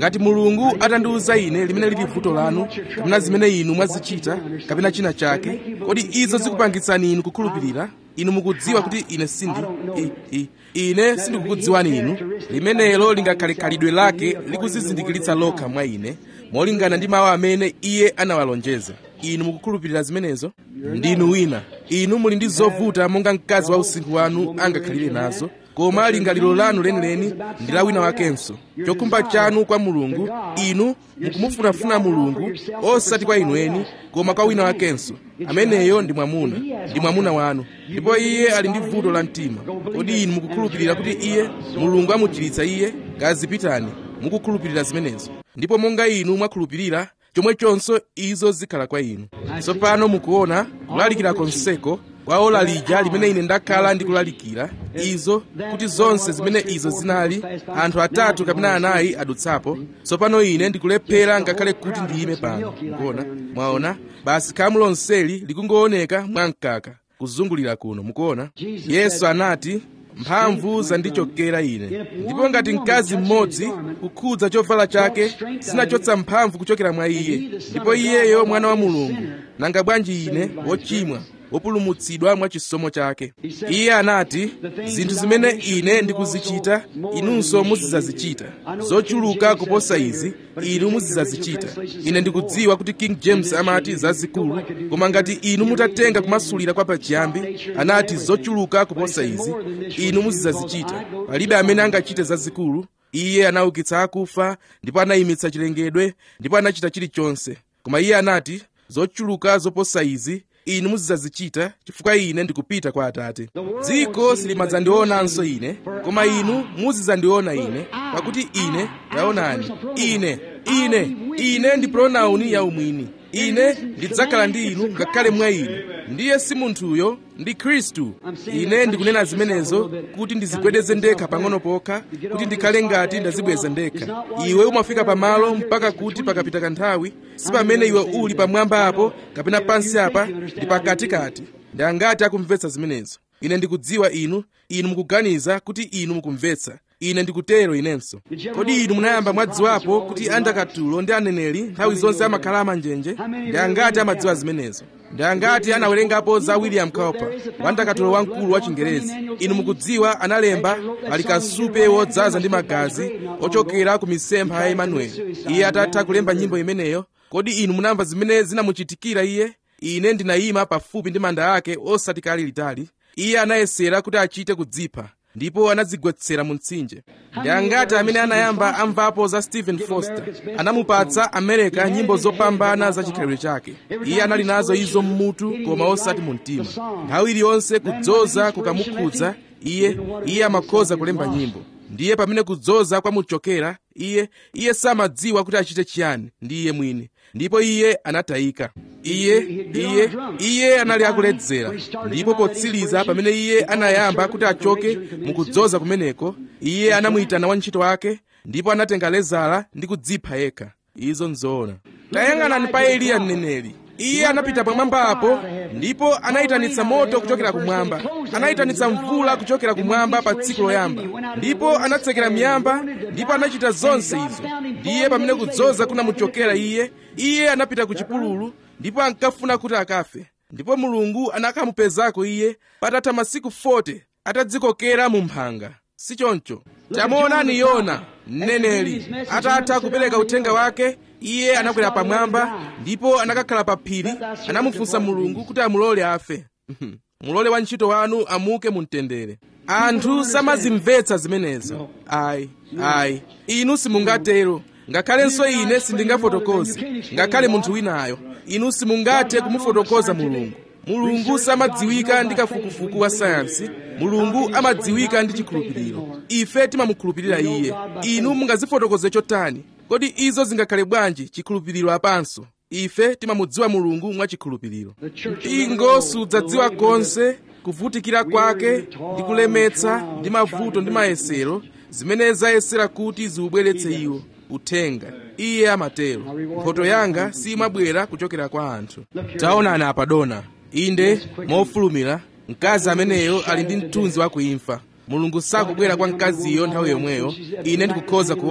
ngati mulungu atandiwuza ine limene lili vuto lanu kapena zimene inu mwazichita kapena china chake kodi izo zikupangitsani inu kukhulupirira inu mukudziwa kuti ine sindi i, i, ine sindikukudziwani inu limenelo lingakhale khalidwe lake likuzizindikiritsa lokha mwa ine molingana ndi mawu amene iye anawalonjeza inu mukukhulupirira zimenezo ndinu wina inu muli ndi zovuta monga mkazi wa usinkhu wanu angakhalire nazo koma lingaliro lanu lenileni ndi la wina wakenso chokhumba chanu kwa mulungu inu mukumufunafuna mulungu osati kwa inu eni koma kwa wina wakenso ameneyo ndi mwamuna ndi mwamuna wanu ndipo iye ali ndi vuto la mtima kodi inu mukukhulupirira kuti iye mulungu amuchiritsa iye kazipitani mukukhulupirira zimenezo ndipo monga inu mwakhulupirira chomwechonso izo zikhala kwa inu tsopano mukuona kulalikira konseko kwa ola lija limene ine ndakhala ndikulalikira izo kuti zonse zimene izo zinali anthu atatu kapena anayi adutsapo tsopano ine ndikulephera ngakhale kuti ndiyime pano mukuona mwaona basi khamu lonseli likungooneka mwamkaka kuzungulira kuno mukuona yesu anati mphamvu zandichokera ine ndipo ngati mkazi mmodzi kukhudza chovala chake zinachotsa mphamvu kuchokera mwa iye ndipo iyeyo mwana wa mulungu nanga bwanji ine wochimwa wopulumutsidwa mwa chisomo chake iye anati zinthu zimene ine ndikuzichita inunso muzidzazichita zochuluka kuposa izi inu muzidzazichita ine ndikudziwa kuti king james amati zazikulu koma ngati inu mutatenga kumasulira kwa pachiyambi anati zochuluka kuposa izi inu muzidzazichita palibe amene angachite zazikulu iye anaukitsa akufa ndipo anayimitsa chilengedwe ndipo anachita chilichonse koma iye anati zochuluka zoposa izi inu muzidzazichita chifukwa ine ndikupita kwa atate dziko silimadzandionanso ine koma inu muzidzandiona ine pakuti ine yaonani ine ine ine ndi pronauni yaumwini ine ndidzakhala ndi inu ngakhale mwa inu ndiye si munthuyo ndi khristu ine ndikunena zimenezo kuti ndizigwedeze ndekha pang'ono pokha kuti ndikhale ngati ndazibweza ndekha iwe umafika pamalo mpaka kuti pakapita kanthawi si pamene iwe uli pamwamba apo kapena pansi apa ndi pakatikati ndi angati akumvetsa zimenezo ine ndikudziwa inu inu mukuganiza kuti inu mukumvetsa ine ndikutero inenso kodi inu munayamba mwadziwapo kuti andakatulo ndi aneneri nthawi zonse amakhala amanjenje ndi angati amadziwa zimenezo ndi angati anawerengapo za william cowper wandakatulo wamkulu wa chingerezi inu mukudziwa analemba ali kasupe wodzaza ndi magazi ochokera ku misempha ya emanueli iye atatha kulemba nyimbo imeneyo kodi inu munamva zimene zinamuchitikira iye ine ndinayima pafupi ndi manda ake osati kali litali iye anayesera kuti achite kudzipha ndipo anadzigwetsera mu mtsinje ndi angati amene anayamba amvapo za stephen foster anamupatsa america nyimbo zopambana za chikhalidwe chake iye anali nazo izo mmutu koma osati mu mtima nthawi iliyonse kudzoza kukamukhudza iye iye amakhoza kulemba nyimbo ndiye pamene kudzoza kwamuchokera iye iye samadziwa kuti achite chiyani ndi iye mwini ndipo iye anatayika iye iye iye anali akuledzera ndipo potsiriza pamene iye anayamba kuti achoke mukudzoza kumeneko iye anamuyitana wantchito wake ndipo anatenga lezala ndi kudzipha yekha izo nzoona tayang'anani pa eliya mneneri iye anapita pamwamba apo ndipo anayitanitsa moto kuchokera kumwamba anayitanitsa mvula kuchokera kumwamba pa tsiku loyamba ndipo anatsekera miyamba ndipo anachita zonse izo ndiye pamene kudzoza kunamuchokera iye iye anapita ku chipululu ndipo ankafuna kuti akafe ndipo mulungu anakamupezako iye patatha masiku 40 atadzikokera mu mphanga si choncho tamuonani yona mneneri atatha kupereka uthenga wake iye anakwera pamwamba ndipo anakakhala pa phiri anamufunsa mulungu kuti amulole afe mulole wantchito wanu amuke mu mtendere anthu samazimvetsa zimenezo ayi ayi inu simungatero ngakhalenso ine sindingafotokoze ngakhale munthu winayo inu simungathe kumufotokoza mulungu mulungu samadziwika ndi kafukufuku wa sayansi mulungu amadziwika ndi chikhulupiriro ife timamukhulupirira iye inu mungazifotokoze chotani kodi izo zingakhale bwanji chikhulupiriro apanso ife timamudziwa mulungu mwa chikhulupiriro mpingo sudzadziwa konse kuvutikira kwake ndi kulemetsa ndi mavuto ndi mayesero zimene zayesera kuti ziubweretse iwo uthenga iye amatero mphoto yanga simabwera kuchokera kwa anthu taonani apa dona inde mofulumira mkazi ameneyo ali ndi mthunzi wa kuimfa mulungu sakubwera kwa mkaziyo nthawi yomweyo ine ndikukhoza kuona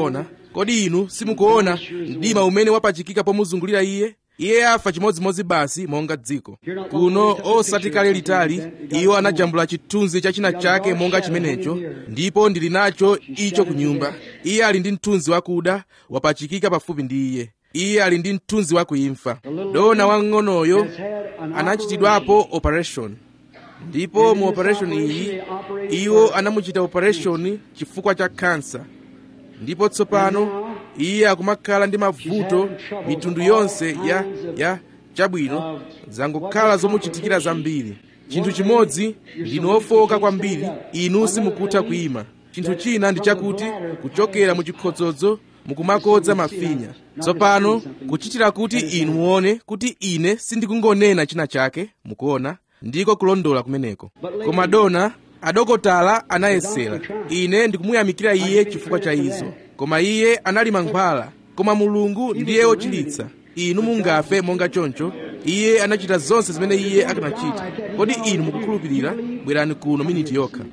kodi inu simukuona mdima umene wapachikika pomuzungulira iye iye afa chimodzimodzi basi monga dziko kuno osati kale litali iwo anajambula chithunzi cha china chake monga chimenecho ndipo ndili nacho icho ku nyumba iye ali ndi mthunzi wakuda wapachikika pafupi ndi iye iye ali ndi mthunzi wakuimfa dona wang'onoyo anachitidwapo operation ndipo mu operation iyi iwo anamuchita operation chifukwa cha kansa ndipo tsopano iye akumakhala ndi mavuto mitundu yonse ya ya chabwino zangokhala zomuchitikira zambiri chinthu chimodzi ndinu ofowoka kwambiri inu simukutha kuyima chinthu china ndi chakuti kuchokera mu chikhodzodzo mukumakodza mafinya tsopano kuchitira kuti inu muone kuti ine sindikungonena china chake mukuona ndiko kulondola kumeneko koma dona adokotala anayesera ine ndikumuyamikira iye chifukwa cha izo koma iye anali mankhwala koma mulungu ndiye wochiritsa inu mungafe monga choncho iye anachita zonse zimene iye akanachita kodi inu mukukhulupirira bwerani kuno miniti yokha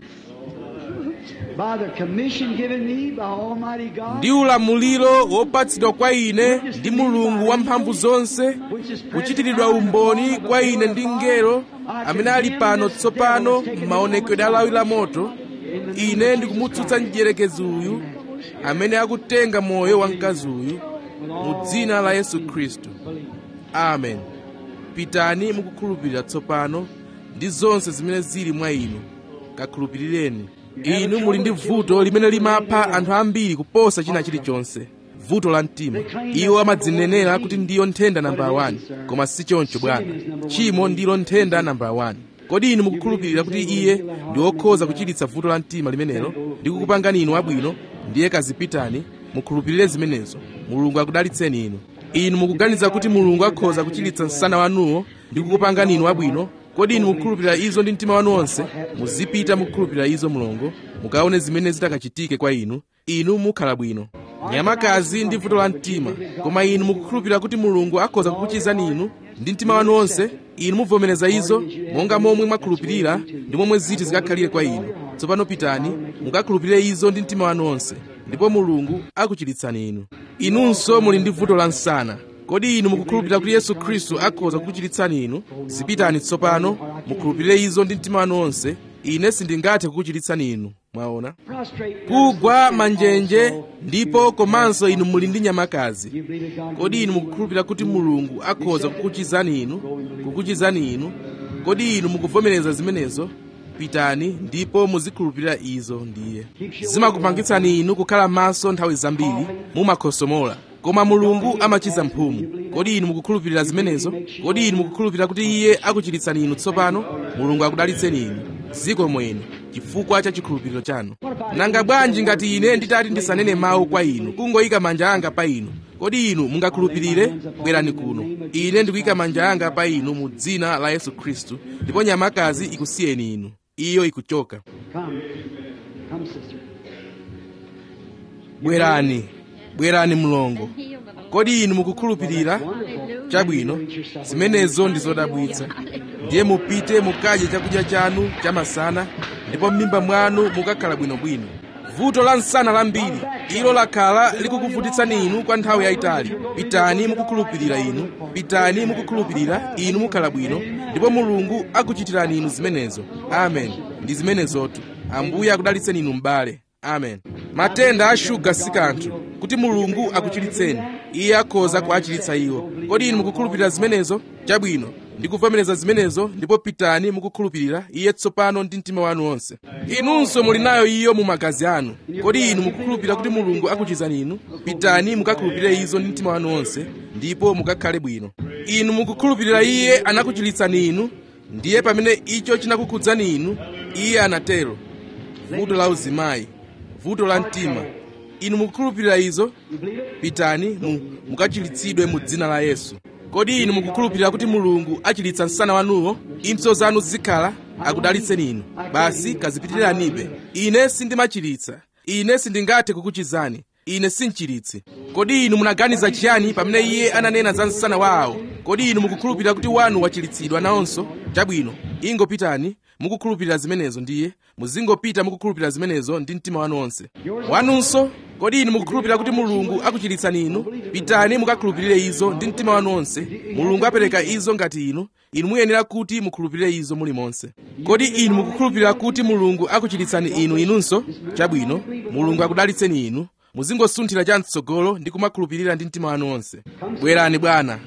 By the commission given me by Almighty God, ndi ulamuliro wopatsidwa kwa ine ndi mulungu wamphamvu zonse kuchitiridwa umboni kwa ine ndi mngelo amene ali pano tsopano m'maonekedwe alawi la moto ine ndikumutsutsa mdierekezi uyu amene akutenga moyo wa mkazi uyu mu dzina la yesu khristu amen pitani mukukhulupirira tsopano ndi zonse zimene zili mwa inu kakhulupirireni inu muli ndi vuto limene limapha anthu ambiri kuposa china chilichonse vuto la mtima iwo amadzinenera kuti ndiyo nthenda nambala 1 koma si choncho bwana tchimo ndilo nthenda nambala 1 kodi inu mukukhulupirira kuti iye ndi wokhoza kuchiritsa vuto la mtima limenelo ndi kukupangani inu abwino ndiye kazipitani mukhulupirire zimenezo mulungu akudalitseni inu inu mukuganiza kuti mulungu akhoza kuchiritsa msana wanuwo ndi kukupangani inu abwino kodi inu mukukhulupirira izo ndi mtima wanu wonse muzipita mukukhulupirira izo mulungu mukaone zimene zitakachitike kwa inu inu mukhala bwino nyamakazi ndi vuto la mtima koma inu mukukhulupirira kuti mulungu akhoza kukuchizani inu ndi mtima wanu wonse inu muvomereza izo monga momwe mwakhulupirira ndi momwe ziti zikakhalire kwa inu tsopano pitani mukakhulupirire izo ndi mtima wanu wonse ndipo mulungu akuchiritsani inu inunso muli ndi vuto la msana kodi inu mukukhulupirira kuti yesu khristu akhoza kukuchiritsani inu zipitani tsopano mukhulupirire izo ndi mtima wanu wonse ine sindingathe kukuchiritsani inu mwaona prostrate. kugwa manjenje ndipo komanso inu muli ndi nyamakazi You believe that God kodi inu mukukhulupirira kuti mulungu akhoza kukuchizani inu kukuchizani inu kodi inu mukuvomereza zimenezo pitani ndipo muzikhulupirira izo ndiye zimakupangitsani inu kukhala maso nthawi zambiri mumakhosomola koma mulungu amachiza mphumu kodi inu mukukhulupirira zimenezo kodi inu mukukhulupirira kuti iye akuchiritsani inu tsopano mulungu akudalitseni inu ziko mwenu chifukwa cha chikhulupiriro chanu nanga bwanji ngati ine nditati ndisanene mawu kwa inu kungoyika manja anga pa inu kodi inu mungakhulupirire bwerani kuno ine ndikuyika manja anga pa inu mu dzina la yesu khristu ndipo nyamakazi ikusiyeni inu iyo ikuchoka Come. Come, sister. bwerani bwerani mlongo kodi inu mukukhulupirira chabwino zimenezo ndi zodabwitsa ndiye mupite mukadye chakudya chanu chamasana ndipo m'mimba mwanu mukakhala bwinobwino vuto la msana lambiri ilo lakhala likukuvutitsani inu kwa nthawi yayitali pitani mukukhulupirira inu pitani mukukhulupirira inu mukhala bwino ndipo mulungu akuchitirani inu zimenezo amen ndi zimenezotu ambuye akudalitseni inu m'bale amen matenda a shuga si kanthu kuti mulungu akuchiritseni iye akhoza kuachiritsa iwo kodi inu mukukhulupirira zimenezo chabwino ndikuvomereza zimenezo ndipo pitani mukukhulupirira iye tsopano ndi mtima wanu wonse inunso muli nayo iyo mu magazi anu kodi inu mukukhulupirira kuti mulungu akuchizani inu pitani mukakhulupirire izo ndi mtima wanu wonse ndipo mukakhale bwino inu mukukhulupirira iye anakuchiritsani inu ndiye pamene icho chinakukhudzani inu iye anatero vuto la uzimayi vuto la mtima inu mukukhulupirira izo pitani mu, mukachiritsidwe mu dzina la yesu kodi inu mukukhulupirira kuti mulungu achiritsa msana wanuwo impso zanu zikhala akudalitseni inu basi kazipitiranibe ine sindimachiritsa ine sindingathe kukuchizani ine sinchiritsi kodi inu munaganiza chiyani pamene iye ananena za msana wawo kodi inu mukukhulupirira kuti wanu wachiritsidwa nawonso chabwino ingopitani mukukhulupirira zimenezo ndiye muzingopita mukukhulupirira zimenezo ndi mtima wanu wonse wanunso kodi inu mukukhulupirira kuti mulungu akuchiritsani inu pitani mukakhulupirire izo ndi mtima wanu onse mulungu apereka izo ngati inu inu muyenera kuti mukhulupirire izo mulimonse kodi inu mukukhulupirira kuti mulungu akuchiritsani inu inunso chabwino mulungu akudalitseni inu muzingosunthira cham'tsogolo ndi kumakhulupirira ndi mtima wanu onse bwerani bwana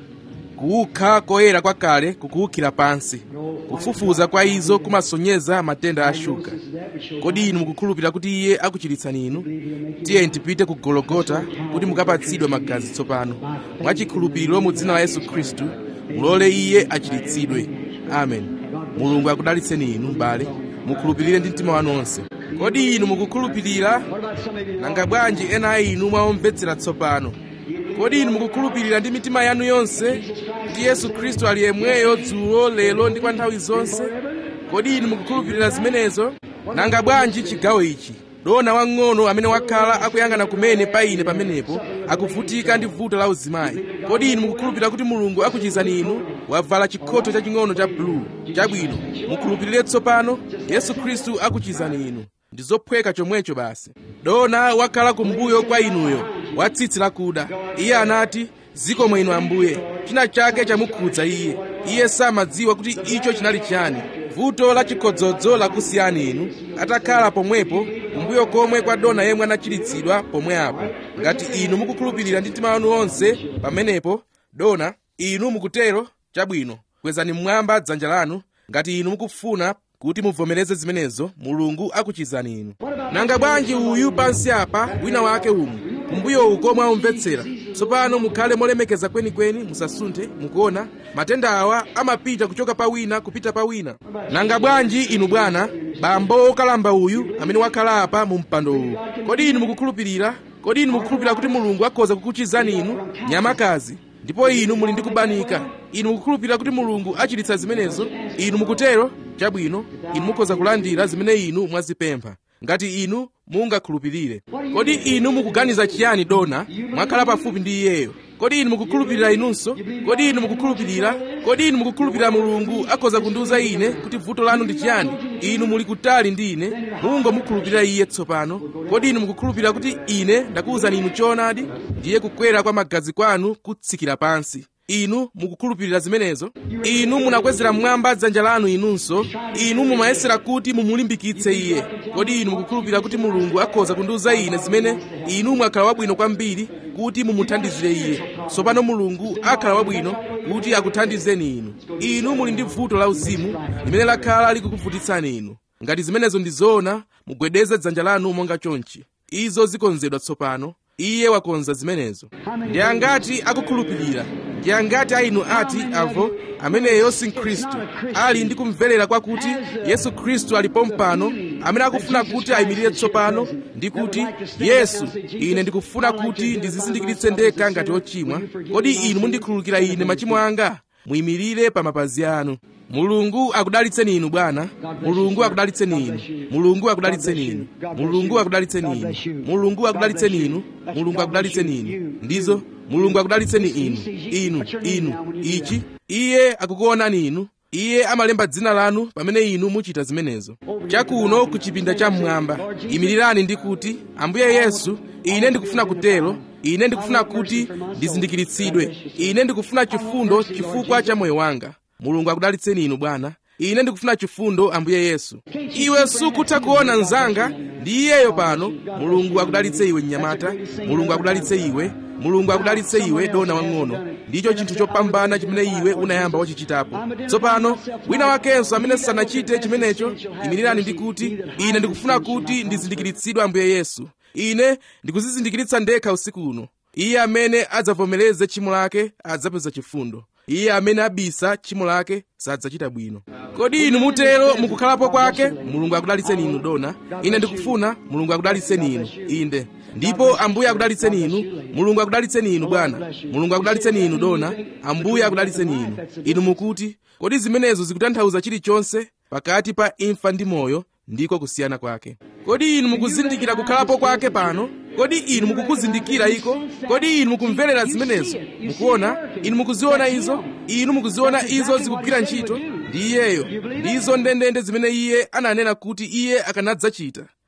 kuukha koyera kwakale kukuwukhira pansi kufufuza kwa izo kumasonyeza matenda a shuga kodi inu mukukhulupirira kuti iye akuchiritsani inu tiye tipite ku gologota kuti mukapatsidwe magazi tsopano mwachikhulupiriro mu dzina la yesu khristu mulole iye achiritsidwe amen mulungu akudalitseni inu m'bale mukhulupirire ndi mtima wanu onse kodi inu mukukhulupirira nanga bwanji ena a inu mwaomvetsera tsopano kodi inu mukukhulupirira ndi mitima yanu yonse kuti yesu khristu ali yemweyo dzulo lero ndi kwa nthawi zonse kodi inu mukukhulupirira zimenezo nanga bwanji chigawo ichi dona wang'ono amene wakhala akuyang'ana kumene pa ine pamenepo akuvutika ndi vuto la uzimayi kodi inu mukukhulupirira kuti mulungu akuchizani inu wavala chikhoto chaching'ono cha bulu chabwino mukhulupirire tsopano yesu khristu akuchizani inu ndi zophweka chomwecho basi dona wakhala kumbuyo kwa inuyo wa tsitsi lakuda iye anati zikomo inu ambuye china chake chamukhudza iye iye samadziwa kuti icho chinali chiyani vuto la chikhodzodzo lakusiyani inu atakhala pomwepo kumbuyo komwe kwa dona yemwe anachiritsidwa pomwe apo ngati inu mukukhulupirira ndi mtima wanu onse pamenepo dona inu mukutero chabwino kwezani mmwamba dzanja lanu ngati inu mukufuna kuti muvomereze zimenezo mulungu akuchizani inu nanga bwanji uyu pansi apa wina wake umu kumbuyo uko mwaumvetsera tsopano mukhale molemekeza kwenikweni musasunthe mukuona matenda awa amapita kuchoka pa wina kupita pa wina nanga bwanji inu bwana bambo wokalamba uyu amene wakhala apa mu mpando uwu kodi inu mukukhulupirira kodi inu mukukhulupirira kuti mulungu akhoza kukuchizani inu nyamakazi ndipo inu muli ndi kubanika inu mukukhulupirira kuti mulungu achiritsa zimenezo inu mukutero chabwino inu mukhoza kulandira zimene inu mwazipempha ngati inu mungakhulupirire kodi inu mukuganiza chiyani dona mwakhala pafupi ndi iyeyo kodi inu mukukhulupirira inunso kodi inu mukukhulupirira kodi inu mukukhulupirira mulungu akhoza kundiwuza ine kuti vuto lanu ndi chiyani inu muli kutali ndi ine mungomukhulupirira iye tsopano kodi inu mukukhulupirira kuti ine ndakuwuzani inu choonadi ndiye kukwera kwa magazi kwanu kutsikira pansi inu mukukhulupirira zimenezo inu munakwezera mmwamba dzanja lanu inunso inu mumayesera kuti mumulimbikitse iye kodi inu mukukhulupirira kuti mulungu akhoza kundiwuza ine zimene inu mwakhala wabwino kwambiri kuti mumuthandizire iye tsopano mulungu akhala wabwino kuti akuthandizeni inu inu muli ndi vuto la uzimu limene lakhala likukuvutitsani inu ngati zimenezo ndi zoona mugwedeze dzanja lanu monga chonchi izo zikonzedwa tsopano iye wakonza zimenezo ndi angati akukhulupirira ndi angati a inu ati avo ameneyo si mkhristu ali ndi kumverera kwakuti yesu khristu alipo mpano amene akufuna kuti ayimirire tsopano ndi kuti yesu ine ndikufuna kuti ndizizindikiritse ndekha ngati ochimwa kodi inu mundikhululukira ine machimo anga muyimirire pa mapazi anu mulungu akudalitseni inu bwana mulungu akudalitseni inu mulungu akudalitseni inu mulungu akudalitseni inu mulungu akudalitseni inu mulungu akudalitseni inu ndizo mulungu akudalitseni inu inu inu ichi iye akukuonani inu iye amalemba dzina lanu pamene inu muchita zimenezo chakuno ku chipinda cham'mwamba imirirani ndi kuti ambuye yesu ine ndikufuna kutero ine ndikufuna kuti ndizindikiritsidwe ine ndikufuna chifundo chifukwa cha moyo wanga mulungu akudalitseni inu bwana ine ndikufuna chifundo ambuye yesu iwe sukutha kuona mnzanga ndi iyeyo pano mulungu akudalitse iwe mnyamata mulungu akudalitse iwe mulungu akudalitse iwe dona wang'ono ndicho chinthu chopambana chimene iwe unayamba wachichitapo tsopano wina wakenso amene sanachite chimenecho imirirani ndi kuti ine ndikufuna kuti ndizindikiritsidwe ambuye yesu ine ndikuzizindikiritsa ndekha usiku uno iye amene adzavomereze tchimo lake adzapeza chifundo iye amene abisa tchimo lake sadzachita bwino kodi inu mutero mukukhalapo kwake mulungu akudalitseni inu dona ine ndikufuna mulungu akudalitseni inu inde ndipo ambuye akudalitseni inu mulungu akudalitseni inu bwana mulungu akudalitseni inu dona ambuye akudalitseni inu inu mukuti kodi zimenezo zikutanthauza chilichonse pakati pa imfa ndi moyo ndiko kusiyana kwake kodi inu mukuzindikira kukhalapo kwake pano kodi inu mukukuzindikira iko kodi inu mukumverera zimenezo mukuona inu mukuziona izo inu mukuziona izo zikugwira ntchito ndi iyeyo ndizo ndendende zimene iye ananena kuti iye akanadzachita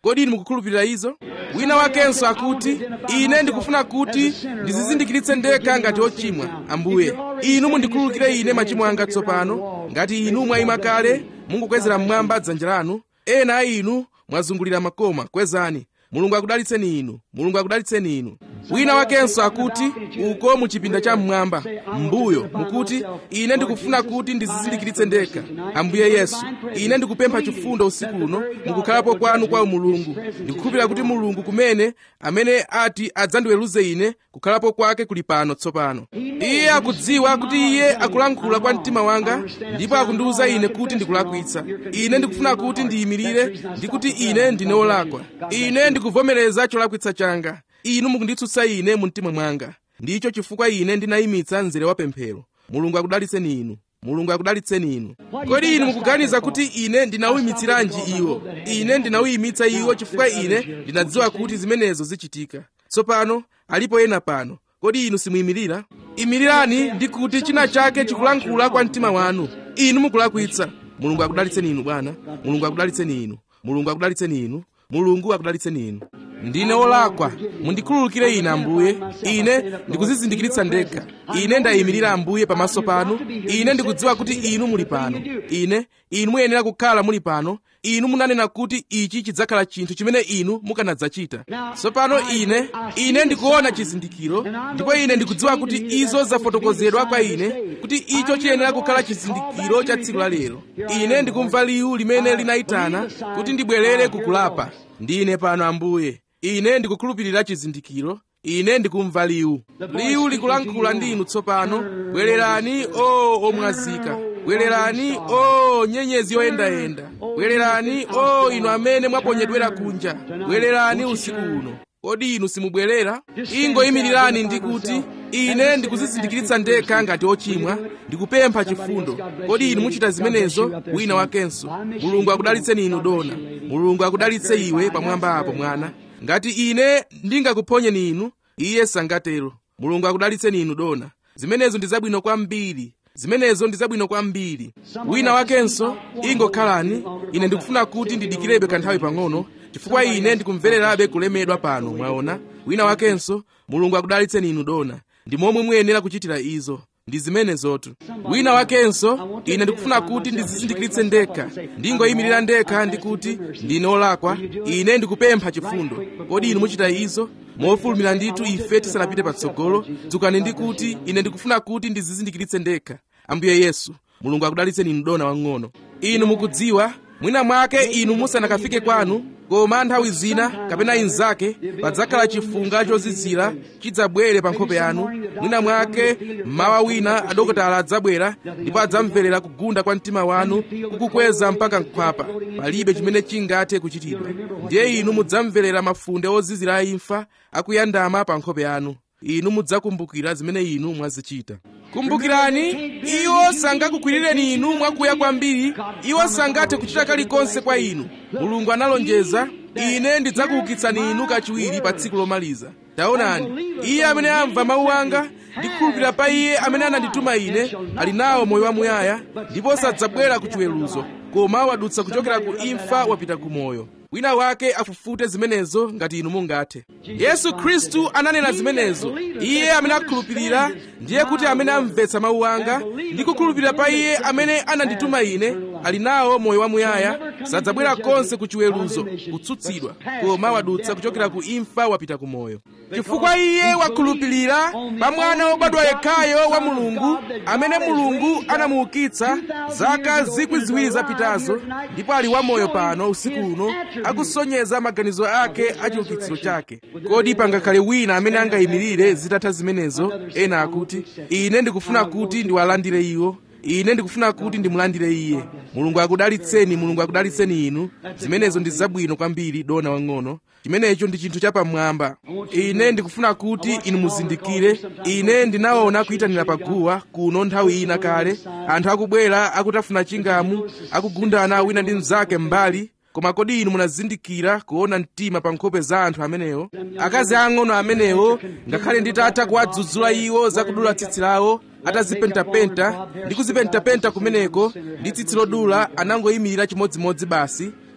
kodi inu mukukhulupirira izo wina wakenso akuti ine ndikufuna kuti ndizizindikiritse ndekha ngati ochimwa ambuye inu mundikhululukire ine machimo anga tsopano ngati inu mwayima kale mungukwezera mmwamba dzanja lanu ena a inu mwazungulira makoma kwezani mulungu akudalitseni inu mulungu akudalitseni inu wina wakenso akuti uko mu chipinda cha mmwamba mbuyo mukuti ine ndikufuna kuti ndizizindikiritse ndekha ambuye yesu ine ndikupempha chifundo usiku uno mukukhalapo kwanu kwa mulungu ndikukhulupirira kuti mulungu kumene amene ati adzandiweruze ine kukhalapo kwake kuli pano tsopano iye akudziwa kuti iye akulankhula kwa mtima wanga ndipo akundiwuza ine kuti ndikulakwitsa ine ndikufuna kuti ndiyimirire ndi kuti ine ndine wolakwa ine ndikuvomereza cholakwitsa changa inu mukunditsutsa ine mu mtima mwanga ndicho chifukwa ine ndinayimitsa mzere wa pemphero mulungu akudalitseni inu mulungu akudalitseni inu kodi inu mukuganiza kuti ine ndinawuyimitsiranji iwo ine ndinawuyimitsa iwo chifukwa ine ndinadziwa kuti zimenezo zichitika tsopano alipo ena pano kodi inu simuyimirira imirirani ndi kuti china chake chikulankhula kwa mtima wanu inu mukulakwitsa mulungu akudalitseni inu bwana mulungu akudalitseni inu mulungu akudalitseni inu mulungu akudalitseni inu ndine wolakwa mundikhululukire ine ambuye ine ndikuzizindikiritsa ndekha ine ndayimirira ambuye pamaso panu ine ndikudziwa kuti inu muli pano ine inu muyenera kukhala muli pano inu munanena kuti ichi chidzakhala chinthu chimene inu mukanadzachita tsopano ine ine ndikuona chizindikiro ndipo ine ndikudziwa kuti izo zafotokozedwa kwa ine kuti icho chiyenera kukhala chizindikiro cha tsiku la lero ine ndikumva liwu limene linayitana kuti ndibwerere kukulapa ndine pano ambuye ine ndikukhulupirira chizindikiro ine ndikumva liwu liwu likulankhula ndi inu tsopano bwererani o omwazika bwererani o nyenyezi yoyendayenda bwererani o inu amene mwaponyedwera kunja bwererani usiku uno kodi inu simubwerera ingoyimirirani ndi kuti ine ndikuzizindikiritsa ndekha ngati ochimwa ndikupempha chifundo kodi inu muchita zimenezo wina wakenso mulungu akudalitseni inu dona mulungu akudalitse iwe pamwamba apo mwana ngati ine ndingakuponyeni inu iye sangatero mulungu akudalitseni inu dona zimenezo ndi zabwino kwambiri zimenezo ndi zabwino kwambiri wina wakenso ingokhalani ine ndikufuna kuti ndidikirebe kanthawi pang'ono chifukwa ine ndikumvererabe kulemedwa pano mwaona wina wakenso mulungu akudalitseni inu dona ndi momwe muyenera kuchitira izo ndi zimenezotu wina wakenso ine ndikufuna kuti ndizizindikiritse ndekha ndingoyimirira ndekha ndi kuti ndine olakwa ine ndikupempha chifundo kodi inu muchita izo mofulumira ndithu ife tisanapite patsogolo dzukani ndi kuti ine ndikufuna kuti ndizizindikiritse ndekha ambuye yesu mulungu akudalitseni inu dona wang'ono inu mukudziwa mwina mwake inu musanakafike kwanu koma nthawi zina kapena inzake padzakhala chifunga chozizira chidzabwere pa nkhope yanu mwina mwake mmawa wina adokotala adzabwera ndipo adzamverera kugunda kwa mtima wanu kukukweza mpaka nkhwapa palibe chimene chingathe kuchitidwa ndiye inu mudzamverera mafunde ozizira a imfa akuyandama pa nkhope yanu inu mudzakumbukira zimene inu mwazichita kumbukirani iwo sangakugwirireni inu mwakuya kwambiri iwo sangathe kuchita kalikonse kwa inu mulungu analonjeza ine ndidzakuukitsani inu kachiwiri pa tsiku lomaliza taonani iye amene amva mawu anga ndi kukhulupirira pa iye amene anandituma ine ali nawo moyo wamuyaya ndipo sadzabwera ku chiweruzo koma wadutsa kuchokera ku imfa wapita ku moyo wina wake afufute zimenezo ngati inu mungathe yesu khristu ananena zimenezo iye amene akhulupirira ndiye kuti amene amvetsa mawu anga ndi kukhulupirira pa iye amene anandituma ine ali nawo moyo wamuyaya sadzabwera konse ku chiweruzo kutsutsidwa koma wadutsa kuchokera ku imfa wapita ku moyo chifukwa iye wakhulupirira pa mwana wobadwa yekhayo wa mulungu amene mulungu anamuukitsa zaka zikwi ziwiri zapitazo ndipo ali wamoyo pano usiku uno akusonyeza maganizo ake a chiukitsiro chake kodi pangakhale wina amene angayimirire zitatha zimenezo ena akuti ine ndikufuna kuti ndiwalandire iwo ine ndikufuna kuti ndimulandire iye mulungu akudalitseni mulungu akudalitseni inu zimenezo ndi zabwino kwambiri dona wang'ono chimenecho ndi chinthu chapamwamba ine ndikufuna kuti inu muzindikire ine ndinaona kuyitanira paguwa kuno nthawi ina kale anthu akubwera akutafuna chingamu akugundana wina ndi mnzake mbali koma kodi inu munazindikira kuona mtima pa nkhope za anthu amenewo akazi ang'ono amenewo ngakhale nditatha kuwadzudzula iwo zakudula tsitsi lawo atazipentapenta ndi kuzipentapenta kumeneko ndi tsitsi lodula anangoyimirira chimodzimodzi basi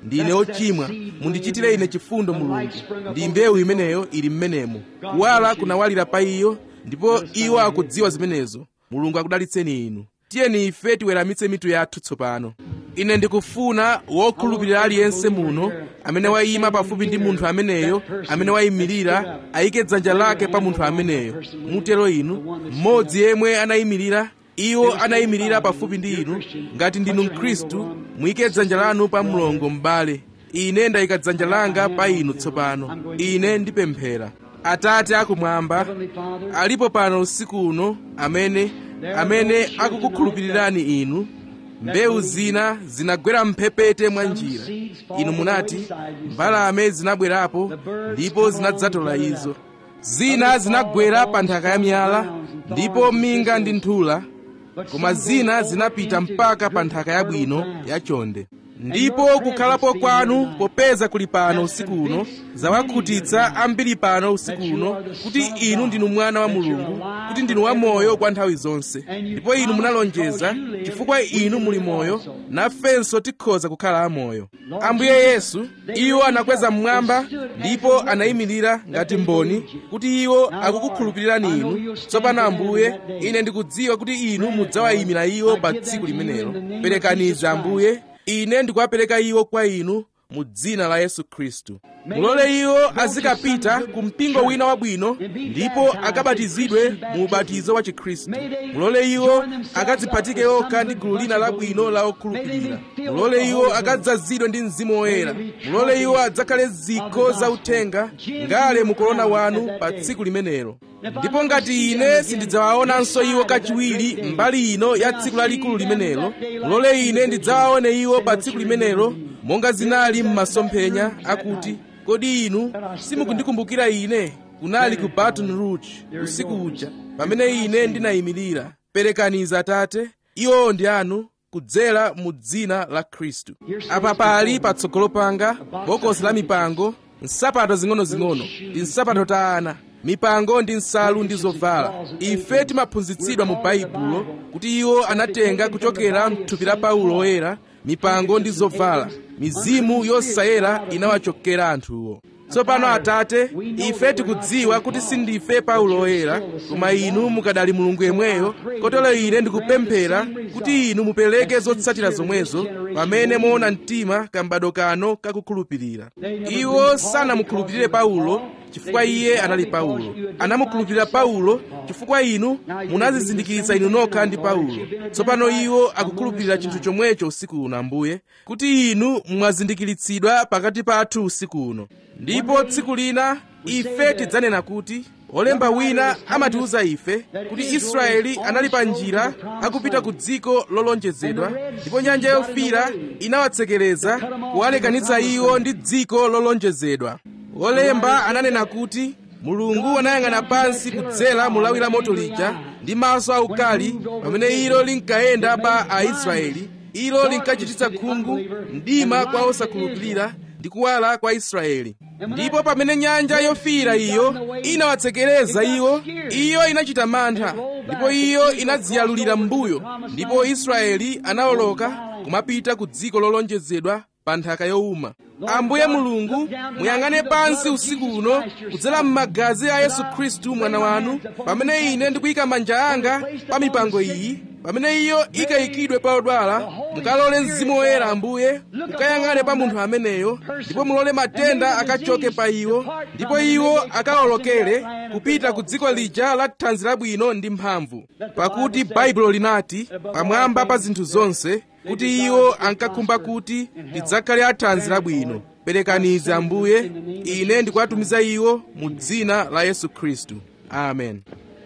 ndine ochimwa mundichitire ine chifundo mulungu ndi mbewu imeneyo ili mmenemo kuwala kunawalira pa iyo ndipo iwo akudziwa zimenezo mulungu akudalitseni inu tiyeni ife tiweramitse mitu yathu tsopano ine ndikufuna wokhulupirira aliyense muno amene wayima pafupi ndi munthu ameneyo amene wayimirira ayike dzanja lake pa munthu ameneyo mutero inu mmodzi yemwe anayimirira iwo anayimirira pafupi ndi inu ngati ndinu mkhristu muyike dzanja lanu pa mlongo m'bale ine ndayika dzanja langa pa inu tsopano ine ndipemphera atate akumwamba alipo pano usiku uno amene amene akukukhulupirirani inu mbewu zina zinagwera mphepete mwa njira inu munati mbalame zinabwerapo ndipo zinadzatola izo zina zinagwera pa nthaka ya miyala ndipo minga ndi nthula koma zina zinapita mpaka pa nthaka yabwino yachonde ndipo kukhalapo kwanu popeza kuli pano usiku uno zawakhutitsa ambiri pano usiku uno kuti inu ndinu mwana wa mulungu kuti ndinu wamoyo kwa nthawi zonse ndipo inu munalonjeza chifukwa inu muli moyo nafenso tikhoza kukhala amoyo ambuye yesu iwo anakweza mmwamba ndipo anayimirira ngati mboni kuti iwo akukukhulupirirani inu tsopano ambuye ine ndikudziwa kuti inu mudzawayimira iwo pa tsiku limenelo perekaniza ambuye ine ndikuwapereka iwo kwa inu mu dzina la yesu khristu mulole iwo azikapita ku mpingo wina wabwino ndipo akabatizidwe mu ubatizo wa chikhristu mulole iwo akadziphatike okha ndi gulu lina labwino la okhulupirira mulole iwo akadzazidwe ndi mzimu woyera mulole iwo adzakhale zikho za uthenga ngale mu korona wanu pa tsiku limenelo ndipo ngati ine sindidzawaonanso iwo kachiwiri mbali ino ya tsiku lalikulu limenelo mulole ine ndidzawaone iwo pa tsiku limenelo monga zinali m'masomphenya akuti kodi inu simukundikumbukira ine kunali ku baton rouge usiku uja pamene ine ndinayimirira perekaniza atate iwo ndi anu kudzera mu dzina la khristu apa pali patsogolo panga bokosi la mipango nsapato zing'onozing'ono ndi nsapato ta ana mipango ndi nsalu ndi zovala ife timaphunzitsidwa mu baibulo kuti iwo anatenga kuchokera mthupi la paulo oyera mipango ndi zovala mizimu yosayera inawachokera anthuwo tsopano atate ife tikudziwa kuti sindife paulo oyera koma inu mukadali mulungu yemweyo kotero ine ndikupemphera kuti inu mupereke zotsatira zomwezo pamene moona mtima kambado kano kakukhulupirira iwo sanamukhulupirire paulo chifukwa iye anali paulo anamukhulupirira paulo chifukwa inu munazizindikiritsa inu nokha ndi paulo tsopano iwo akukhulupirira chinthu chomwecho usiku uno ambuye kuti inu mwazindikiritsidwa pakati pathu usiku uno ndipo tsiku lina ife tidzanena kuti olemba wina amatiwuza ife kuti israeli anali pa njira akupita ku dziko lolonjezedwa ndipo nyanja yofiira inawatsekereza kuwalekanitsa iwo ndi dziko lolonjezedwa olemba ananena kuti mulungu anayang'ana pansi kudzera mulawi la moto lija ndi maso aukali pamene ilo linkayenda pa aisraeli ilo linkachititsa khungu mdima kwa osakhulupirira ndi kuwala kwa israeli ndipo pamene nyanja yofiira iyo inawatsekereza iwo iyo inachita mantha ndipo iyo inadziyalulira m'mbuyo ndipo israeli anawoloka kumapita ku dziko lolonjezedwa pa nthaka yowuma ambuye mulungu muyang'ane pansi usiku uno kudzera m'magazi a yesu khristu mwana wanu pamene ine ndikuyika manja anga pa mipango iyi pamene iyo ikayikidwe pa odwala mukalole mzimu woyera ambuye ukayang'ane pa munthu ameneyo ndipo mulole matenda akachoke pa iwo ndipo iwo akawolokere kupita ku dziko lija la thanzi labwino ndi mphamvu pakuti baibulo linati pamwamba pa zinthu zonse kuti iwo ankakhumba kuti lidzakhale athanzi labwino perekanize ambuye ine ndikuwatumiza iwo mu dzina la yesu khristu amen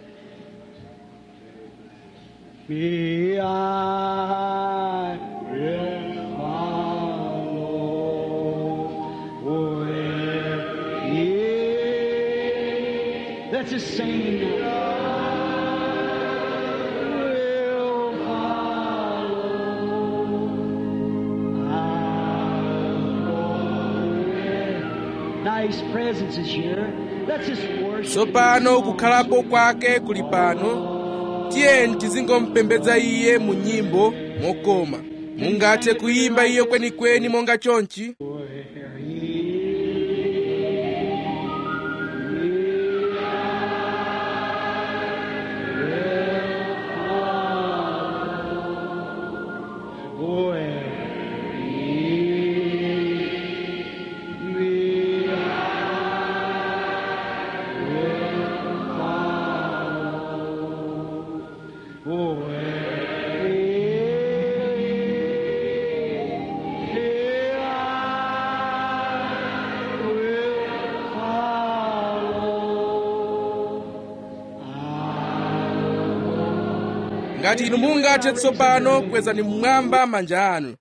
Me I will follow where He Let's just sing will follow. I'll go where- Now His presence is here. Let's just worship. tsopano kukhalapo kwake kuli pano tiyeni tizingompembedza iye mu nyimbo mokoma mungathe kuyimba iyo kwenikweni monga chonchi ngati inu mungathe tsopano kwezani mmwamba manja anu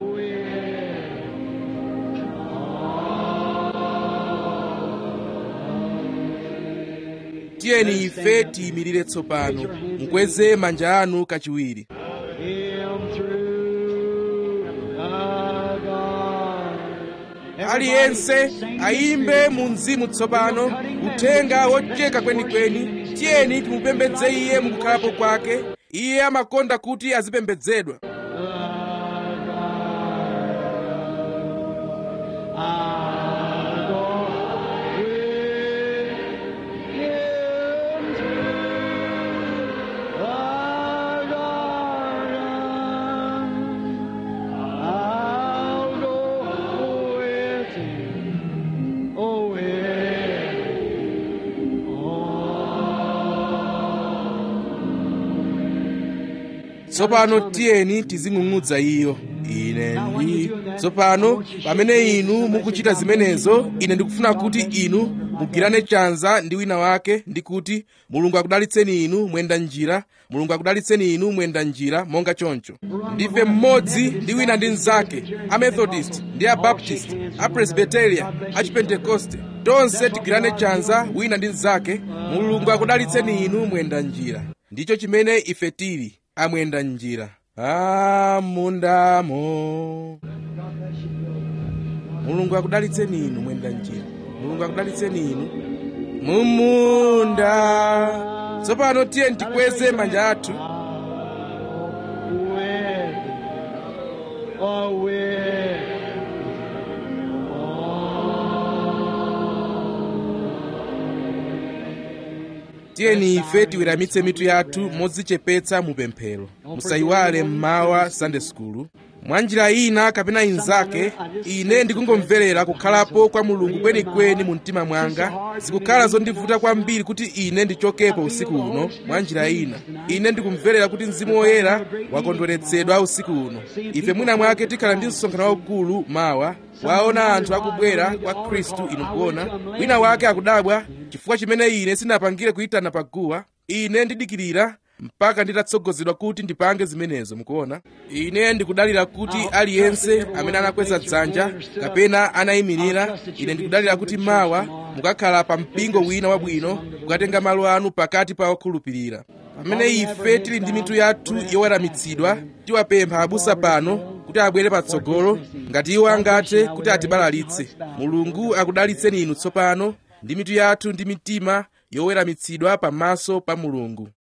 tiyeni ife tiyimirire tsopano mukweze manja anu kachiwiri Him through the God. aliyense ayimbe mu mzimu tsopano uthenga wocheka kwenikweni tiyeni timupembedze iye mukukhalapo kwake iye amakonda kuti azipembedzedwa tsopano tiyeni tizing'ung'udza iyo ine ndi tsopano pamene inu mukuchita zimenezo ine ndikufuna kuti inu mugwirane chanza ndi wina wake ndi kuti mulungu akudalitseni inu mwenda njira mulungu akudalitseni inu mwenda njira monga choncho ndife mmodzi ndi wina ndi mnzake amethodist ndi abaptist apresbiteria achipentekoste tonse tigwirane chanza wina ndi mnzake mulungu akudalitseni inu mwenda njira ndicho chimene ife tili amwenda njira amundamo mulungu akudalitseni inu mwenda njira mulungu akudalitseni inu mumunda tsopano tiye tikweze manja athu tiyeni ife tiweramitse mitu yathu modzichepetsa mu pemphero musayiwale mmawa sunday school mwa njira ina kapena inzake ine ndikungomverera kukhalapo kwa mulungu kwenikweni mu mtima mwanga zikukhala zondivuta kwambiri kuti ine ndichokepo usiku uno mwa njira ina ine ndikumverera kuti mzimu woyera wakondweretsedwa usiku uno ife mwina mwake tikhala ndi msonkhano waukulu mawa waona anthu akubwera kwa khristu inu kuona wina wake akudabwa chifukwa chimene ine sinapangire kuyitana paguwa ine ndidikirira mpaka nditatsogozedwa kuti ndipange zimenezo mukuona ine ndikudalira kuti aliyense amene anakweza dzanja kapena anayimirira ine ndikudalira kuti mawa mukakhala pa mpingo wina wabwino kukatenga malo anu pakati pa okhulupirira pamene ife tili ndi mitu yathu yoweramitsidwa tiwapempha abusa pano kuti abwere patsogolo ngati iwo angathe kuti atibalalitse mulungu akudalitseni inu tsopano ndi mitu yathu ndi mitima yoweramitsidwa pamaso pa mulungu